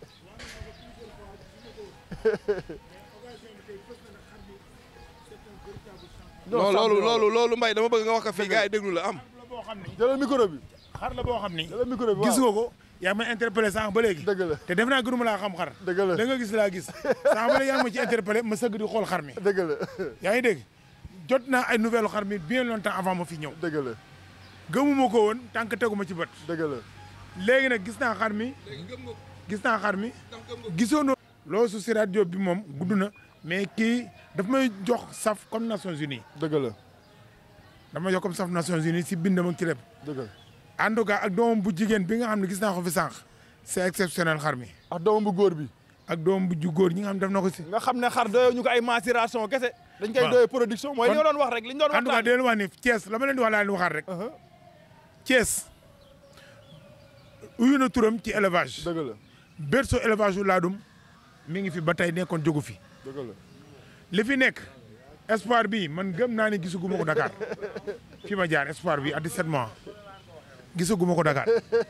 Speaker 2: non loolu loolu loolu mbay dama bëgg nga wax ko fii gars yi déglu la am
Speaker 7: boo xam ni
Speaker 3: jëlal micro bi
Speaker 7: xar la boo xam ni
Speaker 3: jëlal micro bi
Speaker 7: gis
Speaker 3: waaw.
Speaker 7: nga ko yaa ngi may interpellé sànq ba léegi
Speaker 3: dëgg la
Speaker 7: te def naa gënuma laa xam xar
Speaker 3: dëgg la
Speaker 7: da nga gis laa gis sànq ba léegi yaa ngi ma ci interpellé ma sëgg di xool xar mi
Speaker 3: dëgg la
Speaker 7: yaa ngi dégg jot naa ay nouvelle xar mi bien longtemps avant ma fi ñëw
Speaker 3: dëgg la
Speaker 7: gëmuma ko woon tant que teguma ci bët
Speaker 3: dëgg la
Speaker 7: léegi nag gis naa xar mi gis naa xar mi gisoon loolu su si rajo bi moom gudd na mais kii daf may jox saf comme Nations Unies
Speaker 3: dëgg la
Speaker 7: dama jox comme saf Nations Unies si bindam ak ci lépp
Speaker 3: dëgg la
Speaker 7: en tout cas ak doomam bu jigéen bi nga xam ne gis naa ko fi sànq c'est exceptionnel xar mi
Speaker 3: ak doomam bu góor bi
Speaker 7: ak doomam bu ju góor ñi nga xam ne def na ko si
Speaker 3: nga xam ne xar doyoo ñu ko ay maturation kese dañ koy
Speaker 7: waaw.
Speaker 3: doyee production mooy li
Speaker 7: Kon-
Speaker 3: nga doon wax rek li ñu doon
Speaker 7: en tout cas
Speaker 3: waxtaan
Speaker 7: di leen wax ni Thiès la ma leen di wax laa leen waxaat rek Thiès uyu na turam ci élevage
Speaker 3: dëgg la
Speaker 7: berceau élevage yu laadum mi ngi fi ba tey nekkoon jógu fi
Speaker 3: dëgg la
Speaker 7: li fi nekk espoir bi man gëm naa ne gisaguma ko Dakar fi ma jaar espoir bi à 17 mois gisaguma ko Dakar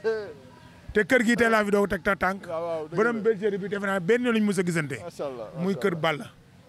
Speaker 7: te kër gi tey laa fi doog teg ta tànk
Speaker 3: waaw waaw dëgg
Speaker 7: borom
Speaker 3: la
Speaker 7: bergerie bi defe naa benn yoon lañu mës a gisante
Speaker 3: macha allah
Speaker 7: muy kër Balla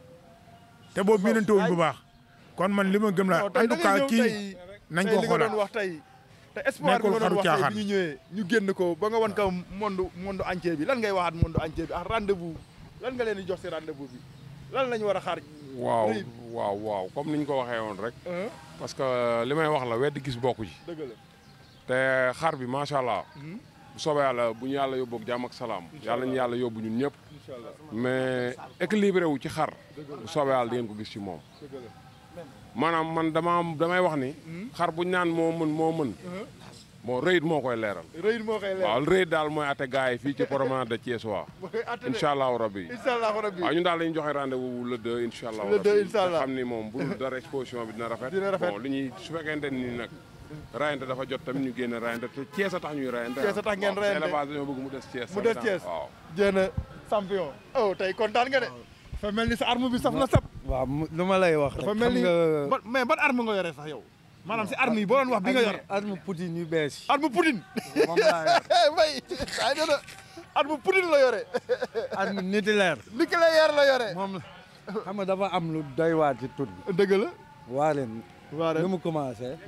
Speaker 7: te boobu miinante wuñ bu baax kon man li ma gëm la
Speaker 3: non
Speaker 7: en
Speaker 3: tey da
Speaker 7: tout
Speaker 3: ngay
Speaker 7: cas
Speaker 3: ñëw
Speaker 7: kii
Speaker 3: tey
Speaker 7: nañ
Speaker 3: tey
Speaker 7: ko
Speaker 3: li nga doon
Speaker 7: xoolaat
Speaker 3: wax tey te espoir bi
Speaker 7: Nekkul
Speaker 3: nga doon
Speaker 7: xaru
Speaker 3: wax tey
Speaker 7: caaxaan.
Speaker 3: bi ñu ñëwee ñu génn ko ba nga wan ko monde monde entier bi lan ngay waxaat monde entier bi ak rendez-vous lan nga leen di jox si rendez-vous bi lan lañu war a xaar
Speaker 5: waaw
Speaker 3: Rëy.
Speaker 5: waaw waaw comme ni ñu ko waxee woon rek
Speaker 3: Hein?
Speaker 5: parce que li may wax la weddi gis bokku ci
Speaker 3: dëgg la
Speaker 5: te xar bi macha allah bu soobee yàlla bu ñu yàlla yóbbu ak jàmm ak salaam yàlla ñu yàlla yóbbu ñun ñëpp
Speaker 3: incha allah
Speaker 5: mais équilibré wu ci xar bu soobee yàlla di ngeen ko gis ci moom
Speaker 3: dëgg la
Speaker 5: maanaam man dama am damay wax ni xar bu ñu naan moo mën moo mën bon rëyit moo koy leeral
Speaker 3: rëy moo koy leer
Speaker 5: waaw rëyit daal mooy atte gars yi fii ci promenade de Thiès waa
Speaker 3: moo koy atte
Speaker 5: incha allahu rabbi
Speaker 3: incha allah rabbi
Speaker 5: waaw ñun daal lañu joxe rendez-vous le 2 incha allah
Speaker 3: Le 2 incha allah.
Speaker 5: xam ni moom bu dul dara exposition bi dina rafet
Speaker 3: Dina rafet.
Speaker 5: bon li ñuy su fekkente ni nag rayante dafa jot tamit ñu génne rayante te Thiès a tax ñuy rayante
Speaker 3: Thiès a tax ngeen
Speaker 5: waaw,
Speaker 3: rayante.
Speaker 5: élevage dañoo bëgg mu des Thiès
Speaker 3: mu des
Speaker 5: tamit,
Speaker 3: Thiès
Speaker 5: waaw
Speaker 3: jéem a champion oh tey kontaan nga de dafa mel ni sa arme bi saf na sap
Speaker 6: waaw mu- lu ma lay wax rek
Speaker 3: dafa mel ni
Speaker 6: xam nga
Speaker 3: ba- mais ban arme nga yore sax yow maanaam si arme yi boo doon wax bi nga yore
Speaker 6: arme Poutine yu bees yi
Speaker 3: arme Poutine
Speaker 6: moom laa yor
Speaker 3: may ay dana arme Poutine la yore
Speaker 6: arme nucléaire
Speaker 3: nucléaire la yore
Speaker 6: moom la xam nga dafa am lu doy waar ci tur bi
Speaker 3: dëgg la
Speaker 6: waareen
Speaker 3: waare
Speaker 6: nu mu commencé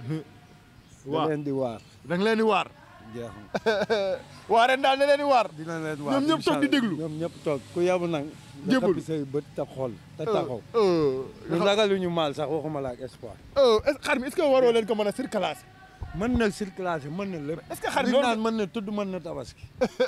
Speaker 6: da
Speaker 3: Waar.
Speaker 6: leen di waar
Speaker 3: da nga leen di waar
Speaker 6: jeex na
Speaker 3: waareen daal ne leen di waar
Speaker 6: dina leen waar
Speaker 3: ñoom ñëpp toog di
Speaker 6: incha
Speaker 3: déglu
Speaker 6: allah. ñoom ñëpp toog ku yabu nag nga
Speaker 3: Jébul.
Speaker 6: xappi say bët te xool te taxaw
Speaker 3: oh
Speaker 6: ñu ragaluñu maal sax waxuma la ak espoir
Speaker 3: oh est-ce que xar mi est-ce que waroo leen ko mën a circulaire
Speaker 6: mën na circulation mën na lépp
Speaker 3: est-ce que xar mi
Speaker 6: li
Speaker 3: loolu
Speaker 6: naan mën na tudd mën na tabaski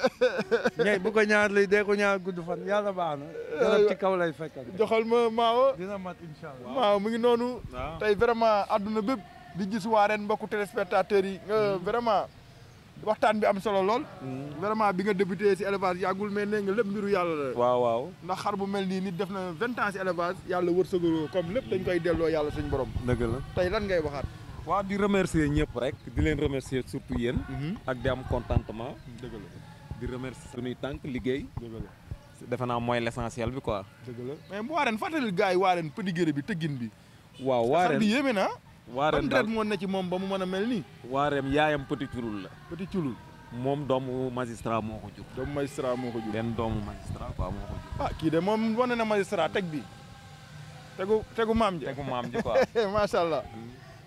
Speaker 6: ñay bu ko ñaar lay dee ko ñaar gudd fan yàlla baax na garab ci kaw lay fekkal
Speaker 3: joxal ma maawo
Speaker 6: dina mat incha allah
Speaker 3: maaw mu ngi noonu
Speaker 6: waaw.
Speaker 3: tey vraiment àdduna bépp di gis waareen mbokku téléspectateurs yi nga vraiment waxtaan bi am solo lool vraiment bi nga débuté si élevage yàggul mais nee nga lépp mbiru yàlla la
Speaker 10: waaw waaw
Speaker 3: ndax xar bu mel nii nit def na vingt ans si élevage yàlla wërsëgaloo comme lépp dañ koy delloo yàlla suñu borom
Speaker 10: dëgg la
Speaker 3: tey lan ngay waxaat
Speaker 10: waaw di remercier ñëpp rek di leen remercier surtout yéen ak di am contentement
Speaker 3: dëgg la
Speaker 10: di remercier suñuy tànk liggéey
Speaker 3: dëgg la
Speaker 10: defe naa mooy l'essentiel bi quoi
Speaker 3: dëgg la mais bu waareen fàttali gars yi waareen pëdigéré bi tëggin bi
Speaker 10: waaw
Speaker 3: xar
Speaker 10: waareen
Speaker 3: bi yéeme na
Speaker 10: waareen
Speaker 3: ban
Speaker 10: daal
Speaker 3: deret moo ne ci moom ba mu mën a mel nii
Speaker 10: waareem yaayam petit curul la
Speaker 3: petit culul
Speaker 10: moom doomu magistrat moo ko jur
Speaker 3: doomu magistrat moo ko jur
Speaker 10: benn doomu magistrat quoi moo ko jur
Speaker 3: ah kii de moom wane na magistrat teg bi tegu tegu maam ji
Speaker 10: tegu maam ji quoi
Speaker 3: macha allah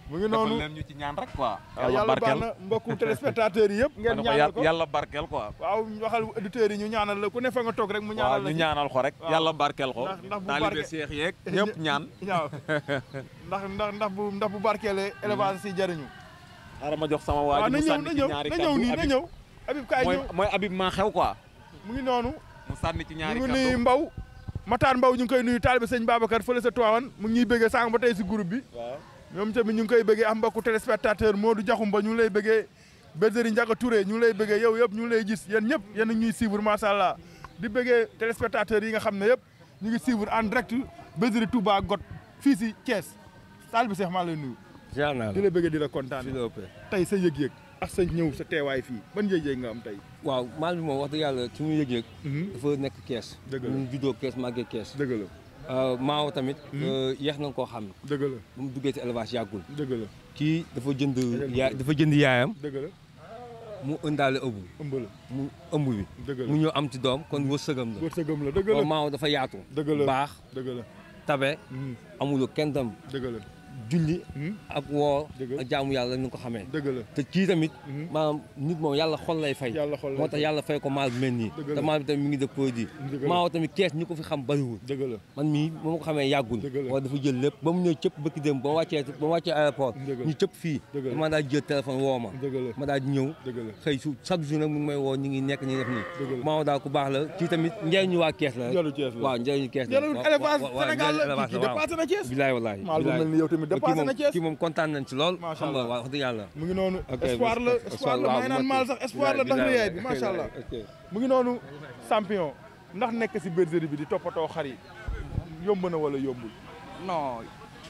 Speaker 3: mu ngi noonu
Speaker 10: defal leen ñu ci ñaan rek quoi.
Speaker 3: waaw yàlla baax na mbokku téléspectateurs yi yëpp ngeen ñaanal ko
Speaker 10: yàlla barkeel quoi.
Speaker 3: waaw waxal auditeurs yi ñu ñaanal la ku ne fa nga toog rek mu ñaanal
Speaker 10: waaw
Speaker 3: la
Speaker 10: ñu
Speaker 3: ci.
Speaker 10: ñaanal ko rek
Speaker 3: waaw.
Speaker 10: yàlla barkeel ko.
Speaker 3: ndax ndax bu
Speaker 10: taalibe
Speaker 3: barke-
Speaker 10: seex yeeg ñëpp ñaan.
Speaker 3: waaw ndax ndax ndax bu ndax bu barkeelee élevage si jariñu
Speaker 10: xaaral ma jox sama waa
Speaker 3: waaw
Speaker 10: ji
Speaker 3: na
Speaker 10: mu
Speaker 3: ñëw
Speaker 10: sànni
Speaker 3: na
Speaker 10: ci
Speaker 3: ñëw
Speaker 10: ñaari
Speaker 3: na
Speaker 10: kaddu
Speaker 3: ñëw nii na
Speaker 10: Habib.
Speaker 3: ñëw Habib kaay
Speaker 10: mooy
Speaker 3: ñëw
Speaker 10: mooy Habib maa xew quoi.
Speaker 3: mu ngi noonu
Speaker 10: mu sànni ci ñaari
Speaker 3: ñu ngi
Speaker 10: kaddu.
Speaker 3: nuyu Mbaw Matar Mbaw ñu ngi koy nuyu taalibe sëñ Babacar fële sa Tivaouane mu ngi ñuy bëggee sànq ba tey si groupe bi
Speaker 10: waaw.
Speaker 3: ñoom tamit ñu ngi koy bëggee am mbokku téléspectateur Modou Diakhoumba ñu ngi lay bëggee Bergerie Ndiaga Touré ñu ngi lay bëggee yow yëpp ñu ngi lay gis yéen ñëpp yéen a ñuy suivre macha allah di bëggee téléspectateurs yi nga xam ne yëpp ñu ngi suivre en direct Bergerie Touba Got fii si Thiès taalibe Seex maa lay nuyu
Speaker 12: jaar naa
Speaker 3: di la bëggee di la kontaan
Speaker 12: fi la ëppee
Speaker 3: tey sa yëg-yëg ak sa ñëw sa teewaay fii ban yëg-yëg nga am tey
Speaker 12: waaw maal bi moom wax dëgg yàlla ci mu yëg-yëg dafa nekk kees
Speaker 3: Dëgg la.
Speaker 12: ñu juddoo kees màggee kees
Speaker 3: dëgg la
Speaker 12: maaw tamit yeex nañ koo xam
Speaker 3: dëgg la
Speaker 12: ba mu duggee ci élevage yàggul
Speaker 3: dëgg la
Speaker 12: kii dafa jënd yaay dafa jënd yaayam
Speaker 3: dëgg la
Speaker 12: mu ëndaale ëmb
Speaker 3: ëmb la
Speaker 12: mu ëmb bi
Speaker 3: dëgg la
Speaker 12: mu ñëw am ci doom kon wërsëgam la
Speaker 3: wërsëgam la dëgg la
Speaker 12: waaw maaw dafa yaatu
Speaker 3: dëgg la
Speaker 12: baax
Speaker 3: dëgg la
Speaker 12: tabe amuloo kenn tam
Speaker 3: dëgg la
Speaker 12: julli ak woor
Speaker 3: Dëgg la.
Speaker 12: ak jaamu yàlla ñu ko xamee
Speaker 3: dëgg la
Speaker 12: te kii tamit maanaam nit moom yàlla xol lay fay
Speaker 3: yàlla xol lay
Speaker 12: moo tax
Speaker 3: fay.
Speaker 12: yàlla fay ko maal bi mel nii
Speaker 3: Dëgg la.
Speaker 12: te maal bi tamit mi ngi def produit
Speaker 3: Dëgg la.
Speaker 12: maaw tamit kees ñi ko fi xam bariwul
Speaker 3: dëgg la
Speaker 12: man mii ba ma ko xamee yàggul waaye dafa jël lépp ba mu ñëw cëpp bëkki dem ba ma wàccee ba ma wàccee aéroport
Speaker 3: Dëgg la.
Speaker 12: ñu cëpp fii
Speaker 3: Dëgg la.
Speaker 12: dama daal jël téléphone woo ma
Speaker 3: dëgg la
Speaker 12: ma daal di ñëw
Speaker 3: dëgg la
Speaker 12: xëy su chaque jour nag mu ngi may woo ñu ngi nekk ñu def
Speaker 3: Dëgg
Speaker 12: nii
Speaker 3: la.
Speaker 12: maaw daal ku baax la kii tamit njëriñu waa kees la rek
Speaker 3: Njëriñu Kees la.
Speaker 12: waaw njëriñu kees la
Speaker 3: Njëriñu
Speaker 12: waaw,
Speaker 3: élevage
Speaker 12: waaw, waaw,
Speaker 3: Sénégal la.
Speaker 12: njëriñu
Speaker 3: Kii
Speaker 12: élevage
Speaker 3: dépassé na Thiès.
Speaker 12: bilaay wallaay
Speaker 3: Maal bu
Speaker 12: bilaay.
Speaker 3: mel ni yow tamit
Speaker 12: Kii
Speaker 3: dépassé
Speaker 12: moom-
Speaker 3: na Thiès.
Speaker 12: kii moom kontaan nañ ci lool
Speaker 3: Macha
Speaker 12: xam nga
Speaker 3: Allah.
Speaker 12: waaw wax dëgg yàlla
Speaker 3: mu ngi noonu
Speaker 12: Ok,
Speaker 3: espoir la
Speaker 12: espoir,
Speaker 3: espoir la
Speaker 12: waaw,
Speaker 3: maa ngi naan
Speaker 12: bu
Speaker 3: maal
Speaker 12: ma-
Speaker 3: sax espoir la ndax
Speaker 12: bilaay,
Speaker 3: lu yaay bi
Speaker 12: bilaay,
Speaker 3: macha allah
Speaker 12: ok.
Speaker 3: mu ngi noonu champion ndax nekk si bergerie bi di toppatoo xar yi yomb na wala yombul
Speaker 9: non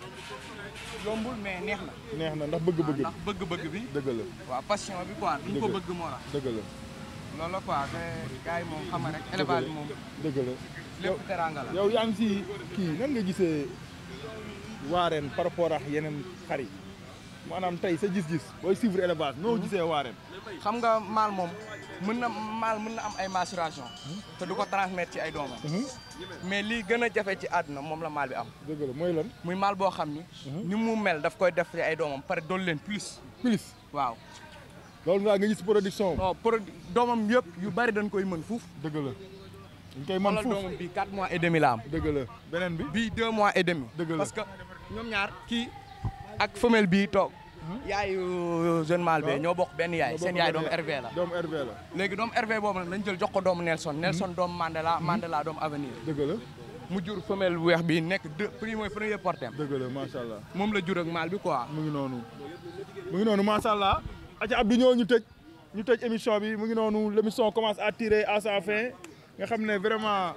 Speaker 9: yombul mais neex na.
Speaker 3: neex na ndax bëgg-bëgg
Speaker 9: ndax bëgg-bëgg bi.
Speaker 3: dëgg la
Speaker 9: waaw passion bi quoi ni ñu ko
Speaker 3: Dëgg la.
Speaker 9: bëgg moo tax.
Speaker 3: dëgg la
Speaker 9: loolu la quoi te gars yi moom xam nga rek élevage bi moom
Speaker 3: dëgg la
Speaker 9: lépp teranga la.
Speaker 3: yow yaa ngi si kii nan nga gisee waareen par rapport ak yeneen xar yi maanaam tey sa gis-gis booy suivre élevage noo gisee waareen
Speaker 9: xam nga maal moom mën na maal mën na am ay maturation te du ko transmettre ci ay doomam. mais lii gën a jafe ci àdduna moom la maal bi am.
Speaker 3: dëgg la mooy lan
Speaker 9: muy maal boo xam ni. ni mu mel daf koy def ci ay doomam pare dool leen plus.
Speaker 3: plus
Speaker 9: waaw.
Speaker 3: loolu nga nga gis production
Speaker 9: non produit doomam yëpp yu bari dañ koy mën fuuf.
Speaker 3: dëgg la dañ koy mën
Speaker 9: xoolal
Speaker 3: fuuf
Speaker 9: doomam bii 4 mois et demi la am.
Speaker 3: dëgg la beneen bi
Speaker 9: bii 2 mois et demi.
Speaker 3: dëgg la
Speaker 9: parce que ñoom ñaar kii ak femelle bii toog. yaayu jeune mâle bee ñoo bokk benn yaay seen yaay doomu RV la.
Speaker 3: doomu RV la
Speaker 9: léegi doomu RV boobu nag lañ jël jox ko doomu Nelson Nelson doomu Mandela Mandela doomu Avenir.
Speaker 3: dëgg la
Speaker 9: mu jur femelle bu weex bi nekk deux prix mooy premier portem
Speaker 3: dëgg la macha allah
Speaker 9: moom la jur ak mâle bi quoi.
Speaker 3: mu ngi noonu mu ngi noonu macha allah aca Abdou ñëw ñu tëj ñu tëj émission bi mu ngi noonu l' émission commence à tirer à sa fin nga xam ne vraiment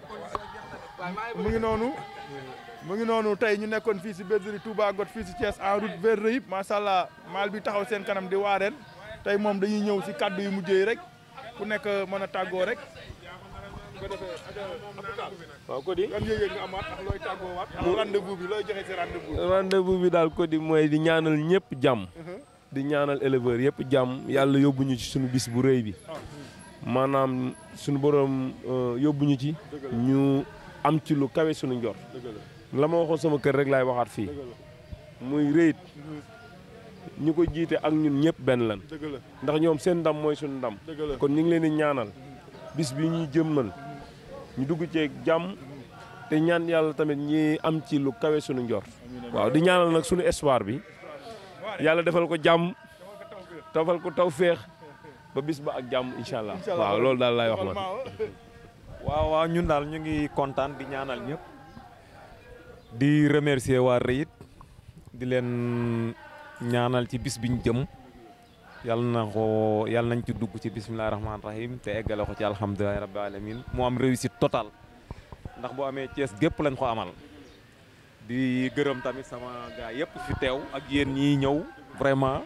Speaker 3: mu ngi noonu mu ngi noonu tey ñu nekkoon fii si bergerie Touba Got fii si Thiès en route vers Reyib macha allah maal bi taxaw seen kanam di waareen tey moom dañuy ñëw si kaddu yu mujjee yi rek ku nekk mën a tàggoo rek bu ko defee aja
Speaker 8: waaw Cody
Speaker 3: yan yëg-yëg nga amaat ak looy tàggoo waat ak rendez-vous bi looy joxe si rendez-vous bi
Speaker 8: rendez-vous bi daal Cody mooy di ñaanal ñëpp jàmm di ñaanal éleveur yëpp jàmm yàlla yóbbuñu ci suñu bis bu rëy bi maanaam suñu borom yóbbuñu ci ñu am ci lu kawe suñu njor la ma waxoon sama kër rek laay waxaat fii muy rëyit ñu ko jiite ak ñun ñëpp benn lan
Speaker 3: dëgg la
Speaker 8: ndax ñoom seen ndam mooy suñu ndam
Speaker 3: dëgg la
Speaker 8: kon ñu ngi leen di ñaanal bis bi ñuy jëmmal ñu dugg ceeg jàmm te ñaan yàlla tamit ñi am ci lu kawe suñu njor waaw di ñaanal nag suñu espoir bi yàlla defal ko jàmm defal ko taw féex ba bis ba ak jàmm incha allah waaw loolu daal laay wax man
Speaker 10: waaw waaw ñun daal ñu ngi kontaan di ñaanal ñëpp di remercier waa Reyit di leen ñaanal ci bis biñ jëm yàlla na ko yàlla nañ ci dugg ci bisimilah rahmaani rahim te eggale ko ci alhamdulilah rabbil alamin mu am réussite totale ndax bu amee Thiès gépp lañ ko amal di gërëm tamit sama gaa yëpp fi teew ak yéen ñii ñëw vraiment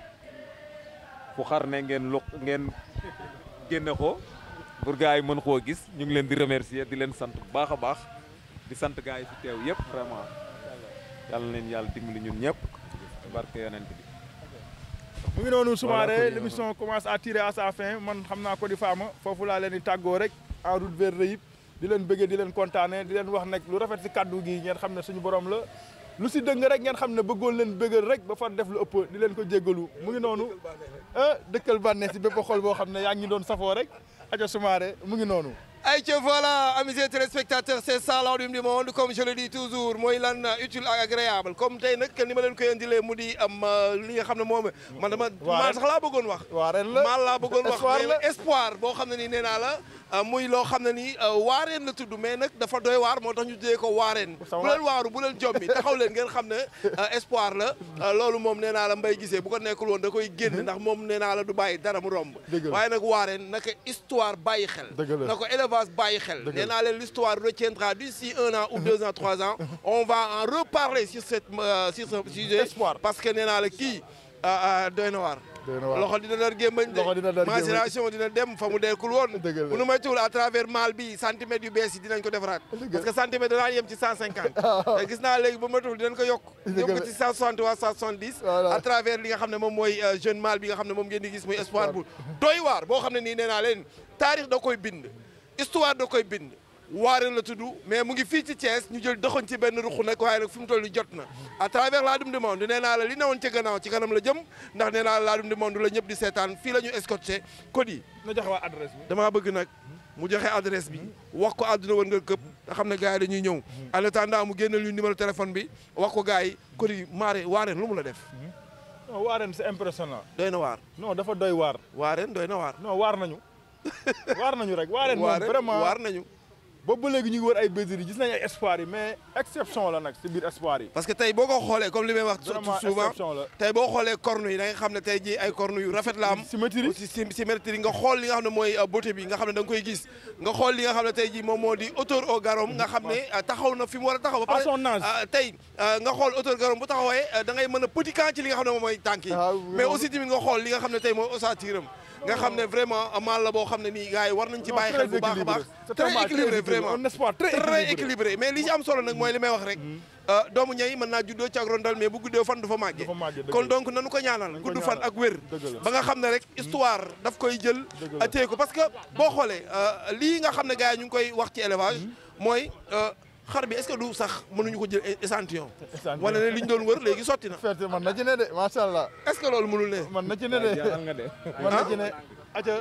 Speaker 10: fu xar ne ngeen lu ngeen génne ko pour gars yi mën koo gis ñu ngi leen di remercier di leen sant bu baax a baax di sant gars yi fi teew yëpp vraiment yàlla na leen yàlla dimbali ñun ñëpp barke yonent bi
Speaker 3: mu ngi noonu Soumaré l' émission commence à tirer à sa fin man xam naa ko di faama foofu laa leen di tàggoo rek en route vers Reyib di leen bëggee di leen kontaane di leen wax nag lu rafet si kaddu gi ngeen xam ne suñu borom la lu si dëng rek ngeen xam ne bëggoon leen bëggal rek ba far def lu ëpp di leen ko jéggalu mu ngi noonu ah dëkkal bànneex si bépp xol boo xam ne yaa ngi doon safoo rek aca Soumaré mu ngi noonu
Speaker 2: Aïe, voilà, amis et téléspectateurs, c'est ça l'Ordre du monde, comme je le dis toujours, mooy lan utile ak agréable comme tey nag ni ma leen koy indilee mu di am li nga xam ne moom man dama maa sax laa bëggoon wax
Speaker 3: waareen la
Speaker 2: maa laa bëggoon wax
Speaker 3: espoir la
Speaker 2: mais espoir boo xam ne nii nee naa la muy loo xam ne nii waareen la tudd mais nag dafa doy waar moo tax ñu tuddee ko waareen bu leen waaru bu leen jommi taxaw leen ngeen xam ne espoir la loolu moom nee naa la mbay gisee bu ko nekkul woon da koy génn ndax moom nee naa la du bàyyi dara mu romb waaye nag waareen naka histoire bàyyi xel na ko élevage bàyyi xel nee naa leen l'histoire retiendra d'ici un an ou deux ans trois ans on va en reparler sur cette sur ce sujet parce que nee naa la kii doy na waar loxo dina dar gémmañ de macération dina dem fa mu deekul woon bu nu may tuul à travers mal bi centimètres yu bees yi dinañ ko defaraat parce que centimètre danaa yem ci cent cinquante te gis naa léegi ba ma tuul dinañ ko yokk yokk ko ci cent soixante waa cent soixante dix à travers li nga xam ne moom mooy jeune mal bi nga xam ne moom ngeen di gis muy espoir bu doy waar boo xam ne nii nee naa leen taarix da koy bind histoire da koy bind waareen la tudd mais mu ngi fii ci Thiès ñu jël doxoñ ci benn ruq nag waaye nag fi mu toll nii jot na à travers Ladoum du Monde nee naa la li newoon ca gannaaw ci kanam la jëm ndax nee naa la Ladoum du Monde la ñëpp di seetaan fii la ñu escorté code yi
Speaker 3: na joxe waa adresse bi
Speaker 2: damaa bëgg nag mu joxe adresse bi wax ko àdduna woon nga këpp nga xam ne gars yi dañuy ñëw en attendant mu génneel ñu numéro téléphone bi wax ko gars yi code yi maare waareen lu mu la def
Speaker 3: non waareen c'est impressionnant
Speaker 2: doy na waar
Speaker 3: non dafa doy waar
Speaker 2: waareen doy na waar
Speaker 3: non waar nañu waar nañu rek waareen moom vraiment
Speaker 2: waar nañu
Speaker 3: boobu ba léegi ñu ngi wër ay bergeries gis nañ ay espoir yi mais exception la nag si biir espoir yi
Speaker 2: parce que tey boo ko xoolee comme li may wax souvent tey boo xoolee corne yi da nga xam ne tey ji ay corne yu rafet la am
Speaker 3: symétrie
Speaker 2: symétrie nga xool li nga xam ne mooy beauté bi nga xam ne da nga koy gis nga xool li nga xam ne tey ji moom moo di hauteur au garom nga xam ne taxaw na fi mu war a taxaw ba pare tey nga xool hauteur garom bu taxawee da ngay mën a petit camp ci li nga xam ne moom mooy tànk yi mais aussi tamit nga xool li nga xam ne tey mooy ossature am nga xam ne vraiment mal la boo xam ne nii gars yi war nañ ci bàyyi xel bu baax a baax très équilibré vraiment
Speaker 3: un espoir
Speaker 2: très équilibré mais li ci am solo nag mooy li may wax rek doomu ñay mën naa juddoo ci ak rondal mais bu guddee fan du fa màggee kon donc nanu ko ñaanal gudd fan ak wér ba nga xam ne rek histoire daf koy jël téye ko parce que boo xoolee lii nga xam ne gars yi ñu ngi koy wax ci élevage mooy xar bi est-ce que du sax mënuñu ko jël échantillon wala ne li ñu doon wër léegi sotti na
Speaker 3: ferte man na ci ne de macha allah
Speaker 2: est-ce que loolu mënul ne
Speaker 3: man na ci ne de man na ci ne aca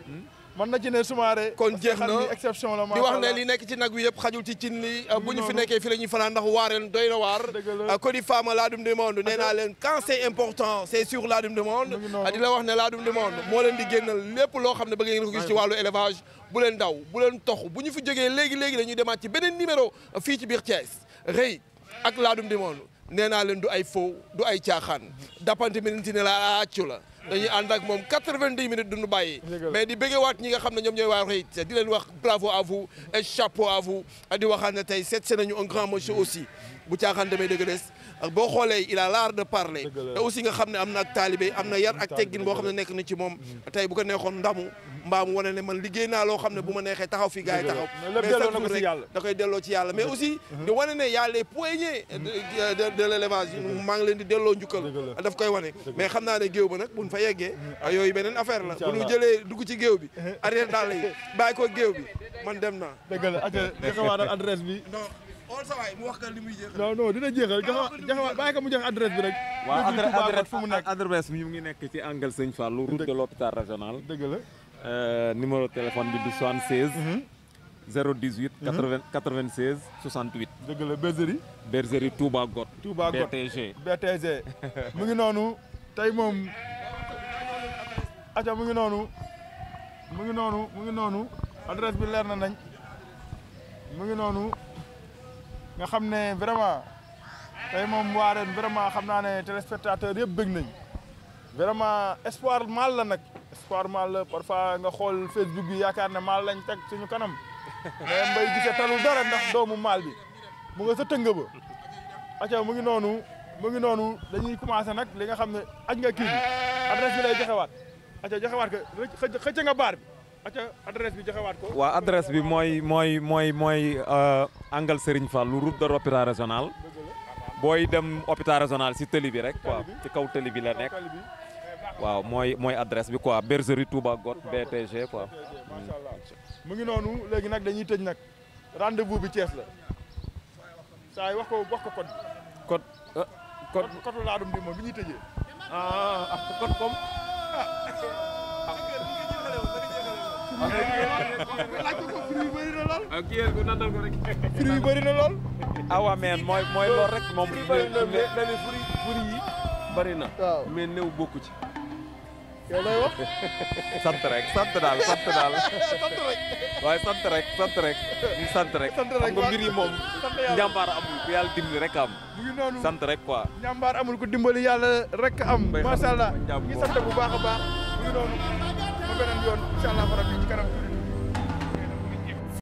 Speaker 3: man na ci ne Soumaré
Speaker 2: kon jeex na
Speaker 3: exception la
Speaker 2: di wax ne li nekk ci nag wi yëpp xajul ci cin li bu ñu fi nekkee fi la ñuy fanaan ndax waareen doy na waar Cody Fama Ladoum du Monde nee naa leen quand c'est important c'est sur Ladoum du Monde di la wax ne Ladoum du Monde moo leen di génnal lépp loo xam ne bëgg ngeen ko gis ci wàllu élevage bu leen daw bu leen tox bu ñu fi jógee léegi léegi dañuy demaat ci beneen numéro fii ci biir Thiès rëy ak Ladoum du Monde nee naa leen du ay faux du ay caaxaan dappante minute ne la accu la dañuy ànd ak moom 90 minutes duñu bàyyi mais di bëggewaat ñi nga xam ne ñoom ñooy waa Reit di leen wax bravo à vous et chapeau à vous di waxaat ne tey seet si nañu un grand monsieur aussi bu caaxaan demee dëgg des boo xoolee il a l'art de parler te aussi nga xam ne am na ak taalibe am na yar ak teggin boo xam ne nekk na ci moom tey bu ko neexoon ndamu mbaa mu wane ne man liggéey naa loo xam ne bu ma neexee taxaw fi gars yi taxaw mais chaque jour rek da koy delloo ci yàlla mais aussi di wane ne y a les poignets de de l'élevage maa ngi leen di delloo njukkal daf koy wane mais xam naa ne géew ba nag buñ fa yeggee yooyu beneen affaire la bu ñu jëlee dugg ci géew bi arrière daal yi bàyyi ko géew bi man dem naa
Speaker 3: dëgg la joxewaatal adresse bi
Speaker 2: xool sa waay mu wax ka li muy jeexal
Speaker 3: non non dina jeexal joxe bàyyi ko mu joxe adresse bi rek
Speaker 10: waaw adresse
Speaker 3: fu mu nekk
Speaker 10: adresse bi mu ngi nekk ci angle Sëñ Fallou route de l'hôpital régional
Speaker 3: dëgg la
Speaker 10: numéro téléphone bi di 76 018 80 96 68
Speaker 3: dëgg la bergerie
Speaker 10: bergerie Touba Got
Speaker 3: Touba Got
Speaker 10: BTG
Speaker 3: BTG mu ngi noonu tey moom aca mu ngi noonu mu ngi noonu mu ngi noonu adresse bi leer na nañ mu ngi noonu nga xam ne vraiment tey moom waareen vraiment xam naa ne téléspectateur yëpp bëgg nañ vraiment espoir mal la nag espoir mal la parfois nga xool Facebook bi yaakaar ne mal lañ teg suñu kanam mais mbay gisee talul dara ndax doomu mal bi mu nga sa tënga ba aca mu ngi noonu mu ngi noonu dañuy commencé nag li nga xam ne aj nga kii bi adresse bi lay joxewaat aca joxewaat ko xëcc nga baar bi aca adresse bi joxewaat ko
Speaker 10: waaw adresse bi mooy mooy mooy mooy angle Serigne Fallou route de l'hôpital régional booy dem hôpital régional si tëli bi rek quoi ci kaw tëli bi la nekk waaw mooy mooy adresse bi quoi bergerie Touba Got BTG quoi
Speaker 3: mu ngi noonu léegi nag dañuy tëj nag rendez-vous bi Thiès la saa yi wax ko wax ko code
Speaker 8: code ah code
Speaker 3: code laadum di moom bi ñuy tëjee.
Speaker 8: ah ah code comme.
Speaker 3: laaj ko fruit yi bëri na lool.
Speaker 8: ak kii yéen ko nandal ko rek.
Speaker 3: fruit yi bëri na lool.
Speaker 10: ah waa mais mooy mooy loolu rek moom.
Speaker 8: bëri na mais dañuy furi furi yi bëri na.
Speaker 3: waaw
Speaker 8: mais néew bokku ci.
Speaker 3: yow lay wax.
Speaker 10: sant rek sant daal sant daal.
Speaker 3: sant rek.
Speaker 10: waaye sant rek sant rek. ñu sant rek.
Speaker 3: sant rek
Speaker 10: xam nga mbir yi moom.
Speaker 3: sant yàlla
Speaker 10: njàmbaar amul ku yàlla dimbali rek am.
Speaker 3: mu ngi noonu
Speaker 10: sant rek quoi.
Speaker 3: ñambaar amul ku dimbali yàlla rek am.
Speaker 10: Mbay xam
Speaker 3: macha allah
Speaker 10: nga
Speaker 3: ñu ngi sant bu baax a baax. mu ngi noonu ba beneen yoon incha allah rabbi ci kanam tuuti